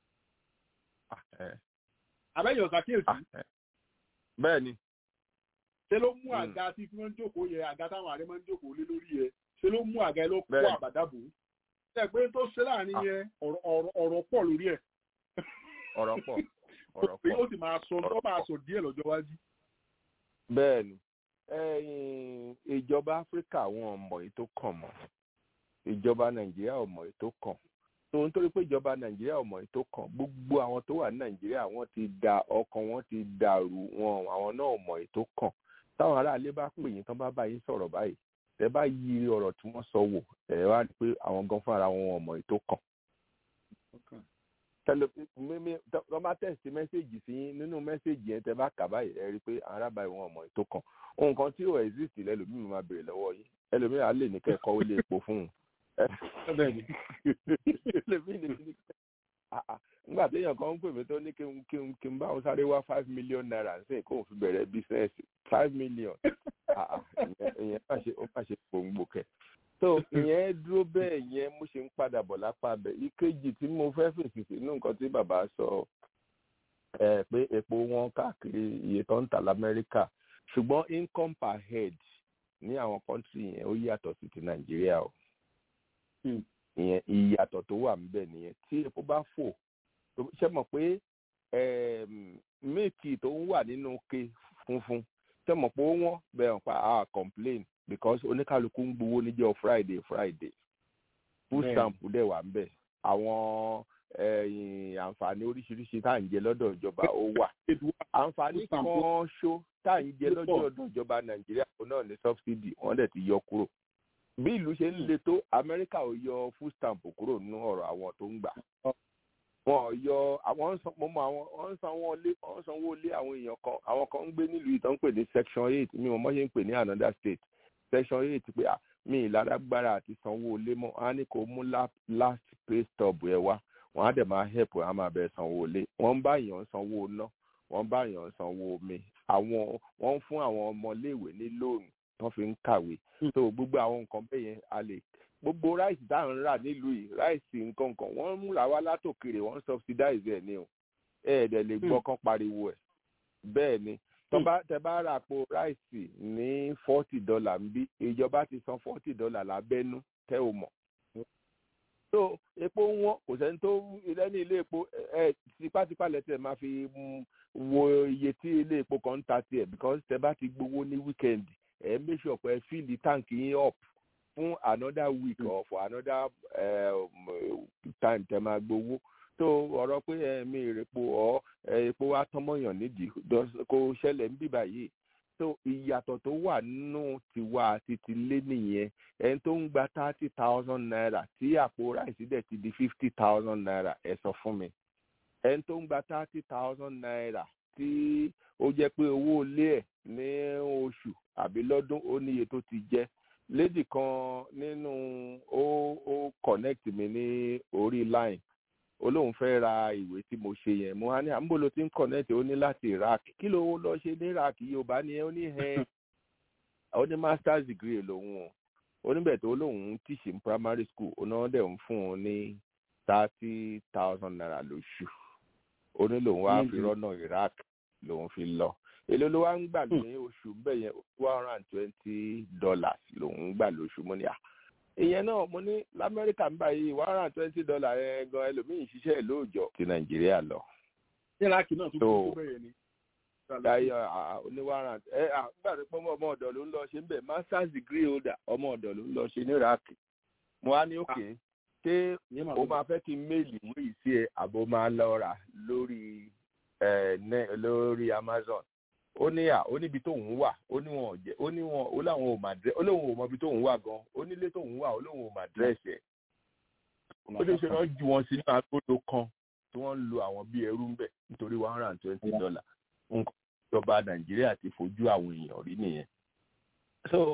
àbẹ́yẹ̀ ọ̀sà kíyèsí bẹ́ẹ̀ ni ṣe ló mú àga tí wọ́n ń jókòó yẹ àga táwọn ààrẹ máa ń jókòó lé lórí yẹ ṣe ló mú àga yẹn ló kó Bẹ́ẹ̀ni. àbàdà bò ó ṣe pé tó ṣe láàrin yẹn ọ̀rọ̀- ọ̀rọ̀ ọ̀rọ̀ pọ̀ lórí ẹ̀ ọ̀rọ̀ pọ̀ ọ̀rọ̀ pé pọ̀ ó sì máa sọ tó máa sọ díẹ̀ lọ́jọ́ iwájú. bẹ́ẹ̀ ni ẹ̀yin ìjọba áfíríkà wọn ò mọ̀ èyí tó kàn mọ́ ìjọba nàìjíríà ò mọ̀ èyí tó kàn tó ń torí pé ìjọba nàìjíríà ò mọ̀ èyí tó kàn gbogbo àwọn tó wà ní nàìjíríà wọ́n ti da ọkàn wọn ti dàrú wọn àwọn náà ò mọ̀ èyí tó kàn táwọn aráalé bá pè yín tán bá bá yín sọ̀rọ̀ báyìí tẹ bá yí ọ̀rọ̀ tí wọ́n sọ wò ẹ wá rí i pé àwọn gan fúnra wọn ò mọ̀ èyí tó kàn tẹlẹ mímí tọ́ bá tẹ̀sí mẹ́sẹ̀gì sí yín nínú mẹ́sẹ̀gì yẹn tẹ bá kà báyìí ẹ rí i pé arábàáyé wọn ọmọ ètò kan ohun kan tí ò exist lẹ́lòmíì máa béèrè lọ́wọ́ yín ẹlòmíì á lè ní kẹ́kọ̀ọ́ ó lè epo fún un ẹlòmíì lè ní Ah, ah. nígbà téèyàn kan ń pè mí tó ní kí n kí n kí n bá òun sáré wá five million naira sí kóun fi bẹ̀rẹ̀ business five million Ah, ah. ìyẹn ìyẹn má ṣe ó má ṣe gbòǹgbò kẹ so ìyẹn dúró bẹ́ẹ̀ yẹn mo ṣe ń padà bọ̀ lápá bẹ̀ ìkejì tí mo fẹ́ fèsì sínú nǹkan tí bàbá sọ ẹ pé epo wọn káàkiri iye tó ń tà lamẹ́ríkà ṣùgbọ́n income per head ní àwọn kọ́ńtì yẹn ó yàtọ̀ sí ti nàìjíríà o ìyẹn ìyàtọ̀ tó wà níbẹ̀ nìyẹn tí epo bá fò tó- ṣe mọ̀ pé ẹm, míìkì tó ń wà nínú ke funfun ṣe mọ̀ pé ó wọ́n bẹ̀rẹ̀ pa á complain because oníkálukú ń gbowó níjọ́ friday friday food Bẹ́ẹ̀ni. stamp dẹ̀ wà ń bẹ̀ àwọn ẹ̀yìn àǹfààní oríṣiríṣi tá à ń jẹ lọ́dọ̀ ìjọba ó wà àǹfààní Food stamp kan ṣó tá à ń jẹ ló pọ̀. lọ́jọ́ ọdún ìjọba nàìjíríà òun náà ní subsidy wọ́n dẹ̀ ti yọ kúrò bí ìlú ṣe ń le tó amẹ́ríkà ò yọ food stamp kúrò nínú ọ̀rọ̀ àwọn tó ń gbà wọn ò yọ àwọn ń san mo mọ àwọn wọn ń sanwó ilé wọn ń sanwó ilé àwọn èèyàn kan àwọn kan ń gbé nílùú ìtàn ń pè ní section eight mi ò mọ ṣe ń pè ní another state section eight pé ah, mi ìlárágbára àti sanwó ilé mọ́ á ní kó mú la- last pay stub ẹ wá wọn á dẹ̀ máa help ẹ á máa bẹ̀ sanwó ilé wọ́n ń bá èèyàn sanwó iná wọ́n ń bá èèyàn sanwó omi àwọn wọ́n ń fún àwọn ọmọléèwé ní lóònù wọ́n fi ń kàwé so gbogbo àwọn nǹkan bẹ́ẹ̀ yẹn a lè gbogbo ráìsì tá à ń rà nílùú yìí ráìsì nǹkan kan wọ́n ń múra wá látòkèrè wọ́n ń subsidize ẹ̀ ní o ẹ ẹ̀ dẹ̀ lè gbọ́ kán pariwo ẹ̀ bẹ́ẹ̀ ni tó bá tẹ bá ra àpò ráìsì ní forty dollar ń bí ìjọba ti san forty dollar lábẹ́nú tẹ́ ò mọ̀ so epo wọn kò sẹ́ni tó lẹ́ni ilé epo ẹ ẹ tipátipá lẹ́tẹ̀ máa fi mm, wo iye tí ilé epo kan ń ta tiẹ̀ because tẹ bá ti gbowó ní weekend ẹ make sure pé ẹ fill the tank yín up fún another week or for another um, time tẹ máa gbowó tó ọ̀rọ̀ pé ẹ̀mí ìrèpo ọ̀ epo wa tọ́mọ̀yàn nídìí dọ́s- kò ṣẹlẹ̀ ń bíbà yìí so ìyàtọ̀ tó wà nínú tiwa àti tilé nìyẹn ẹni tó ń gba thirty thousand naira tí àpò ráìsì dẹ̀ ti di fifty thousand naira ẹ sọ fún mi ẹni tó ń gba thirty thousand naira tí ó jẹ́ pé owó ilé ẹ̀ ní oṣù àbí lọ́dún ó níye tó ti jẹ́ lady kan nínú ó ó connect mi ní orí line ó lóun fẹ́ ra ìwé tí mo ṣe yẹn mo á ní àmúbò ló ti ń connect ó ní láti iraq kí ló lọ ṣe ní iraq yorùbá ni ẹ ó ní ẹ ó ní masters degree lòun o ó níbẹ̀ tó lóun ń tíṣì ní primary school ó náà dẹ̀ ń fún un ní thirty thousand naira lóṣù ó ní lòun wá fi rọ́nà iraq lòun fi lọ èló ló wá ń gbà ní oṣù bẹ́ẹ̀ yẹn one hundred and twenty dollars lòun ń gbà lóṣù mo ní à ìyẹn náà mo ní lamẹ́ríkà ń báyìí one hundred and twenty dollars yẹn gan ẹlòmíì ń ṣiṣẹ́ lóòjọ́ ti nàìjíríà lọ. iraq náà tún So, kú bẹ́ẹ̀ ni. Dayo oníwàrà ẹ àgbà tó pọ́ ọmọ ọ̀dọ̀ ló ń lọ ṣe ń bẹ̀ masters degree holder ọmọ ọ̀dọ̀ ló ń lọ ṣe ní iraq mo wá ní òkè ṣé o máa fẹ́ kí n méèlì ìwé yìí sí ẹ àbò máa lọ rà lórí ẹ ní lórí amazon ó ní à ó níbi tóun wà ó ní wọn ò jẹ ó ní wọn ó láwọn ò mà dẹ ó lóun ò mọ ibi tóun wà gan ó nílé tóun wà ó lóun ò mà dírẹ́sì ẹ̀ ó ṣe ṣe wọ́n ju wọn sínú agbódo kan tí wọ́n ń lo àwọn bíi ẹrú ń bẹ̀ nítorí one hundred and twenty dollar nǹkan ìjọba nàìjíríà ti fojú àwọn èèyàn rí nìyẹn so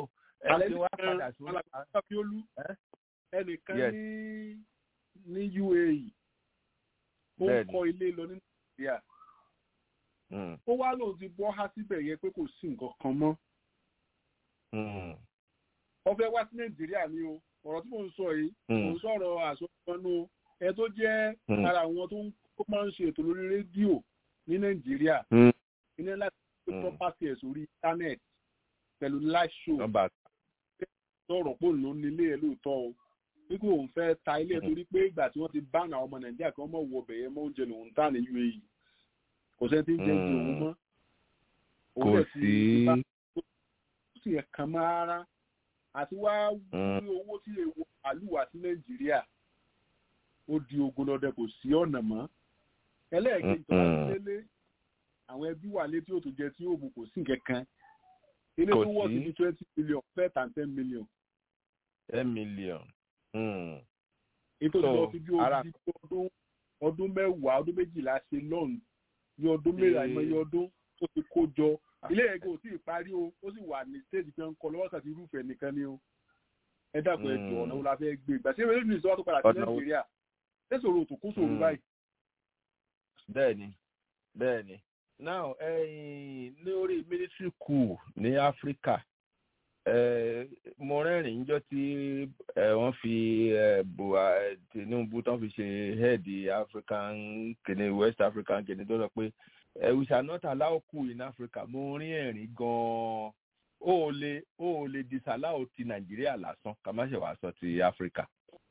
ẹ ti wá padà sí Abiolu ẹnìkan Yes. ní ní UAE ó ń Bẹ́ẹ̀ni. kọ́ ilé lọ ní Nàìjíríà Mm, ó wá lóun ti bọ́ há síbẹ̀ yẹn pé kò sí nǹkan kan mọ́ mm, ó fẹ́ wá sí Nàìjíríà ni o ọ̀rọ̀ tí mò ń sọ yìí Mm. mò ń sọ̀rọ̀ àsọ̀tọ́nú ẹ tó jẹ́ Mm. ara àwọn tó ń tó máa ń ṣe ètò lórí rédíò ní Nàìjíríà mm. iná láti gbé Mm. property ẹ̀ sórí internet pẹ̀lú live show Nọ́mbà sọ̀rọ̀ pò ló ní ilé ẹ̀ lóòótọ́ o wípé òun fẹ́ ta ilé ẹ̀ Mhm. torí pé ìgbà tí wọ́n ti bá àwọn ọmọ Nàìjíríà kí wọ́n mọ̀ wọ ọbẹ̀ yẹn mọ́ oúnjẹ lòun tà ní UAE kò sẹ́ni tí ń jẹ́ ju òun mọ́ kò dẹ̀ ti sí. bá- ó sì ẹ̀ kan mọ́ rárá àti wá Mm. ní owó tí lè wọ àlùwà sí Nàìjíríà ó di ogun lọ́dẹ kò sí ọ̀nà mọ́ ẹlẹ́ẹ̀kejì tó wá sí Mm. lélé àwọn ẹbí wà létí òtò jẹ tí ó mú kò sí nǹkan kan ilé Kò tó wọ̀ sí sí. ní twenty million fẹ́ tàn ten million ten million. Mm. ètò So, ìlọ fi bí ara- odidi ọdún ọdún mẹ́wàá ọdún méjìlá ṣe lọ́ọ̀nù ní ọdún mẹ́rin Ee. àìmọye ọdún tó ti kó jọ ilé ẹ̀gẹ́ ò tí ì parí o ó sì wà ní stéèjì pé ń kọ lọ́wọ́ kàtí irúfẹ́ nìkan ni o ẹ dàpọ̀ ẹ jọ Mm. ọ̀nà wo la fẹ́ gbé ìgbà tí ewé nìyí sọ́wọ́ tó padà sí Ọ̀nà wo- Nàìjíríà ṣé sòrò òtún kó sòrò Mm. báyìí. bẹ́ẹ̀ni bẹ́ẹ̀ni now ẹyin lórí military coup ní áfíríkà eh, mo rẹ́rìn níjọ́ tí eh, wọ́n fi eh, Bua- eh, Tinubu tán fi ṣe head african kìnìún west african kìnìún tó sọ pé eh, we shall not allow coup in Africa mo rí ẹ̀rín gan-an ó lè ó lè disallow ti nàìjíríà lásán ká má ṣe wàá sọ ti áfíríkà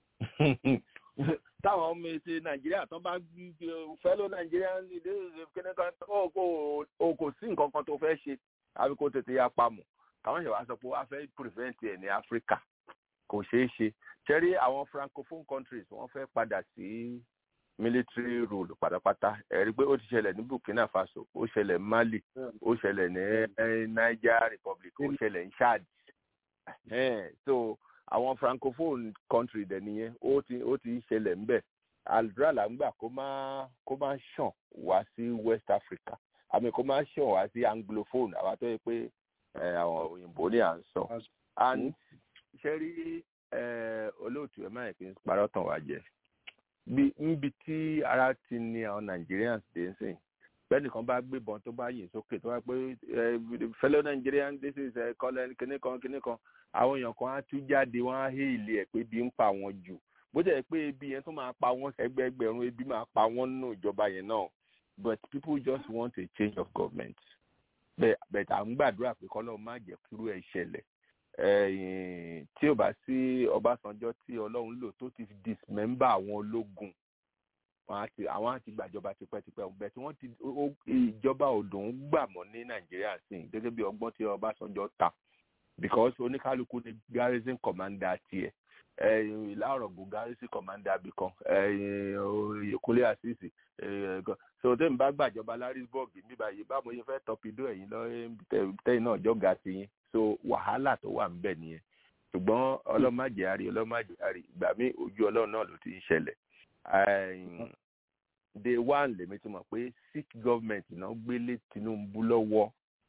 táwọn ọmọ ètò nàìjíríà tán bá fẹ́lọ́ nàìjíríà ní ilé kíní kan ó kò ó kò sí nǹkan kan tó fẹ́ ṣe àbí kó tètè ya pamọ́ káwọn ṣe wá sọ pé wọ́n á fẹ́ prevent ẹ̀ ní áfíríkà kò ṣeé ṣe ṣẹ́rí àwọn francophone countries wọ́n fẹ́ padà sí military rule pátápátá ẹ̀rí pé ó ti ṣẹlẹ̀ ní burkina faso ó ṣẹlẹ̀ ní mali ó ṣẹlẹ̀ ní eh, niger republic ó ṣẹlẹ̀ ní chad Ẹhẹ́n, so àwọn francophone country dẹ̀ nìyẹn ó ti ó ti ṣẹlẹ̀ ńbẹ̀ àdúrà là ń gbà kó má kó má ṣàn wá sí west africa àmì kó má ṣàn wá sí anglophone àwa tó yẹ pé eh, àwọn òyìnbó ní à ń sọ and ṣe rí eh, olóòtú ẹ má yẹ kí n parọ́ tàn wá jẹ bí níbi tí ara ti ní àwọn nigerians dé ń sìn bẹ́ẹ̀nìkan bá gbébọn tó bá yìn sókè tó bá pé eh, fellow nigerian this is eh, colonel kinní kan kinní kan àwọn èèyàn kan á tú jáde wọn á hé ilé ẹ̀ pé ebi ń pa wọn jù bó jẹ́ pé ebi yẹn tó máa pa wọ́n ẹgbẹ́ẹgbẹ̀rún ebi máa pa wọ́n nínú ìjọba yẹn náà but people just want a change of government bẹ́ẹ̀ bẹ́ẹ̀ à ń gbàdúrà pé kọ́lọ́ má jẹ́ kúrú ẹ̀ ṣẹlẹ̀ ẹ̀yìn tí ò bá sí ọbásanjọ́ tí ọlọ́run lò tó ti dismember àwọn ológun wọn á ti àwọn á ti gbàjọba tipẹ́tipẹ́ ọ̀gbẹ́ tí wọ́n ti ó- ìjọba òdùn gbà mọ́ ní nàìjíríà sí i gẹ́gẹ́ bí ọgbọ́n tí ọbásanjọ́ ta because oníkálukú ni garrison commander tiẹ̀ ẹ̀yìn ìlà ọ̀rọ̀gùn garrison commander bìkan ẹ̀yìn oyèkúnlé àṣìṣì so tẹ́mi bá gbàjọba larisburg níbà yìí báwo yẹn fẹ́ tọpidó ẹ̀yìn lọ́yìn tẹ́yìn náà jọ́gà sí yín so wàhálà tó wà ńbẹ̀ nìyẹn ṣùgbọ́n ọlọ́màjẹ́ àrí ọlọ́màjẹ́ àrí ìgbà mi ojú ọlọ́run náà ló ti ń ṣẹlẹ̀ ẹ̀yìn day one lèmi ti mọ̀ pé sick government náà gbélé tinubu lọ́wọ́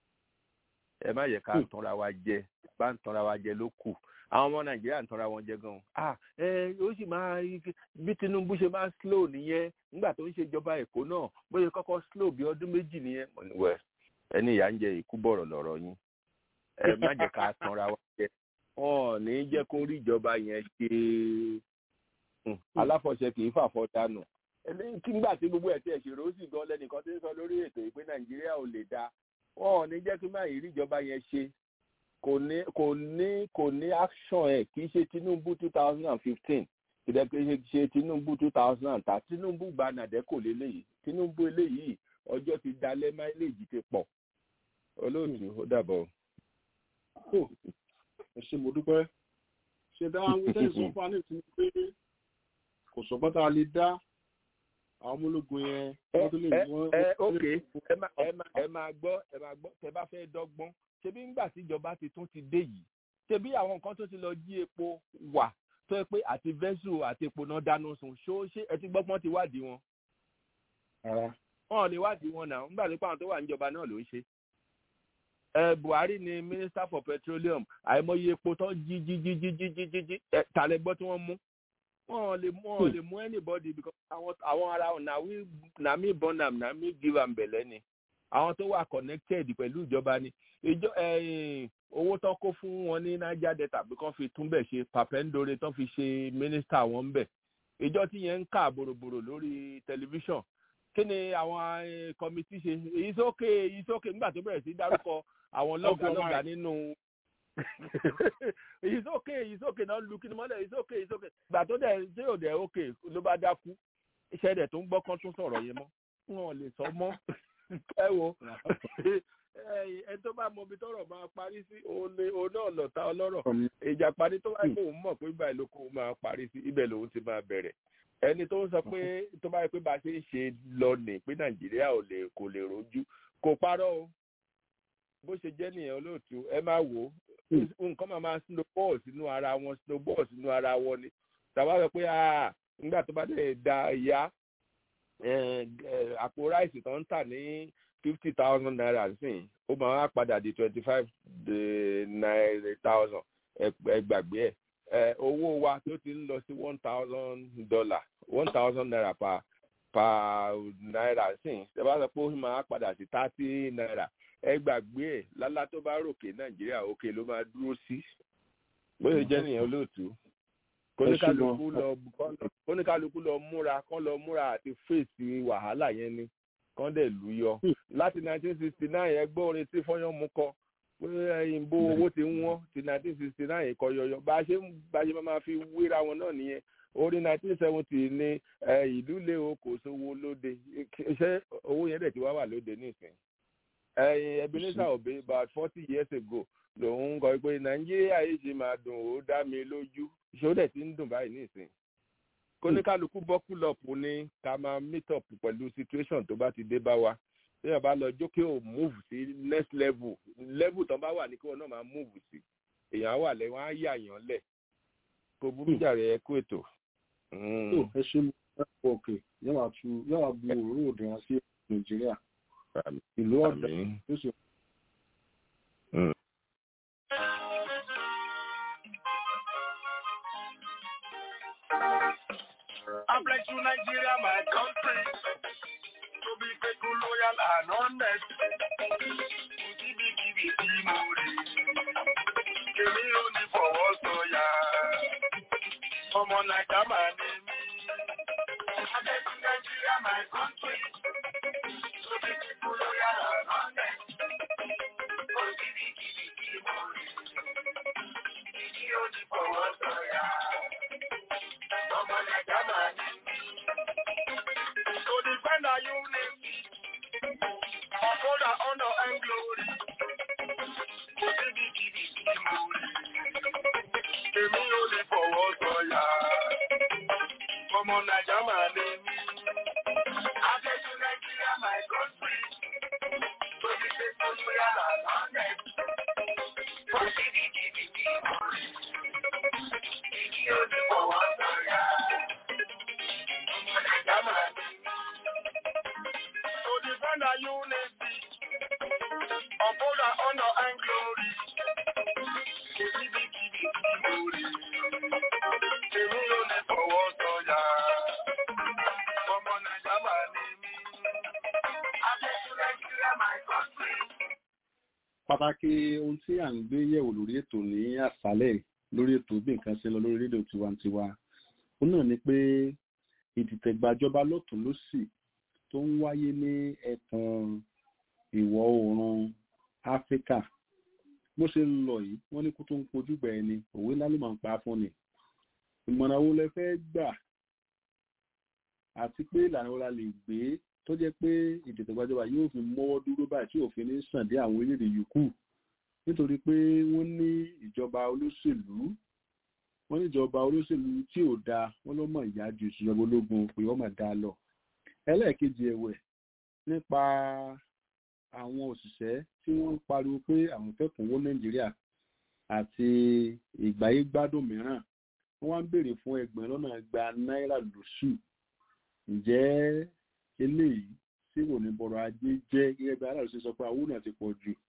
ẹ má yẹ ká tanra wa jẹ bá ń tanra wa jẹ ló kù àwọn ọmọ nàìjíríà ń tanra wọn jẹ gan ah ẹ ó sì máa bí tinubu ṣe máa slow nìyẹn nígbà tó ń ṣèjọba èkó náà bóyá kọ́kọ́ slow bí ọdún méjì nìyẹn Mo ní, well ẹni ìyá ń jẹ ìkú bọ̀rọ̀ lọ̀rọ̀ yín ẹ má jẹ́ ká tanra wa jẹ wọn ò ní jẹ́ kó rí ìjọba yẹn ṣe Hmm, aláfọ̀ṣẹ kì í fàfọ́ dànù ẹni kí nígbà tí gbogbo ẹ̀ tí ẹ̀ ṣèrò ó sì gan lẹ́nìkan tó ń sọ lórí ètò yìí pé nàìjíríà ò lè dáa wọn ò ní jẹ́ kí má yìí rí ìjọba yẹn ṣe kò ní kò ní kò ní action ẹ̀ kì í ṣe tinubu two thousand and fifteen kìdẹ́ kì í ṣe tinubu two thousand and thirty tinubu gba nàdẹ́kò léléyìí tinubu eléyìí ọjọ́ ti dalẹ̀ máìlèjì ti pọ̀ olóòtú ó dàbọ̀. Kò, ẹ ṣe mo dúpẹ́ ṣe dá wọn wíṣẹ́ ìsọfúnni tí pé kò sọ́gbọ́n tá a lè dá àwọn ọmọ ológun yẹn wọ́n tó lè ẹ wọ́n. ẹ ok ẹ máa ẹ máa ẹ máa gbọ́ ẹ máa gbọ́ tẹ bá fẹ́ dọ́gbọ́n ṣebí ńgbà tí ìjọba ti tún ti dé yìí ṣebí àwọn nǹkan tó ti lọ jí epo wà tó yẹ pé àti vẹ́sù àti epo náà dáná sun ṣó ṣé ẹ ti gbọ́pọ́n ti wádìí wọn Rárá. wọn ò lè wádìí wọn náà ńgbà tó pàwọn tó wà níjọba náà ló ń ṣe ẹ buhari ni minister for petroleum àìmọye epo tó jí jí jí jí jí jí jí jí ẹ tàlẹ gbọ́ tí wọ́n mú wọn lè mú wọn lè mú anybody because àwọn àwọn ara wọn na we na me born am na me give am bẹ̀lẹ́ ni àwọn tó wà connected pẹ̀lú ìjọba ni ìjọ owó tó kó fún wọn ní niger delta bí kan fi túnbẹ̀ ṣe papendore tó fi ṣe minister wọn ń bẹ̀ ìjọ tí yẹn ń kà bòròbòrò lórí tẹlifíṣàn kí ni àwọn kọmitì ṣe èyí sókè èyí sókè nígbà tó bẹ̀rẹ̀ sí dárúkọ àwọn lọ́gàlọ́gà nínú èyí sókè èyí sókè náà lu kíni mọ́lẹ̀ èyí sókè èyí sókè gbà tó dẹ̀ ṣé ò dẹ̀ òkè ló bá dákú iṣẹ́ dẹ̀ tó ń gbọ́ kán tún sọ̀rọ̀ yẹn mọ́ wọn lè sọ mọ́ ẹ wo ẹ tó bá mọ ibi tọ́rọ̀ máa parí sí òun ni òun náà lọ̀tá ọlọ́rọ̀ ìjà parí tó wáyé kóun mọ̀ pé báyìí ló kóun máa parí sí ibẹ̀ lòun ti máa bẹ̀rẹ̀ ẹni tó ń sọ pé tó bá yẹ pé bá a ṣe ń ṣe lọ nì pé nàìjíríà ò lè kò lè rojú kò parọ́ o bó ṣe jẹ́ nìyẹn olóòtú ẹ máa wò ó nǹkan máa máa snowball sínú ara wọn snowball sínú ara wọn ni tàbá sọ pé nígbà tó bá dẹ̀ da ìyá àpò ráìsì tó ń tà ní fifty thousand naira sí ó máa wá padà di twenty five naira thousand ẹgbàgbé ẹ owó wa tó ti ń lọ sí one thousand dollar one thousand naira per per naira sí ẹ bá sọ pé ó máa padà sí thirty naira ẹ gbàgbé ẹ lálá tó bá ròkè nàìjíríà òkè ló máa dúró sí bóyá jẹ́ nìyẹn olóòtú kóníkálukú lọ kóníkálukú lọ múra kán lọ múra àti fèsì wàhálà yẹn ni kán dẹ̀ lù yọ láti nineteen sixty nine ẹgbẹ́ orin tí fọ́yán mú kọ pé ìbò owó ti ń wọ́n ti nineteen sixty nine kọ yọyọ bá a ṣe bá a ṣe máa fi wéra wọn náà nìyẹn orí nineteen seventy ní ìlú lé o kò sówó lóde ṣé owó yẹn dẹ̀ ti wá wà lóde nísìnyí ebenezer obe about forty years ago lòun kọ pé nàìjíríà yìí ṣe máa dùn ó dá mi lójú ṣó dẹ̀ ti ń dùn báyìí nísìnyí kóníkálukú bọ́kúlọ̀pù ni ká máa meet up pẹ̀lú situation tó bá ti dé bá wa téèyàn bá lọ jókè ò move sí next level level tó bá wà ní kí wọn náà máa move sí èèyàn á wà lẹ wọn á yà yàn lẹ kó burú jàre ẹ kó ètò. ẹ ṣe mú ẹ pọ òkè yóò wá tu yóò wá bu òróró òdì wọn sí nàìjíríà ìlú ọ̀dà tó sì. I bless you, Nigeria, my country. To be faithful, loyal, and honest. Give it, give it, give more. Èmi ò ní fọwọ́ sọ̀yà. Ọmọ Nàìjà máa ní mí. I bless you, Nigeria, my country. To be faithful, loyal, and honest. Give it, give it, give more. Èmi ò ní fọwọ́ sọ̀yà. Ọmọ Nàìjà máa ní mí. To defend our unity, uphold our honor and glory. Kò síbi kìbì kí mo rí. Èmi ò lè fọwọ́ sọ̀yà. Ọmọ Nàìjà máa ní mí. Adéjú Nàìjíríà my country. To be faithful, loyal and honest. Kò síbi kìbì kí mo rí. Èmi ò lè fọwọ́ sọ̀yà. Ọmọ Nàìjà máa ní mí. To defend our unity, uphold our honor and glory. Kìbìkìbì glory. Èmi ò lè fọwọ́ sọ̀yà. Ọmọ Nàìjà máa ní mí. Adéṣu Nàìjíríà my country. pàtàkì ohun tí à ń gbé yẹ̀wò lórí ètò ní àṣálẹ̀ lórí ètò bí nǹkan ṣe lọ lórí rédíò tiwantiwa ó náà ni pé ìdìtẹ̀gbàjọba lọ́tún lọ́sì tó ń wáyé ní ẹkùn ìwọ̀ oòrùn áfíríkà bó ṣe ń lọ yìí wọ́n ní kó tó ń pojú gbà ẹni òwe ńlá ló máa ń pa fún ni ìmọ̀ràn wo lẹ fẹ́ gbà àti pé ìlànà wo la lè gbé tó jẹ́ pé ìdìtẹ̀gbàjọba yóò fi mọ́wọ́ dúró báyìí tí òfin ní sàn dé àwọn orílẹ̀-èdè yòókù nítorí pé wọ́n ní ìjọba olóṣèlú wọ́n ní ìjọba olóṣèlú tí ò dáa wọ́n ló mọ̀ ìyá ju ìṣèjọba ológun pé wọ́n mọ̀ dáa lọ ẹlẹ́ẹ̀kejì ẹ̀wẹ̀ nípa àwọn òṣìṣẹ́ tí wọ́n ń pariwo pé àwọn fẹ́ kúnwó nàìjíríà àti ìgbáyé gbádùn mìíràn wọ́n wá ń béèrè fún ẹgbẹ̀rún lọ́nà igba náírà lóṣù ǹjẹ́ eléyìí tí kò ní bọ̀rọ̀ ajé jẹ́ gẹ́gẹ́ bí aláàrú ṣe sọ pé àwọn náà ti pọ̀ jù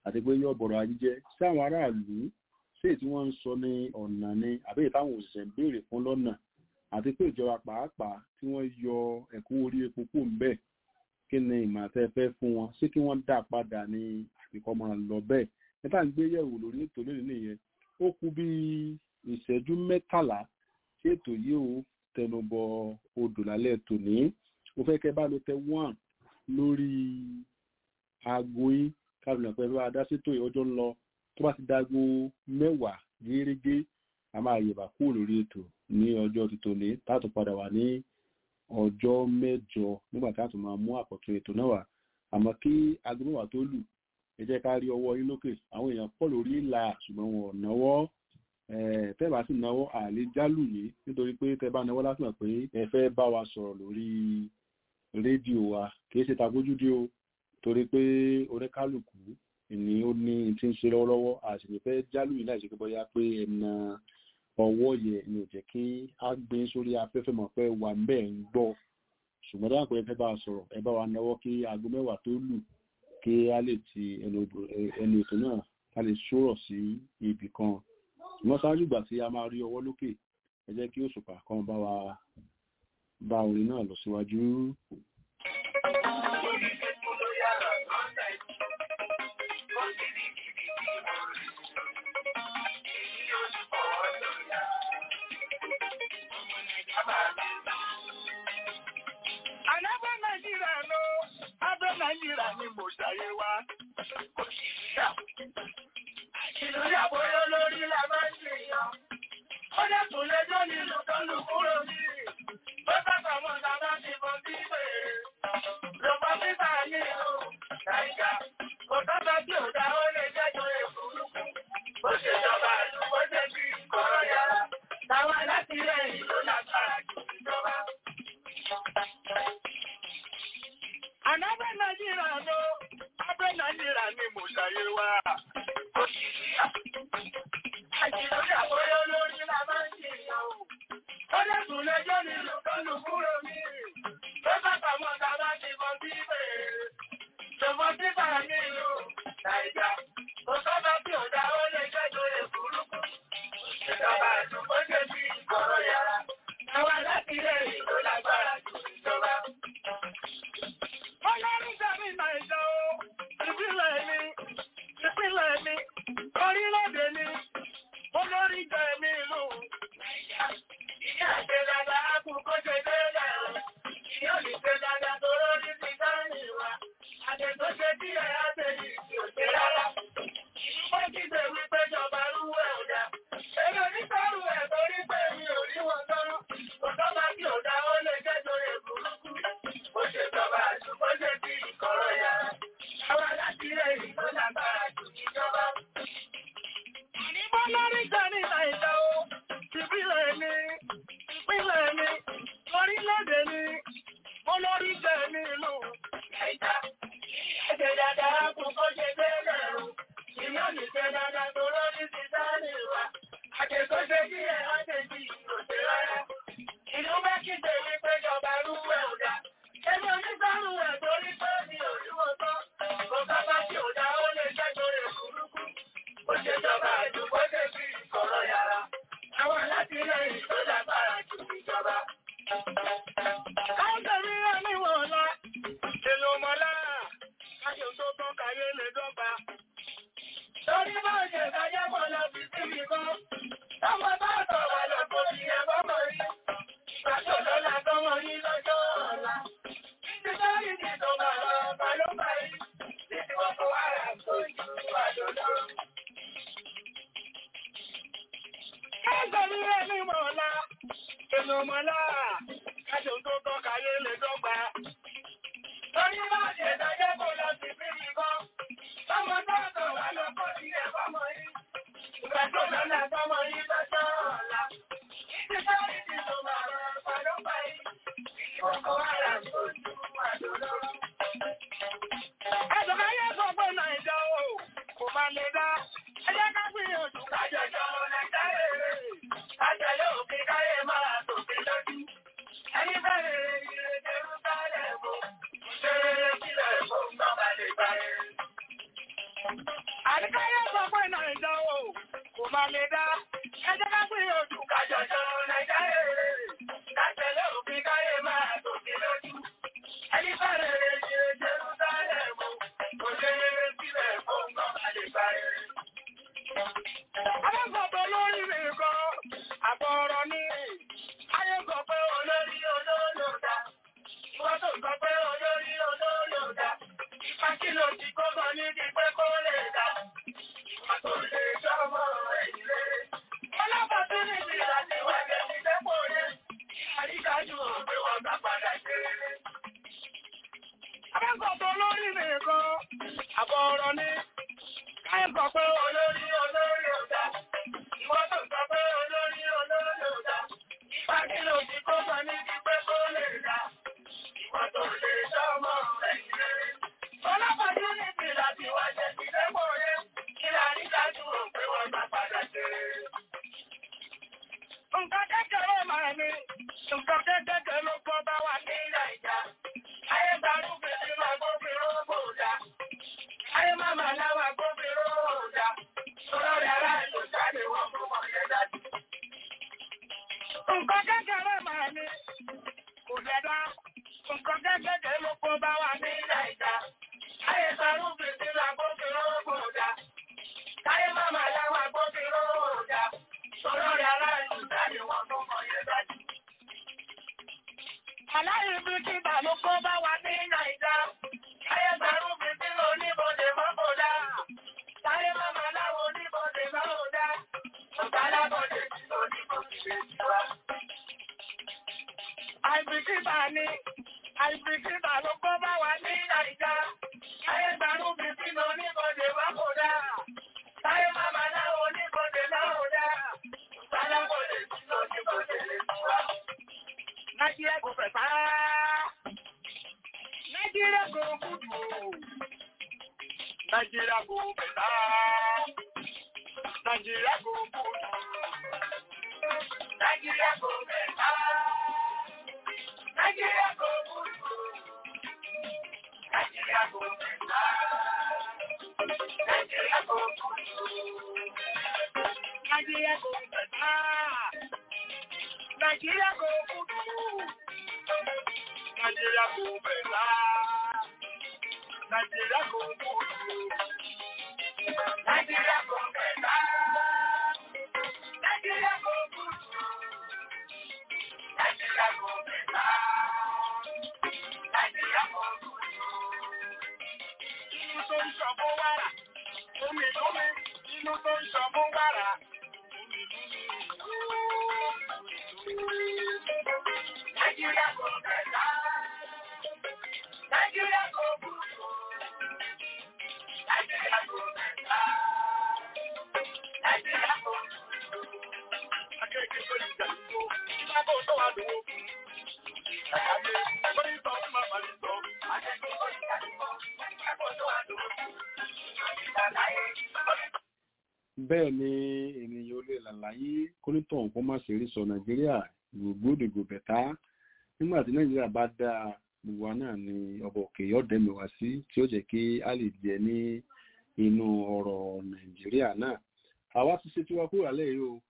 àti pé yóò bọ̀rọ̀ ajé jẹ́ sí àwọn aráàlú sí èyí tí wọ́n ń sọ ní ọ̀nà ni àbí èyí táwọn òṣìṣẹ́ ń béèrè fún lọ́nà àti pé ìjọba pàápàá tí wọ́n yọ ẹ̀kún orí epo kù ń bẹ̀ kí ni ìmọ̀ àtẹ́fẹ́ fún wọn sí kí wọ́n dá padà ní àfikọ́ máa lọ bẹ́ẹ̀ níta ń gbé yẹ̀wò lórí ètò lónìí nìyẹn ó kú bí ìṣẹ́jú mẹ́tàlá tí ètò yìí ó tẹnubọ odò lálẹ́ tòní mo fẹ́ kẹ́ bá lo tẹ one lórí aago yín kábìnà pẹ̀lú adásítò ọjọ́ ń lọ tó bá ti dágbo mẹ́wàá gẹ́gẹ́ a máa yẹ̀bà kúrò lórí ètò ní ọjọ́ títòní táàtò padà wà ní ọjọ́ mẹ́jọ nígbà táàtò máa mú àkọ́tún ètò náà wá àmọ́ kí aago mẹ́wàá tó lù ẹ jẹ́ ká rí ọwọ́ yín lókè àwọn èèyàn pọ̀ lórí ìlà ṣùgbọ́n wọn ò náwó tẹ́ bá sì náwó àlè jálù yìí nítorí pé tẹ́ bá náwó lásìmọ̀ pé ẹ fẹ́ bá wa sọ̀rọ̀ lórí rédíò wa kìí ṣe tagójúdé o torí pé oníkálùkù ni ó ní tí ń ṣe lọ́wọ́lọ́wọ́ àṣìlè fẹ́ jálù yìí láìsí pé bóyá pé ẹ̀nà ọwọ́ yẹ ni ò jẹ́ kí á gbé sórí afẹ́fẹ́ mọ̀ pé wà ń bẹ́ẹ̀ ń gbọ́ ṣùgbọ́n dáhùn pé ẹ fẹ́ bá wa sọ̀rọ̀ ẹ bá wa náwó kí aago mẹ́wàá tó lù kí a lè ti ẹnu ètò náà ká lè ṣòrọ̀ sí ibì kan ṣùgbọ́n ṣáájú ìgbà tí a máa rí ọwọ́ lókè ẹ jẹ́ kí òṣùpá kan bá wa bá orin náà lọ síwájú. Àlábẹ́ Nàìjíríà ló, abẹ́ Nàìjíríà ni mo ṣàyé wa. Kò sí ìyá. Ìlúyà bóyá lórí la máa ń ṣe yàn. Ó dẹ́kun lẹ́jọ́ nílùú tó lù kúrò ní. Bó sábà mọ̀ ta bá ti bọ̀ sí ìbéèrè. Lọ́pọ̀ pípa ní ìlú Nàìjà. Kò sábà tí ò dá ó lè jẹ́jọ́ èkúrúkú. Ó ṣèjọba ìlú bó ṣe bí kọ̀rọ̀ yàrá. Táwọn alátìlẹyìn ló lágbára jù ìjọba. Ànábẹ́ Nàìjíríà ló, abẹ́ Nàìjíríà ni mo ṣàyé wa. Kò sí ìyá. Àjìlórí àbóyá lórí la máa ń ṣe ìyàwó. Ó lẹ́kùn lẹ́jọ́ nílùú kọ́lù kúrò ní. Ó bàbá mọ́ ta bá ti bọ́ sí ìbéèrè. Ṣùgbọ́n títà nílùú Nàìjà. Kò sábà tí ò dá ó lè jẹ́jọ́ èkúrúkú. Ìjọba àdúgbò ṣe bí ìkọ̀rọ̀ yàrá. Àwọn alátìlẹyìn ló lágbára jù ìjọba. Ọlọ́run sẹ́mi Nàìjà o, ìpínlẹ̀ mi, ìpínlẹ̀ mi, orílẹ̀-èdè mi, olórí jẹ́ mi ìlú. Nàìjà, ìyá ṣe dáadáa kú kó ṣe délẹ̀ o. Ìyá ò ní ṣe dáadáa tó lórí ti dání wa. Àjẹ́ tó ṣe bí ẹ̀ á ṣe yìí kì ò ṣe rárá. Ìlú pé kígbe wípé jọba rúwẹ̀ ò dá. Èmi ò ní sọ́rù ẹ̀ torí pé mi ò rí wọn tọ́rọ́. Kò tọ́ba kí ò dá ó lè jẹ́ torí burúkú. Ó ṣe jọba àdúgbò ṣe bí ìkọ̀rọ̀ yàrá. Àwọn alátìlẹyìn tó lágbára jù níjọba. Àníbọ́ lórí jẹ́ ní Nàìjà o. Ìpínlẹ̀ mi, ìpínlẹ̀ mi, orílẹ̀-èdè mi, olórí jẹ́ ní ìlú Nàìjà. Ẹ̀jẹ̀ dáadáa kún kó ṣe bẹ́ẹ̀ o. Ìlú ò ní ṣe dáadáa tó lórí ti dání wa. Àjẹ̀kọ́ ṣe bí ẹ̀ á ṣe bí ìròṣè rárá. Ìlú Mẹ́kìdé ní péjọba rúwẹ̀ ò dá. Ẹni onígbàrú ẹ̀ torí pé mi ò rí wọn tán. Kò sábà tí ò dá ó lè jẹ́ torí èkúrúkú. Ó ṣe jọba àdúgbò ṣe bí ìkọ̀rọ̀ yàrá. Àwọn alátìlẹyìn tó lágbára jù ìjọba. Káwọn tẹ̀lé rẹ̀ ní wọ̀ọ́lá. Èlò mọ́lá. Káṣe tó tán káyé lè dọ́gba. Torí bá ṣe káyé mọ́ lọ sí síbi kan. Ọmọ bá sọ̀rọ̀ lọ kó ní ẹ̀fọ́ mọ̀ rí. Ìgbàjọ́ lọ́la tọ́mọ yín lọ́jọ́ ọ̀la. Títí sọ́rí ní tó máa lọ ọba ló bá yí. Títí wọ́n fún wàrà tó jù àjò lọ. Káàkiri rẹ̀ ní mọ̀ọ́lá. Èlò mọ̀ọ́lá. Káṣe tó tán káyé lè dọ́gba. Torí bá ṣe káyé kó lọ sí síbi kan. Ọmọ bá sọ̀rọ̀ lọ kó ní ẹ̀fọ́ mọ̀ yí. Ìgbàjọ́ lọ́la tọ́mọ yín lọ́jọ́ ọ̀la. Títí sọ́rí ní tó máa lọ ọba ló bá yí. Ẹ̀sùn káyé sọ pé Nàìjà o, kò máa lè dá. Ẹ jẹ́ ká gbìyànjú kájọjọ́ Nàìjà rere. Kájọlé òfin káyé máa tòfin lójú. Ẹni bẹ̀rẹ̀ ìrìn Jerúsálẹ̀ mọ́. Ṣé kílẹ̀ fún bàbá lè gbà rẹ̀? àbọ̀ ọ̀rọ̀ ni. Káyọ̀ sọ pé olórí olórí ò dá. Ìwọ́n tó sọ pé olórí olórí ò dá. Ìgbà kí ló ti kó sọ ní ti pé kó lè dá. Ìwọ́n tó lè sọ́mọ rẹ̀ kéré. Ọlọ́pàá ní ti láti wá jẹ́ ti lẹ́pọ̀ yẹn. Kí la ní dájú rò pé wọ́n máa padà ṣe. Nǹkan kékeré máa ní. Nǹkan kékeré ló kọ́ bá wa ní Nàìjà. Ayé gbarúgbè nínú agbófinró kò dá. Ayé máma láwọn agbófinró kò dá. Olórí aráàlú jáde wọ́n fún wọn yẹn dájú. Nǹkan kékeré máa ní. Kò dẹ́dá. Nǹkan kékeré ló kọ́ bá wa ní Nàìjà. Ayé gbarúgbè nínú agbófinró kò dá. Ayé máma láwọn agbófinró kò dá. Olórí aráàlú jáde wọ́n fún wọn yẹn dájú. Aláìbí kíta ló kó bá wa ní Nàìjà. Ayé gbàrú mi tí ló níbodè mọ́kòdá. Táyé máma láwo níbodè mọ́kòdá. Ọ̀gá alábọ̀dé tí ló níbodè lè tiwa. Àìbìkítà ni, àìbìkítà ló kó bá wa ní Nàìjà. Ayé gbàrú mi tí ló níbodè mọ́kòdá. Táyé máma láwo níbodè mọ́kòdá. Ọ̀gá alábọ̀dé tí ló níbodè lè tiwa. Nigeria go better. Nigeria go good. Nigeria go better. Nigeria go good. Nigeria go better. Nigeria go good. Nigeria go better. Nigeria go good. Nigeria go better. Nigeria go good. Nigeria go better. Nigeria go good. Nigeria go better. Nigeria go good. Nigeria go better. Nigeria go good. Inú tó ń ṣọ̀bọ̀ wàrà, omi lómi, inú tó ń ṣọ̀bọ̀ wàrà, omi Nigeria go better. Nigeria go good. Nigeria go better. Nigeria go good. Akéèké tó lè jà tó, ìgbà bó tó wà lówó. Àyàgbé, lórí sọ fún màmá mi sọ. Akéèké tó lè jà tó, ìgbà bó tó wà lówó. bẹ́ẹ̀ ni ènìyàn olè làlàyé kónítọ̀ nǹkan má ṣe rí sọ nàìjíríà gbogbogbò bẹ̀tá nígbà tí nàìjíríà bá dáa gbogbo wa náà ni ọba òkè yọ̀dẹ̀mí wá sí tí ó jẹ́ kí a lè jẹ ní inú ọ̀rọ̀ nàìjíríà náà àwa ti ṣe tiwa kúrò alẹ́ yìí o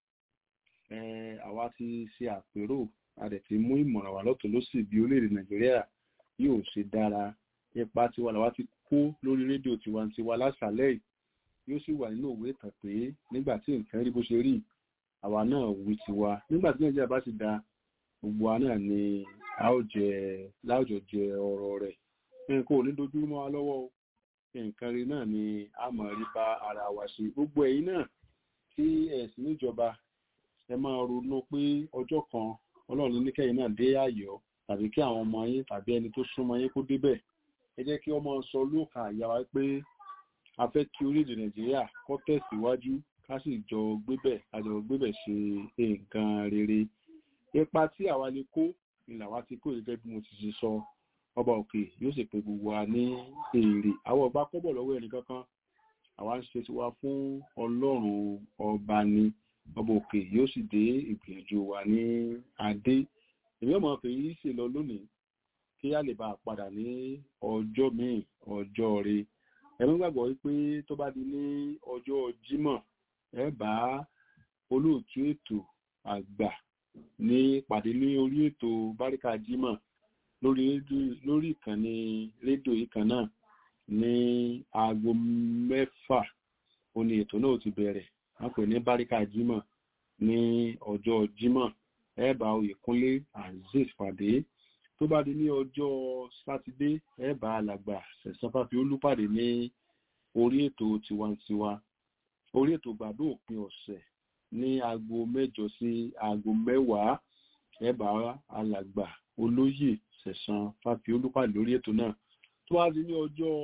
Eh, àwa ti ṣe àpérò a dẹ̀ ti mú ìmọ̀ràn wá lọ́tọ̀ lọ́sì bí orílẹ̀-èdè nàìjíríà yóò ṣe dára ipa tiwa làwa ti kó lórí rédíò tiwantiwa lásàlẹ̀ yìí yóò sì wà nínú òwe ìtàn pé nígbà tí nǹkan rí bó ṣe rí àwa náà wí tiwa nígbà tí nàìjíríà bá ti da gbogbo wa náà ni a ó jẹ láwùjọ jẹ ọ̀rọ̀ rẹ̀ nǹkan ò ní dojú mọ́ wa lọ́wọ́ o nǹkan rí náà ni a mọ̀ rí bá ara wa ṣe gbogbo ẹ̀yin náà tí ẹ̀sìn níjọba ẹ máa ronú pé ọjọ́ kan ọlọ́run ní kẹ́yìn náà dé àyọ̀ tàbí kí àwọn ọmọ yín tàbí ẹni tó súnmọ́ yín kó débẹ̀ ẹ jẹ́ kí ọmọ sọ lóòkà àyà wa pé a fẹ́ kí orílẹ̀-èdè nàìjíríà kó tẹ̀síwájú ká sì jọ gbébẹ̀ ká jọ gbébẹ̀ ṣe nǹkan rere ipa tí àwa lè kó ni làwa ti kó gẹ́gẹ́ bí mo ti ṣe sọ ọba òkè yóò sì pe gbogbo wa ní èrè àwọn ọba kọ́bọ̀ lọ́wọ́ ẹnì kankan àwa ń ṣe tiwa fún ọlọ́run ọba ni ọba òkè yóò sì dé ìgbìyànjú wa ní adé èmi ọmọ ọkẹ yìí sì lọ lónìí kí a lè bá a padà ní ọjọ́ míì ọjọ́ rẹ ẹ̀mí gbàgbọ́ wípé tó bá di ní ọjọ́ jímọ̀ ẹ bá olóòtú ètò àgbà ní pàdé ní orí ètò báríkà jímọ̀ lórí lórí ìkànnì rédíò yìí kan náà ní aago mẹ́fà ó ní ètò náà ti bẹ̀rẹ̀ wọ́n pè ní báríkà jímọ̀ ní ọjọ́ jímọ̀ ẹ bá oyèkúnlé azeez pàdé tó bá di ní ọjọ́ sátidé ẹ bá alàgbà sẹ̀sán fàfi olúpàdé ní orí ètò tiwantiwa orí ètò gbàdó òpin ọ̀sẹ̀ ní aago mẹ́jọ sí aago mẹ́wàá ẹ bá alàgbà olóyè sẹ̀sán fàfi olúpàdé lórí ètò náà tó bá di ní ọjọ́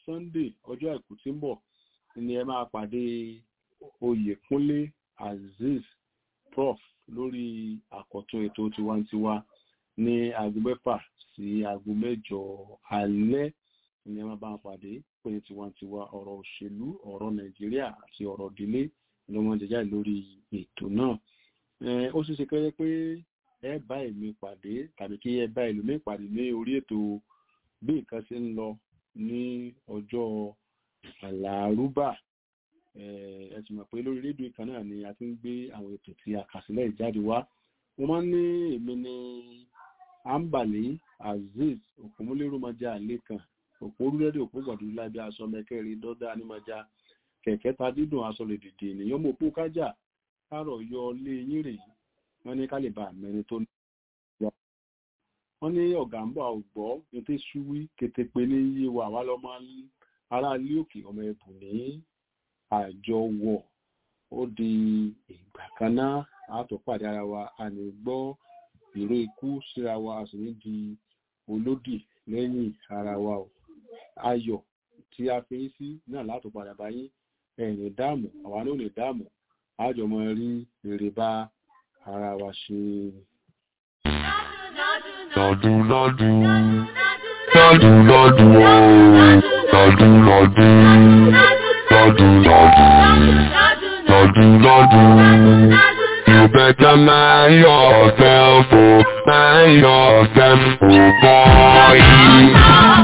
sunday ọjọ́ àìkú tí ń bọ̀ ni ẹ máa pàdé oyèkúnlé azeez prof lórí àkọ́tún ètò tiwantiwa ní aago mẹ́fà sí aago mẹ́jọ alẹ́ ni ẹ máa bá wọn pàdé pé tiwantiwa ọ̀rọ̀ òṣèlú ọ̀rọ̀ nàìjíríà àti ọ̀rọ̀ ìdílé ló wọ́n jẹjá lórí ètò náà ó ṣeé ṣe kẹ́rẹ́ pé ẹ bá èmi pàdé tàbí kí ẹ bá ẹlòmíì pàdé ní orí ètò bí nǹkan ṣe ń lọ ní ọjọ́ àlàrúbà ẹ sì mọ̀ pé lórí rédíò kan náà ni a ti ń gbé àwọn ètò tí a kà sílẹ̀ ìjáde wá mo máa ń ní èmi ní ambali azeez òpómúlérúmọjà àlékàn òpó orílẹ̀-èdè òpó gbọ̀dúrú lábí aṣọ mẹ́kẹ́rin dọ́dá anímọ̀já kẹ̀kẹ́ ta dídùn aṣọ lè dìde ènìyàn mọ̀ òpó kájà kárọ̀ yọ lé yín rèé wọ́n ní kálíbà mẹ́rin tó ní wọ́n ní ọ̀gá ń bọ̀ àwùgbọ́ ètè ṣúwí kétépe ní iye wà wá lọ́mọ ará ilé òkè ọmọ ẹ̀bùn ní àjọwọ̀ ó di ìgbà kan náà àtọ̀pàdé ara wa a lè gbọ́ ìró ikú síra wa a sì ní di olódì lẹ́yìn ara wa o ayọ̀ tí a fi ń sí náà látọ̀padà báyìí ẹ̀yìn dáàmú àwa náà lè dáàmú àjọmọ rí èrè bá ara wa ṣe. Lọ́dún lọ́dún lọ́dún lọ́dún ó lọ́dún lọ́dún lọ́dún lọ́dún lọ́dún lọ́dún. You better mind yourself, oh, mind yourself, oh boy.